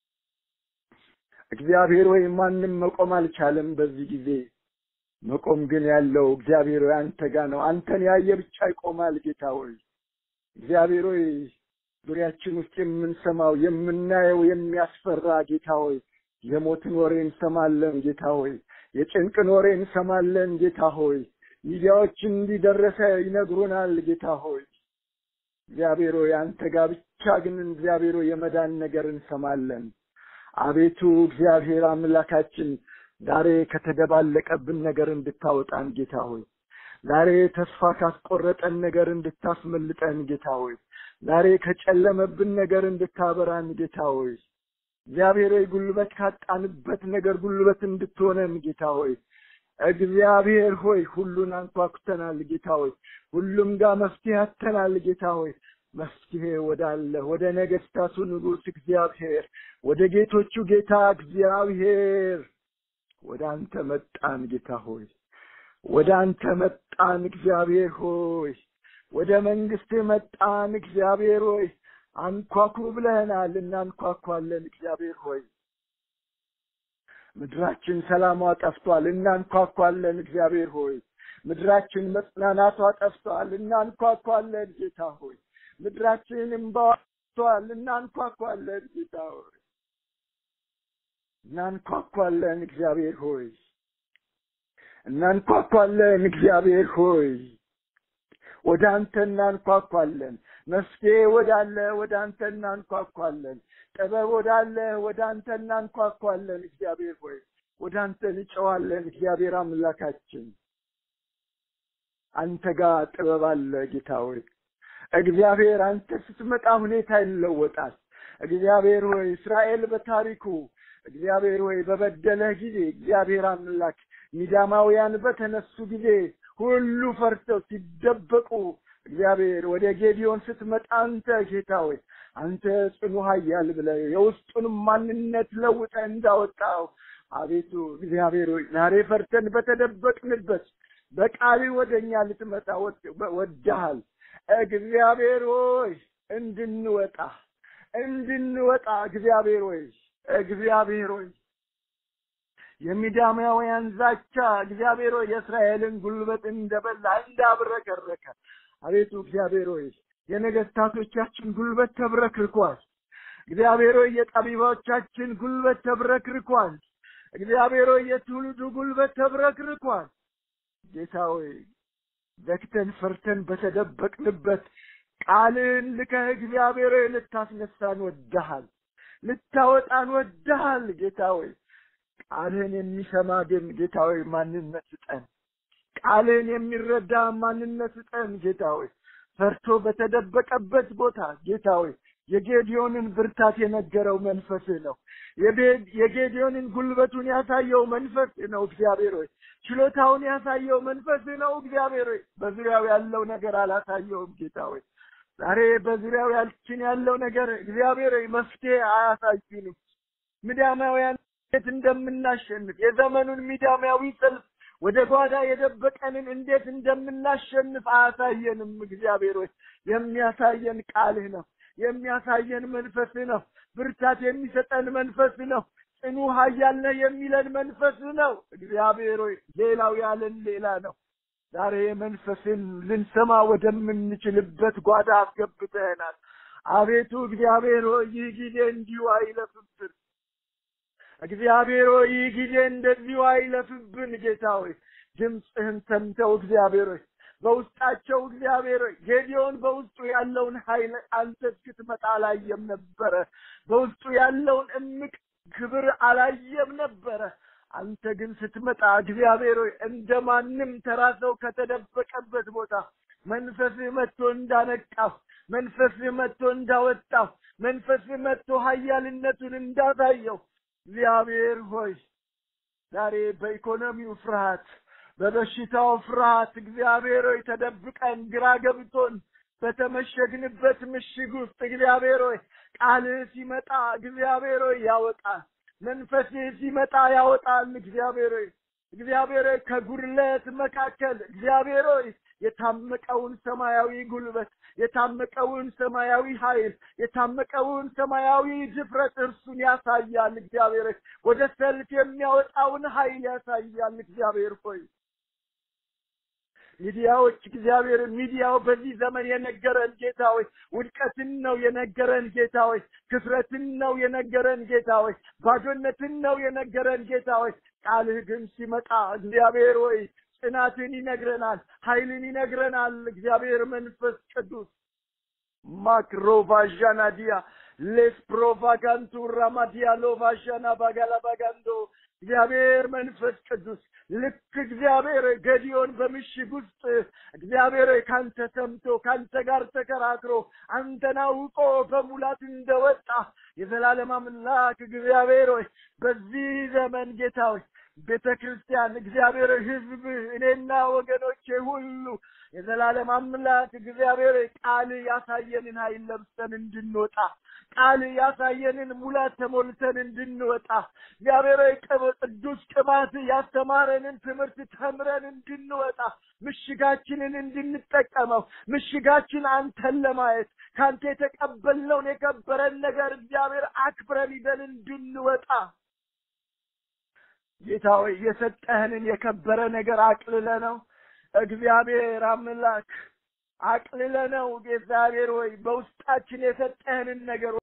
እግዚአብሔር ሆይ ማንም መቆም አልቻለም በዚህ ጊዜ መቆም ግን ያለው እግዚአብሔር ሆይ አንተ ጋር ነው። አንተን ያየ ብቻ ይቆማል። ጌታ ሆይ እግዚአብሔር ሆይ ዙሪያችን ውስጥ የምንሰማው የምናየው የሚያስፈራ ጌታ ሆይ የሞትን ወሬ እንሰማለን። ጌታ ሆይ የጭንቅን ወሬ እንሰማለን። ጌታ ሆይ ሚዲያዎች እንዲደረሰ ይነግሩናል። ጌታ ሆይ እግዚአብሔር ሆይ አንተ ጋር ብቻ ግን እግዚአብሔር ሆይ የመዳን ነገር እንሰማለን። አቤቱ እግዚአብሔር አምላካችን ዛሬ ከተደባለቀብን ነገር እንድታወጣን ጌታ ሆይ ዛሬ ተስፋ ካስቆረጠን ነገር እንድታስመልጠን ጌታ ሆይ ዛሬ ከጨለመብን ነገር እንድታበራን ጌታ ሆይ እግዚአብሔር ሆይ ጉልበት ካጣንበት ነገር ጉልበት እንድትሆነን ጌታ ሆይ እግዚአብሔር ሆይ ሁሉን አንኳኩተናል ጌታ ሆይ ሁሉም ጋር መፍትሄ አተናል ጌታ ሆይ መፍትሄ ወዳለ ወደ ነገስታቱ ንጉሥ እግዚአብሔር ወደ ጌቶቹ ጌታ እግዚአብሔር ወደ አንተ መጣን ጌታ ሆይ ወደ አንተ መጣን እግዚአብሔር ሆይ ወደ መንግስት መጣን እግዚአብሔር ሆይ አንኳኩ ብለህናል እናንኳኳለን እግዚአብሔር ሆይ ምድራችን ሰላሟ ጠፍቷል እናንኳኳለን እግዚአብሔር ሆይ ምድራችን መጽናናቷ ጠፍቷል እናንኳኳለን ጌታ ሆይ ምድራችን እምባዋ ጠፍቷል እናንኳኳለን ጌታ ሆይ እናንኳኳለን እግዚአብሔር ሆይ እናንኳኳለን እግዚአብሔር ሆይ ወደ አንተ እናንኳኳለን መፍትሄ ወዳለ ወደ አንተ እናንኳኳለን ጥበብ ወዳለ ወደ አንተ እናንኳኳለን እግዚአብሔር ሆይ ወደ አንተ እንጨዋለን እግዚአብሔር አምላካችን አንተ ጋር ጥበብ አለ ጌታ ሆይ እግዚአብሔር አንተ ስትመጣ ሁኔታ ይለወጣል እግዚአብሔር ሆይ እስራኤል በታሪኩ እግዚአብሔር ሆይ በበደለህ ጊዜ እግዚአብሔር አምላክ ሚዳማውያን በተነሱ ጊዜ ሁሉ ፈርተው ሲደበቁ እግዚአብሔር ወደ ጌዲዮን ስትመጣ አንተ ጌታ ሆይ አንተ ጽኑ ኃያል ብለህ የውስጡን ማንነት ለውጠ እንዳወጣው አቤቱ እግዚአብሔር ሆይ ዛሬ ፈርተን በተደበቅንበት በቃል ወደ እኛ ልትመጣ ወድሃል እግዚአብሔር ሆይ እንድንወጣ እንድንወጣ እግዚአብሔር ሆይ እግዚአብሔር ሆይ የሚዳማውያን ዛቻ እግዚአብሔር ሆይ የእስራኤልን ጉልበት እንደበላ እንዳብረከረከ አቤቱ እግዚአብሔር ሆይ የነገስታቶቻችን ጉልበት ተብረክርኳል። እግዚአብሔር ሆይ የጠቢባዎቻችን ጉልበት ተብረክርኳል። እግዚአብሔር ሆይ የትውልዱ ጉልበት ተብረክርኳል። ጌታ ሆይ ዘግተን ፈርተን በተደበቅንበት ቃልን ልከህ እግዚአብሔር ሆይ ልታስነሳን ወድሃል፣ ልታወጣን ወድሃል። ጌታ ሆይ ቃልህን የሚሰማ ግን ጌታ ሆይ ማንነት ስጠን። ቃልህን የሚረዳ ማንነት ስጠን ጌታ ሆይ ፈርቶ በተደበቀበት ቦታ ጌታ ሆይ የጌዲዮንን ብርታት የነገረው መንፈስህ ነው። የጌዲዮንን ጉልበቱን ያሳየው መንፈስህ ነው። እግዚአብሔር ሆይ ችሎታውን ያሳየው መንፈስህ ነው። እግዚአብሔር ሆይ በዙሪያው ያለው ነገር አላሳየውም። ጌታ ሆይ ዛሬ በዙሪያው ያልችን ያለው ነገር እግዚአብሔር ሆይ መፍትሄ አያሳዩንም። ሚዳማውያን እንዴት እንደምናሸንፍ የዘመኑን ሚዳማዊ ሰልፍ ወደ ጓዳ የደበቀንን እንዴት እንደምናሸንፍ አያሳየንም። እግዚአብሔር ሆይ የሚያሳየን ቃልህ ነው። የሚያሳየን መንፈስህ ነው። ብርታት የሚሰጠን መንፈስህ ነው። ጽኑ ኃያል ነህ የሚለን መንፈስህ ነው። እግዚአብሔር ሆይ ሌላው ያለን ሌላ ነው። ዛሬ መንፈስን ልንሰማ ወደምንችልበት ጓዳ አስገብተህናል። አቤቱ እግዚአብሔር ሆይ ይህ ጊዜ እንዲሁ አይለፍብን። እግዚአብሔር ሆይ ይህ ጊዜ እንደዚሁ አይለፍብን። ጌታ ሆይ ድምፅህን ሰምተው እግዚአብሔር ሆይ በውስጣቸው እግዚአብሔር ሆይ ጌዲዮን በውስጡ ያለውን ኃይል አንተ እስክትመጣ አላየም ነበረ። በውስጡ ያለውን እምቅ ክብር አላየም ነበረ። አንተ ግን ስትመጣ እግዚአብሔር ሆይ እንደ ማንም ተራ ሰው ከተደበቀበት ቦታ መንፈስህ መጥቶ እንዳነቃው፣ መንፈስህ መጥቶ እንዳወጣው፣ መንፈስህ መጥቶ ኃያልነቱን እንዳሳየው እግዚአብሔር ሆይ ዛሬ በኢኮኖሚው ፍርሃት፣ በበሽታው ፍርሃት እግዚአብሔር ሆይ ተደብቀን ግራ ገብቶን በተመሸግንበት ምሽግ ውስጥ እግዚአብሔር ሆይ ቃልህ ሲመጣ እግዚአብሔር ሆይ ያወጣል። መንፈስህ ሲመጣ ያወጣል። እግዚአብሔር ሆይ እግዚአብሔር ሆይ ከጉድለት መካከል እግዚአብሔር ሆይ የታመቀውን ሰማያዊ ጉልበት የታመቀውን ሰማያዊ ኃይል የታመቀውን ሰማያዊ ድፍረት እርሱን ያሳያል። እግዚአብሔር ሆይ ወደ ሰልፍ የሚያወጣውን ኃይል ያሳያል። እግዚአብሔር ሆይ ሚዲያዎች እግዚአብሔር ሚዲያው በዚህ ዘመን የነገረን ጌታ ሆይ ውድቀትን ነው የነገረን ጌታ ሆይ ክፍረትን ነው የነገረን ጌታ ሆይ ባዶነትን ነው የነገረን ጌታ ሆይ ቃልህ ግን ሲመጣ እግዚአብሔር ሆይ ጽናትን ይነግረናል፣ ኃይልን ይነግረናል። እግዚአብሔር መንፈስ ቅዱስ ማክሮቫዣናዲያ ሌስ ፕሮቫጋንቱ ራማዲያ ሎቫዣና ባጋላ ባጋንዶ እግዚአብሔር መንፈስ ቅዱስ ልክ እግዚአብሔር ገዲዮን በምሽግ ውስጥ እግዚአብሔር ካንተ ሰምቶ ካንተ ጋር ተከራክሮ አንተን አውቆ በሙላት እንደወጣ የዘላለም አምላክ እግዚአብሔር ሆይ በዚህ ዘመን ጌታ ሆይ ቤተ ክርስቲያን እግዚአብሔር ሕዝብ እኔና ወገኖቼ ሁሉ የዘላለም አምላክ እግዚአብሔር ቃል ያሳየንን ኃይል ለብሰን እንድንወጣ ቃል ያሳየንን ሙላት ተሞልተን እንድንወጣ እግዚአብሔር ቅዱስ ቅባት ያስተማረንን ትምህርት ተምረን እንድንወጣ ምሽጋችንን እንድንጠቀመው ምሽጋችን አንተን ለማየት ከአንተ የተቀበልነውን የከበረን ነገር እግዚአብሔር አክብረን ይዘን እንድንወጣ ጌታ ሆይ የሰጠህንን የከበረ ነገር አቅልለ ነው እግዚአብሔር አምላክ አቅልለ ነው እግዚአብሔር ሆይ በውስጣችን የሰጠህንን ነገር